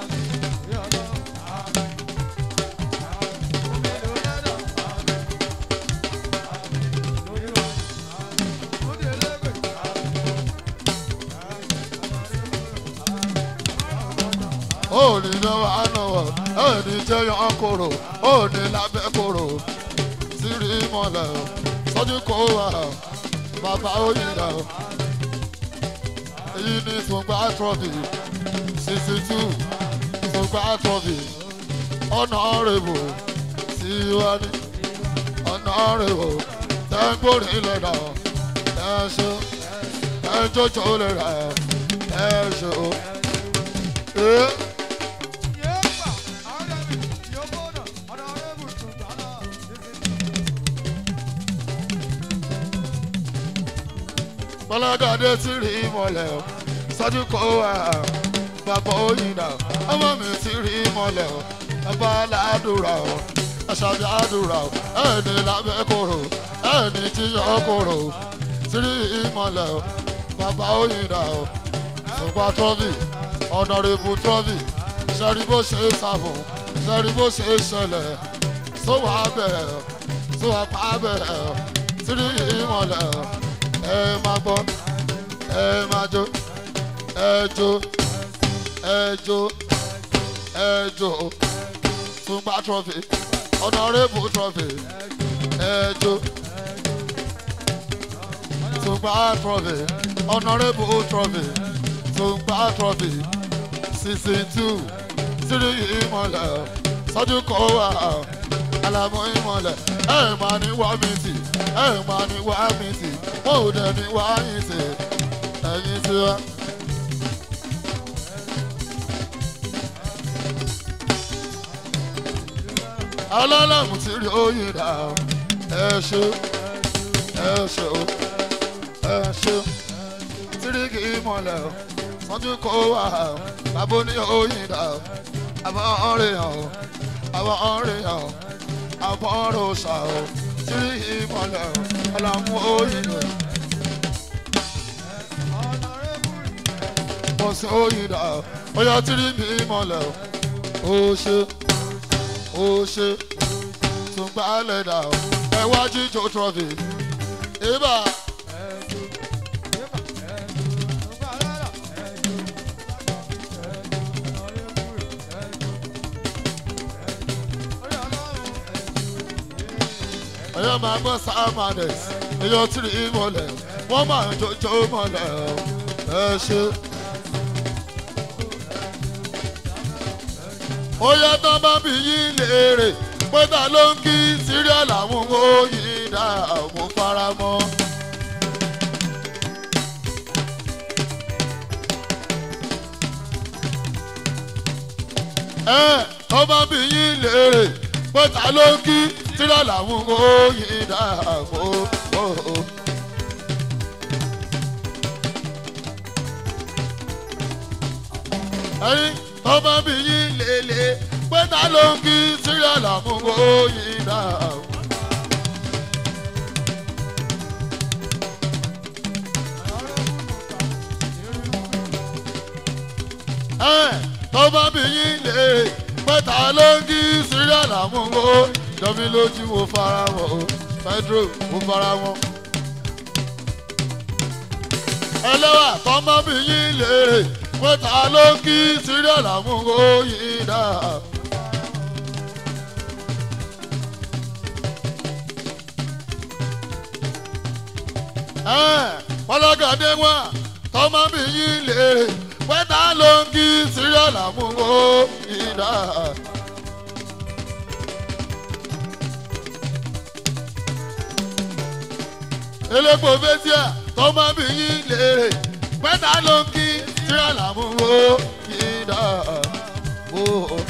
òní náà wà náà wọ̀ ẹni jẹ́yàn kòrò òní lábẹ́ kòrò sírí mọ́lẹ̀ sọ́jú kó wà bàbá òyìnbá èyí ni tùgbà trọ́fì sixty two tùgbà trọ́fì honourable tiwani honourable tẹ́gbórí lẹ́dà ẹ̀ṣọ́ ẹ̀jọ́jọ́ lẹ́dà ẹ̀ṣọ́. Eh? bọ́lọ́dọ̀dé tí rí mọ́lẹ̀ o sọ́jú kó wà bàbá òyìnbá ọmọ mi tí rí mọ́lẹ̀ o bàbá aládùúrà o aṣáájú àdúrà o ẹni lábẹ́ kòrò ẹni tí yọ kòrò tí rí mọ́lẹ̀ o bàbá òyìnbá o ṣùgbọ́n trọ́fì ọ̀nàrẹ́bù trọ́fì sẹ́rí bó ṣe sàbùn sẹ́rí bó ṣe ṣẹlẹ̀ sówà bẹ̀rẹ̀ sówà pa bẹ̀rẹ̀ tí rí mọ́lẹ̀ o ẹ máa gbọ́ ẹ máa jó ẹ jó ẹ jó ẹ jó tùgbà trọ́fì ọ̀nàrẹ́bù trọ́fì ẹ jó tùgbà trọ́fì ọ̀nàrẹ́bù trọ́fì tùgbà trọ́fì sísìn tù sírí ìmọ̀lẹ̀ sọ́jú kọ́ wà alamu ìmọ̀lẹ̀ ẹ máa ní wá mi tì ẹ máa ní wá mi tì wọn ò dẹ̀ ní wá yín tì ẹ̀yìn tí wá. alálàmù tí rí oyin dà ẹ ṣe ẹ ṣe o ẹ ṣe tíríkì ìmọ̀lẹ̀ o sọ́jú kó wà bàbá ní oyin dà àbọ̀ ọ̀rẹ́ hàn o àbọ̀ ọ̀rẹ́ hàn o àbọ̀ ọ̀rẹ́ òṣà o tíríkì ìmọ̀lẹ̀ o ọ̀làmú oyin dà. Mo sì oyin dà ó yọ tíríkì ìmọ̀lẹ̀ o ó ṣe ó ṣe tún gbálẹ̀ dà ó ẹ wá jíjó trọ́fì ibà. ẹ̀yọ́ máa gbọ́ sáàmàdẹ̀s ẹ̀yọ́ tìrì ìmọ̀lẹ̀ wọ́n máa ń jọjọ́ mọ̀lẹ̀ ẹ ṣe. ó yẹ tán bá bí yín léèrè pé ta ló ń kí síríà làwọn oyin dá àwọn faramọ́. ẹ tó bá bí yín léèrè pé ta ló ń kí síríà làwọn oyin dá àwọn. ẹyin tó bá bí yín lélẹ̀ pé ta ló ń kí síríà làwọn oyin dá àwọn. ẹ tó bá bí yín lè pé ta ló ń kí síríà làwọn o jọmí lójú mo fara wọn o pedro mo fara wọn. ẹlẹ́wà tó bá bí yín lè pé ta ló ń kí síríà làwọn o yín dá. ọlọ́gàdé wọn tó bá bí yín lè pé ta ló ń kí síríà làwọn o yín dá. elépo fẹsíà tó máa bí yín léèrè pẹ́tà ló ń kí tíra làmúwò yín dá o.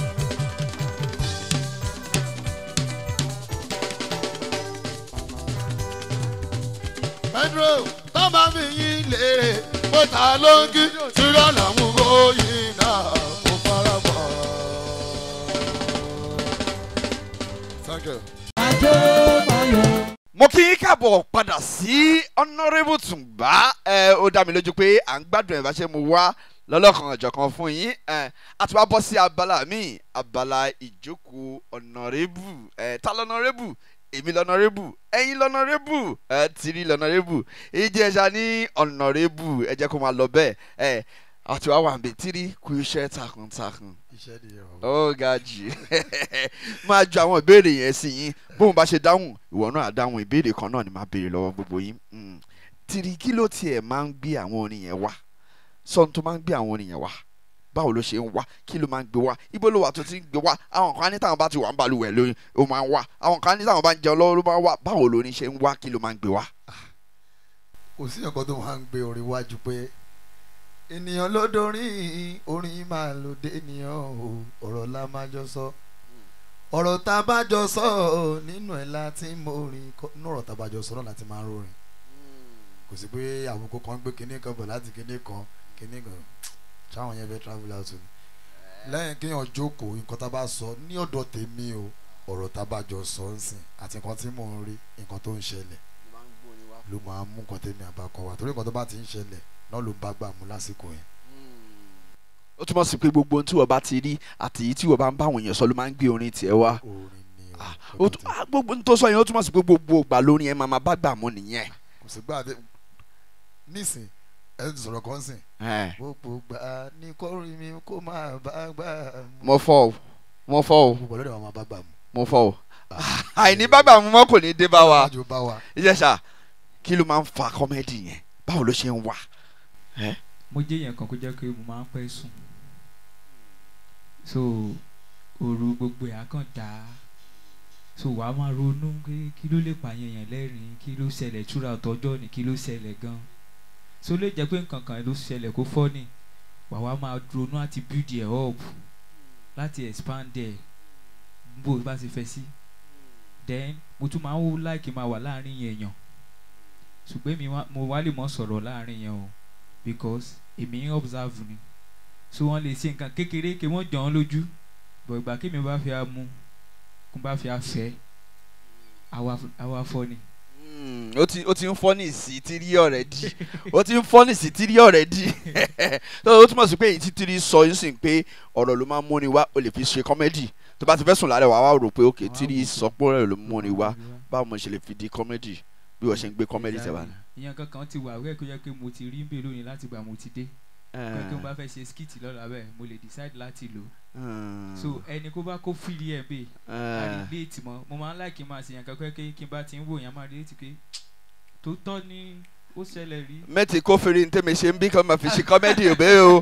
pedro tó máa bí yín léèrè pẹ́tà ló ń kí tíra làmúwò yín dá o fara mọ́. Thank you. mo kí yín káàbọ̀ padà sí honourable tùǹgbà ẹ ó dá mi lójú pé à ń gbádùn ẹ̀ bá ṣe mo wá lọ́lọ́kan ọ̀jọ̀kan fún yín ẹ a ti wá bọ́ sí abala míì abala ìjókòó honourable ẹ ta lọ́nọ́rẹ́bù èmi lọ́nọ́rẹ́bù ẹ̀yin lọ́nọ́rẹ́bù ẹ tìrí lọ́nọ́rẹ́bù èyí jẹ́ ẹja ní honourable ẹ jẹ́ kó máa lọ bẹ́ẹ̀ ẹ àti wá wà ń bẹ tìrí kú iṣẹ́ takuntakun iṣẹ́ nìyẹn bàbá. ó ga jù máa ju àwọn ìbéèrè yẹn sí yín bóun bá ṣe dáhùn ìwọ náà á dáhùn ìbéèrè kan náà ni máa béèrè lọ́wọ́ gbogbo yín Mm. tìrì kí ló tiẹ̀ máa ń gbé àwọn orin yẹn wá sọ́n tó máa ń gbé àwọn orin yẹn wá báwo ló ṣe ń wá kí ló máa ń gbé wá ibo ló wà tó ti ń gbé wá àwọn kan ní táwọn bá ti wà ń balùwẹ̀ lóyún ó máa ń wá àwọn kan ní táwọn bá ń jẹun lọ́wọ́ ló máa ń wá báwo lórin ṣe ń wá kí ló máa ń gbé wá. kò sí nǹkan tó máa ń gbé orin wájú pé ènìyàn ló dorin orin máa lò dé ènìyàn o ọ̀rọ̀ la máa jọ sọ ọ̀rọ̀ tá a bá jọ sọ nínú ẹ̀ láti mọ orin kọ nínú ọ̀rọ̀ tá a bá jọ sọ náà láti máa rorin kò sí pé àwọn kò kàn gbé kinní kan bọ̀ láti kinní kan kinní kan táwọn yẹn fẹ́ travel out ni lẹ́yìn kéèyàn jókòó nǹkan tá a bá sọ ní ọ̀dọ̀ tèmi o ọ̀rọ̀ tá a bá jọ sọ ń sìn àti nǹkan tí mò ń rí nǹkan tó ń ṣẹlẹ̀ ló máa ń mú nǹkan tèmi àbákọ wa torí nǹkan tó bá ti ń ṣẹlẹ̀ náà ló ń bá gbà mú lásìkò yẹn. ó túmọ̀ sí pé gbogbo ohun tí wọ́n bá ti rí àti èyí tí wọ́n bá ń bá àwọn èèyàn sọ ló máa ń gbé orin tiẹ̀ wá. orin ni o Ah, nǹkan ó tí- tún- ah, gbogbo ohun tó sọ yẹn ó túmọ̀ sí pé gbogbo ìgbà lórin ẹ̀ máa máa bá gbà mú nìyẹn. kò sí gbà dé nísìn ẹ ti sọ̀rọ̀ kan sìn Ẹ̀, gbogbo gbà ní kórìí mi kó máa bá gbà mú mo fọ́ o mo fọ́ o gbogbo lọ́dọ̀ wọn máa bá gbà mú. mo fọ́ o àìní bá gbà mú mọ́ kò ní dé bá wa. Ájò bá wa ìjẹsà kí ló máa ń fa kọ́mẹ́dì yẹn báwo ló ṣe ń wà. mo jẹ́ èèyàn kan kó jẹ́ pé mo máa ń pẹ́ sùn so òru gbogbo ẹ̀ á kàn dá so wàá máa ronú pé kí ló lè pààyàn yẹn lẹ́rìn-ín kí ló ṣẹlẹ̀ túra ọ̀tọ́jọ́ ni kí ló ṣẹlẹ̀ gan so lè jẹ́ pé nǹkan kan ló ṣẹlẹ̀ kó fọ́ ni wàá wá máa ronú àti build ẹ̀ up láti expand ẹ̀ bó o bá ṣe fẹ́ sí then mo tún máa ń wò láìkí máa wà láàrin èèyàn ṣùgbọ́n èmi wá- mo wá lè mọ̀ sọ̀rọ̀ láàrin yẹn o because èmi ń observe ni so wọ́n lè ṣe nǹkan kékeré kí wọ́n jọ ọ́n lójú bọ̀ ìgbà kí mi bá fi amú kó bá fi afẹ́ àwa àwa fọ́ ni. Mm, ó ti ó ti ń fọ́ ní sí tírí ọ̀rẹ́dì ó ti ń fọ́ ní sí tírí ọ̀rẹ́dì tó ó túmọ̀ sí pé èyí tí tírí sọ yín sì ń pé ọ̀rọ̀ ló máa ń múni wá o lè fi ṣe kọ́mẹ́dì tó bá ti fẹ́ sùn lálẹ́ wàá wá rò pé òkè tírí sọ pé ọ̀rọ̀ ló múni wá báwo mo ṣe lè fi di kọ́mẹ́dì bí wọ́n ṣe ń gbé kọ́mẹ́dì tẹ̀ wá. ìyẹn kankan ti wà wẹ́ẹ̀ kó yẹ kí mo ti rí ń bè lónìí láti gbà mo ti dé pé kí n bá fẹ́ ṣe skit lọ́la bẹ́ẹ̀ mo lè decide láti lò so ẹni kó bá kó fìrí ẹ̀ bẹ́ẹ̀ àríléètì mọ́ mo máa ń láì kí n máa ṣe yàn kankan kí kí n bá ti ń wò yàn máa rí létí pé tó tọ́ ni ó ṣẹlẹ̀ rí. mẹ́tì kófìrí ní tèmi ṣe ń bí kí wọ́n máa fi ṣe kọ́mẹ́dì òbẹ́ o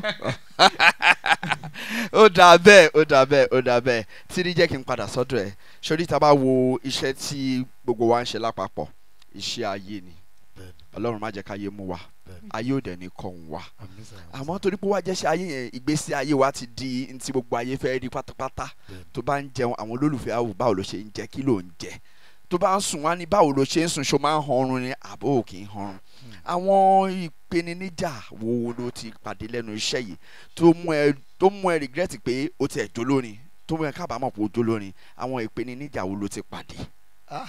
ó dà bẹ́ẹ̀ ó dà bẹ́ẹ̀ ó dà bẹ́ẹ̀ tírí jẹ́ kí n padà sọ́dọ̀ ẹ̀ sórí tá a bá wo iṣẹ́ tí gbogbo wa ń ṣe lápapọ̀ iṣẹ́ ayé ni bẹ́ẹ̀ni ọlọ́run má jẹ́ ká ayé mú wa bẹ́ẹ̀ni ayé ò dẹ̀ ní kọ́ ń wa àmì sàn àmọ́ torí pé wá jẹ́ ṣe ayé yẹn ìgbésí ayé wa ti di ntí gbogbo ayé fẹ́ rí pátápátá Bẹ́ẹ̀ni. tó bá ń jẹun àwọn olólùfẹ́ àwò báwo ló ṣe ń jẹ kí ló ń jẹ tó bá ń sùn wá ní báwo ló ṣe ń sùn ṣó máa ń hanrun ni àbó ò kì í hanrun àwọn ìpèníjà wo ló ti pàdé lẹ́nu iṣẹ́ yìí tó mú ẹ tó mú ẹ regret pé ó ti ẹ̀ jó lórin tó mú ẹ kábàámọ̀ pé ó jó lórin àwọn ìpèníjà wo ló ti pàdé. ah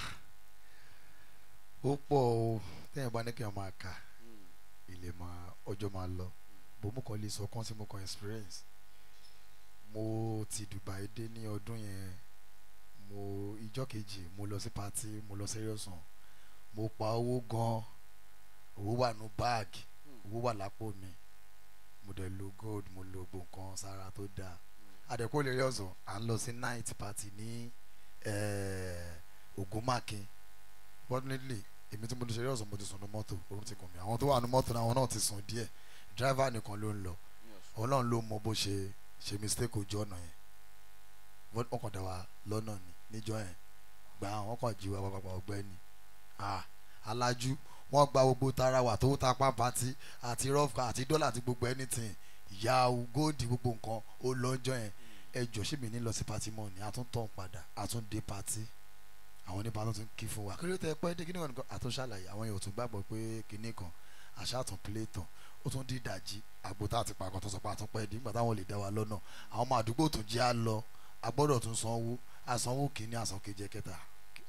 ó pọ̀ o téèyàn bá ní kí wọ́n máa kà ilé máa ọjọ́ máa lọ bó mo kàn lè sọ kán tí mo kàn experience mo ti Dubai dé ní ọdún yẹn mo ìjọ́ kejì mo lọ sí party mo lọ serious on mo pa owó gan owó wà nù báàgì owó wà lápò mi mo dẹ̀ lo gold mo lo gbogbo nǹkan sára tó dáa àdẹ̀kọ́ lè rí ọ̀sán à ń lọ sí night party ní eh, Ògúnmákin fortunately èmi tí mo ti ṣe eré ọ̀sán mo ti sùn ní mọ́tò orun ti kùn mí àwọn tó wà ní mọ́tò náà àwọn náà ti sùn díẹ̀ driver nìkan ló ń lọ ọlọ́run ló mọ bó ṣe ṣe mistake ojú ọ̀nà yẹn wọ́n wọ́n kàn dá wa lọ́nà ni níjọ́ yẹn gbà wọ́n kàn jí wa pàpàpà ọ̀gbẹ́ni ah alájú wọ́n gba gbogbo tara wà tó ta pàǹpàtì àti rọ́fà àti dọ́là àti gbogbo anything ìyá góòdì gbogbo nǹkan ó lọ́jọ́ yẹn ẹ jọ ṣé mi ní lọ sí pati mọ́ ni a tún tọ̀ padà a tún dé pati àwọn nípa tó tún kí fún wa kí ló tẹ pẹ́ dé kíní kan nìkan àtún ṣàlàyé àwọn yóò tún gbàgbọ́ pé kíní kan àṣà tún plé tán ó tún di ìdajì àgbo tá a ti pàkọ́ tó sọ pé àtún pẹ́ dé nígbà táwọn lè dá wa lọ́nà àwọn ọmọ àdúgbò tún jẹ́ á lọ a gbọ́dọ̀ tún sanwó àsanwó kíní àsan kejì ẹ̀kẹta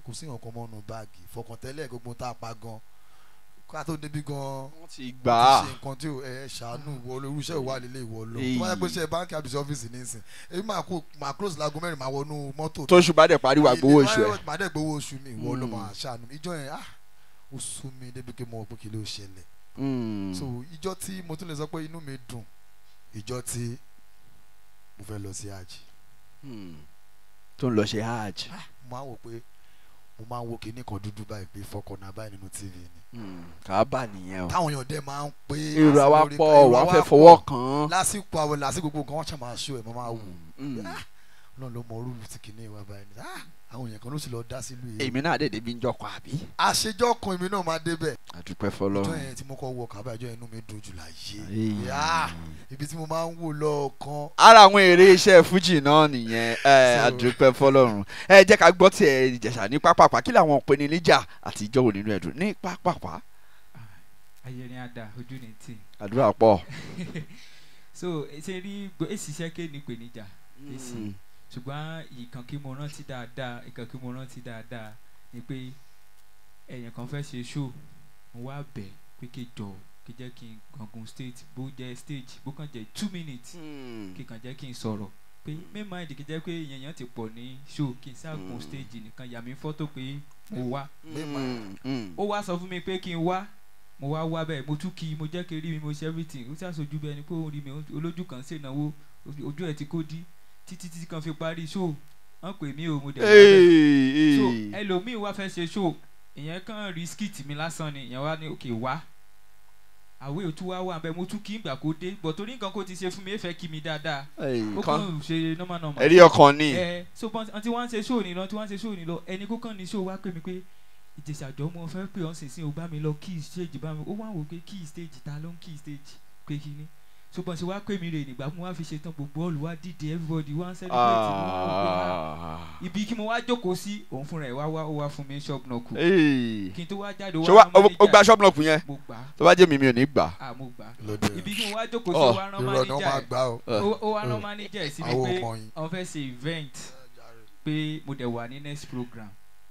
kò sí nǹkan mọ́nu báàgì fọkàntẹ́lẹ̀ gbogbo tá a pa gan ká tó débi gan wọ́n ti kò gbà á ṣe nǹkan tí ẹ ṣàánú ìwọ olórú iṣẹ́ ìwà lílé ìwọ lọ Èyí. tó bá yẹ pé iṣẹ́ báńkì àbísí ọ́fíìsì nísìn èmi máa kó máa close láago mẹ́rin máa wọnú mọ́tò tó ṣùgbọ́n dẹ̀ parí wà gbowó oṣù ẹ̀. màá dẹ̀ gbowó oṣù mi ìwọ ló Mm. máa ṣàánú ìjọ yẹn ah ó sú mi débi pé mo rò pé kí ló ṣẹlẹ̀ Mm. so ìjọ tí mo tún lè sọ pé inú mi dùn ìjọ tí mo fẹ́ lọ sí hajj Mm. tó ń lọ ṣe hajj. mo máa ń wò pé mo máa ń wo kinní kan dúdú báyìí pé fọkànnà báyìí nínú tv ni Mm. kábà nìyẹn o. táwọn èèyàn dẹ̀ máa ń pé èrò àwa lórí- pọ̀ èrò wà á àwa fẹ́ pọ̀. fọwọ́ kàn án. lásìkò àwọn lásìkò gbogbo kan wọ́n ṣe máa ṣó ẹ̀ mo máa wò Mm. náà ló mọ rúùlù tí kinní wa báyìí ni ah àwọn èèyàn kan ló sì lọ dá sílùú yìí èmi náà dẹ̀ débi ń jọkọ̀ àbí. àṣejọ́ kan èmi náà máa débẹ̀ àdúpẹ́ ìjọ fọlọ́run. yẹn tí mo kọ́ wọ kábà ìjọ yẹn inú mi dùn jù láyé Èyí. Ah, ibi tí mo máa ń wò lọ́ọ̀kan ara àwọn eré iṣẹ́ fújì náà nìyẹn ẹ So- àdúpẹ́ fọlọ́run ẹ jẹ́ ká gbọ́ tiẹ̀ ìjẹ̀ṣà ní pápápá kí làwọn ìpèníjà àti ìjọ́wò nínú ẹ̀dùn ní pápápá ayẹrin ada ojú ni tí àdúrà pọ̀. so ṣe rí gbọ́- èsì iṣẹ́ ké ní ìpèníjà èsì ṣùgbọ́n ìkan kí mo rántí dáadáa ìkan kí mo rántí dáadáa ni pé ẹ̀yàn kan fẹ́ ṣe show mo wá bẹ̀ pé kí jọ kí jẹ́ kí n gangun stage bó jẹ́ stage bó kàn jẹ́ two minutes kí kàn jẹ́ kí n sọ̀rọ̀ pé mímọ ìdí kí jẹ́ pé èèyàn ti pọ̀ ní show kí n ṣàgùn Mm. stage nìkan yà mí fọ́tò pé mo wá Mm, mm. ó wá sọ fún mi pé kí n wá mo wá wá bẹ́ẹ̀ mo tún kí i mo jẹ́ kí n rí mi mo ṣe everything ó ṣàṣojú bẹ́ẹ̀ ni pé òun rí mi olójú kan ṣènáwó ojú ẹ̀ ti kó dí títí títí kan fi parí show wọ́n pè mí o mo dẹ̀ wá bẹ́ẹ̀ so Hey, hey. ẹlòmíì wá fẹ́ ṣe show ìyẹn kàn rí skit mi lásán ni ìyẹn wá ní òkè wá àwé òtún wá wà bẹ́ẹ̀ mo tún kí ìgbà kó dé bọ̀ torí nǹkan kó ti ṣe fún mi ẹ fẹ́ kí mi dáadáa Hey, ó kan kàn ṣe normal normal ẹ̀rí ọkàn ni. ẹ so bọ́n àti wọ́n ń ṣe show ni lọ tí wọ́n ń ṣe show ni lọ ẹni kó kàn ní show wá pè mí pé ìjẹsàjọ́ mo fẹ́ pè ọ́n sìn sí o bá mi lọ key stage bá mi ó wá wò pé key stage ta ló ń key stage pé kí ni so bọ́n ṣe wá pè mí rè nígbà mo wá fi ṣetán gbogbo ọ̀lù wá dìde everybody wá ń celebrate mo wá wò pé ah, Ah. ibi kí mo wá jókòó sí òun fúnra ẹ̀ wá wá ó wá fún mi shop náà kù Hey. kí n tó wá jáde ṣé wá rán ó ó gba manager. ṣọ́ọ̀bù náà kù yẹn mo gbà á tó bá jẹ́ mi mi ò ní gbà. ah mo gbà á lóde ibi kí mo wá jókòó sí Oh, ó wá rán irọ́ ni wọ́n manager máa ẹ̀ gbá o Uh. ó ó wá rán Uh. manager ẹ̀ sí mi àwọn pé ọmọ yín wọ́n fẹ́ ṣe event pé mo dẹ̀ wà ní next program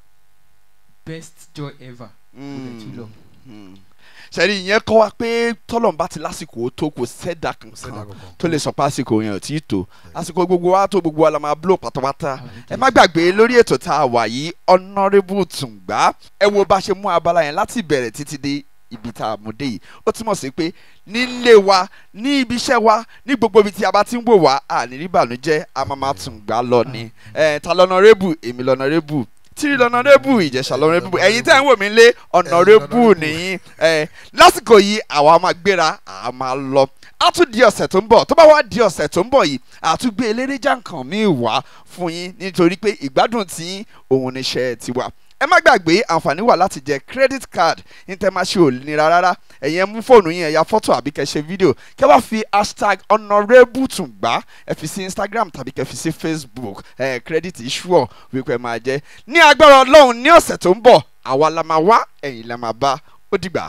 best joy ever mo dẹ̀ tún lọ. sẹ́ni ìyẹn kọ́ wa pé tọ́lọ́n bá ti lásìkò ó tó kò sẹ́dá sẹ́dá kankan kankan tó lè sọ pé àsìkò yẹn ò tí ì tó àsìkò gbogbo wa tó gbogbo wa la máa blow pátápátá ẹ má gbàgbé lórí ètò tá a wà yìí honourable tùǹgbà ẹ wo bá ṣe mú abala yẹn láti bẹ̀rẹ̀ títí dé ibi tá a mú dé yìí ó túmọ̀ sí pé nílé wa ní ibi iṣẹ́ wa ní gbogbo ibi tí a bá ti ń wò wá àní rí ìbànújẹ́ a máa máa tùǹgbà lọ ni ẹ ta lọ́nọ̀rẹ́bù èmi lọ́nọ̀rẹ́bù tírí lọ́nọ̀rẹ́bù ìjẹ̀ṣà lọ́nọ̀rẹ́bù ẹ̀yin tẹ́ ń wò mí lé ọ̀nọ̀rẹ́bù nìyí ẹ lásìkò yìí àwa máa gbéra àá máa lọ á tún di ọ̀sẹ̀ tó ń bọ̀ tó bá wá di ọ̀sẹ̀ tó ń bọ̀ yìí àtúgbé eléré jàǹkàn míì wá fún yín nítorí pé ìgbádùn tí òun níṣẹ́ ti wà ẹ má gbàgbé àǹfààní wà láti jẹ credit card ní tẹ́ máa ṣe ò nira rárá ẹ̀yin ẹ mú fóònù yín ẹ ya fọ́tò àbí kẹ́ ṣe fídíò kẹ́ wá fi hashtag honourable tùngbà ẹ fi sí instagram tàbí kẹ́ fi sí facebook ẹ credit sure wípé ẹ máa jẹ ní agbára ọlọ́run ní ọ̀sẹ̀ tó ń bọ̀ àwa la máa wá ẹ̀yin la máa bá ó dìgbà.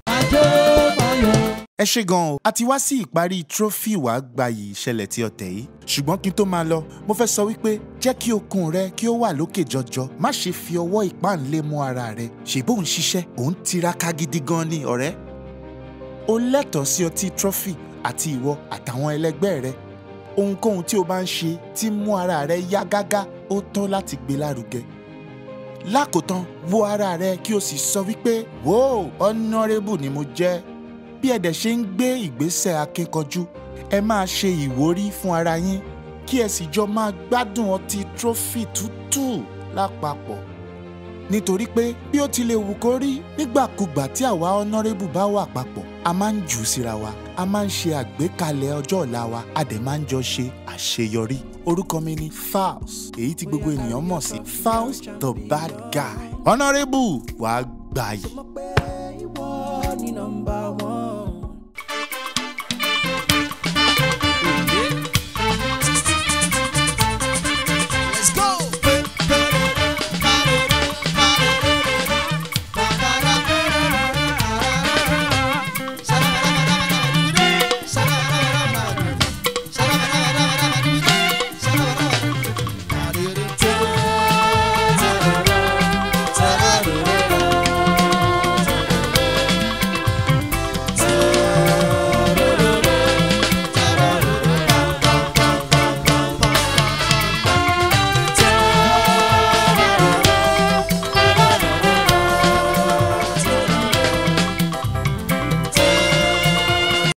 ẹ ṣe gan o a ti wá sí ìparí trophy wàá gbayì ìṣẹ̀lẹ̀ tí ọ̀tẹ̀ yìí ṣùgbọ́n kí n tó máa lọ mo fẹ́ sọ wípé jẹ́ kí okun rẹ kí ó wà lókè jọjọ má ṣe fi ọwọ́ ìpáǹlé mú ara rẹ ṣèbó ń ṣiṣẹ́ òun tiraka gidi gan ni ọ̀rẹ́ o lẹ́tọ̀ọ́ sí ọtí trophy àti ìwọ àtàwọn ẹlẹgbẹ́ rẹ ohunkóhun tí o bá ń ṣe tí mú ara rẹ yá gágá ó tọ́ láti gbé lárugẹ lákòótán wo ara rẹ kí o sì sọ wípé wò honourable ni mo jẹ́ bí ẹ dẹ̀ ṣe ń gbé ìgbésẹ̀ akíkanjú ẹ máa ṣe ìwúrí fún ara yín kí ẹ sì jọ máa gbádùn ọtí trophy tútù lápapọ̀ nítorí pé bí ó ti lè wù kó rí nígbàkúgbà tí àwa honourable bá wà papọ̀ a máa ń jù ú síra wa a máa ń ṣe àgbékalẹ̀ ọjọ́ ọ̀la wa a dẹ̀ máa ń jọ ṣe àṣeyọrí orúkọ mi ni Falz èyí tí gbogbo ènìyàn mọ̀ sí Falz the bad guy honourable wàá gbà yìí. ní nọ́mbà one.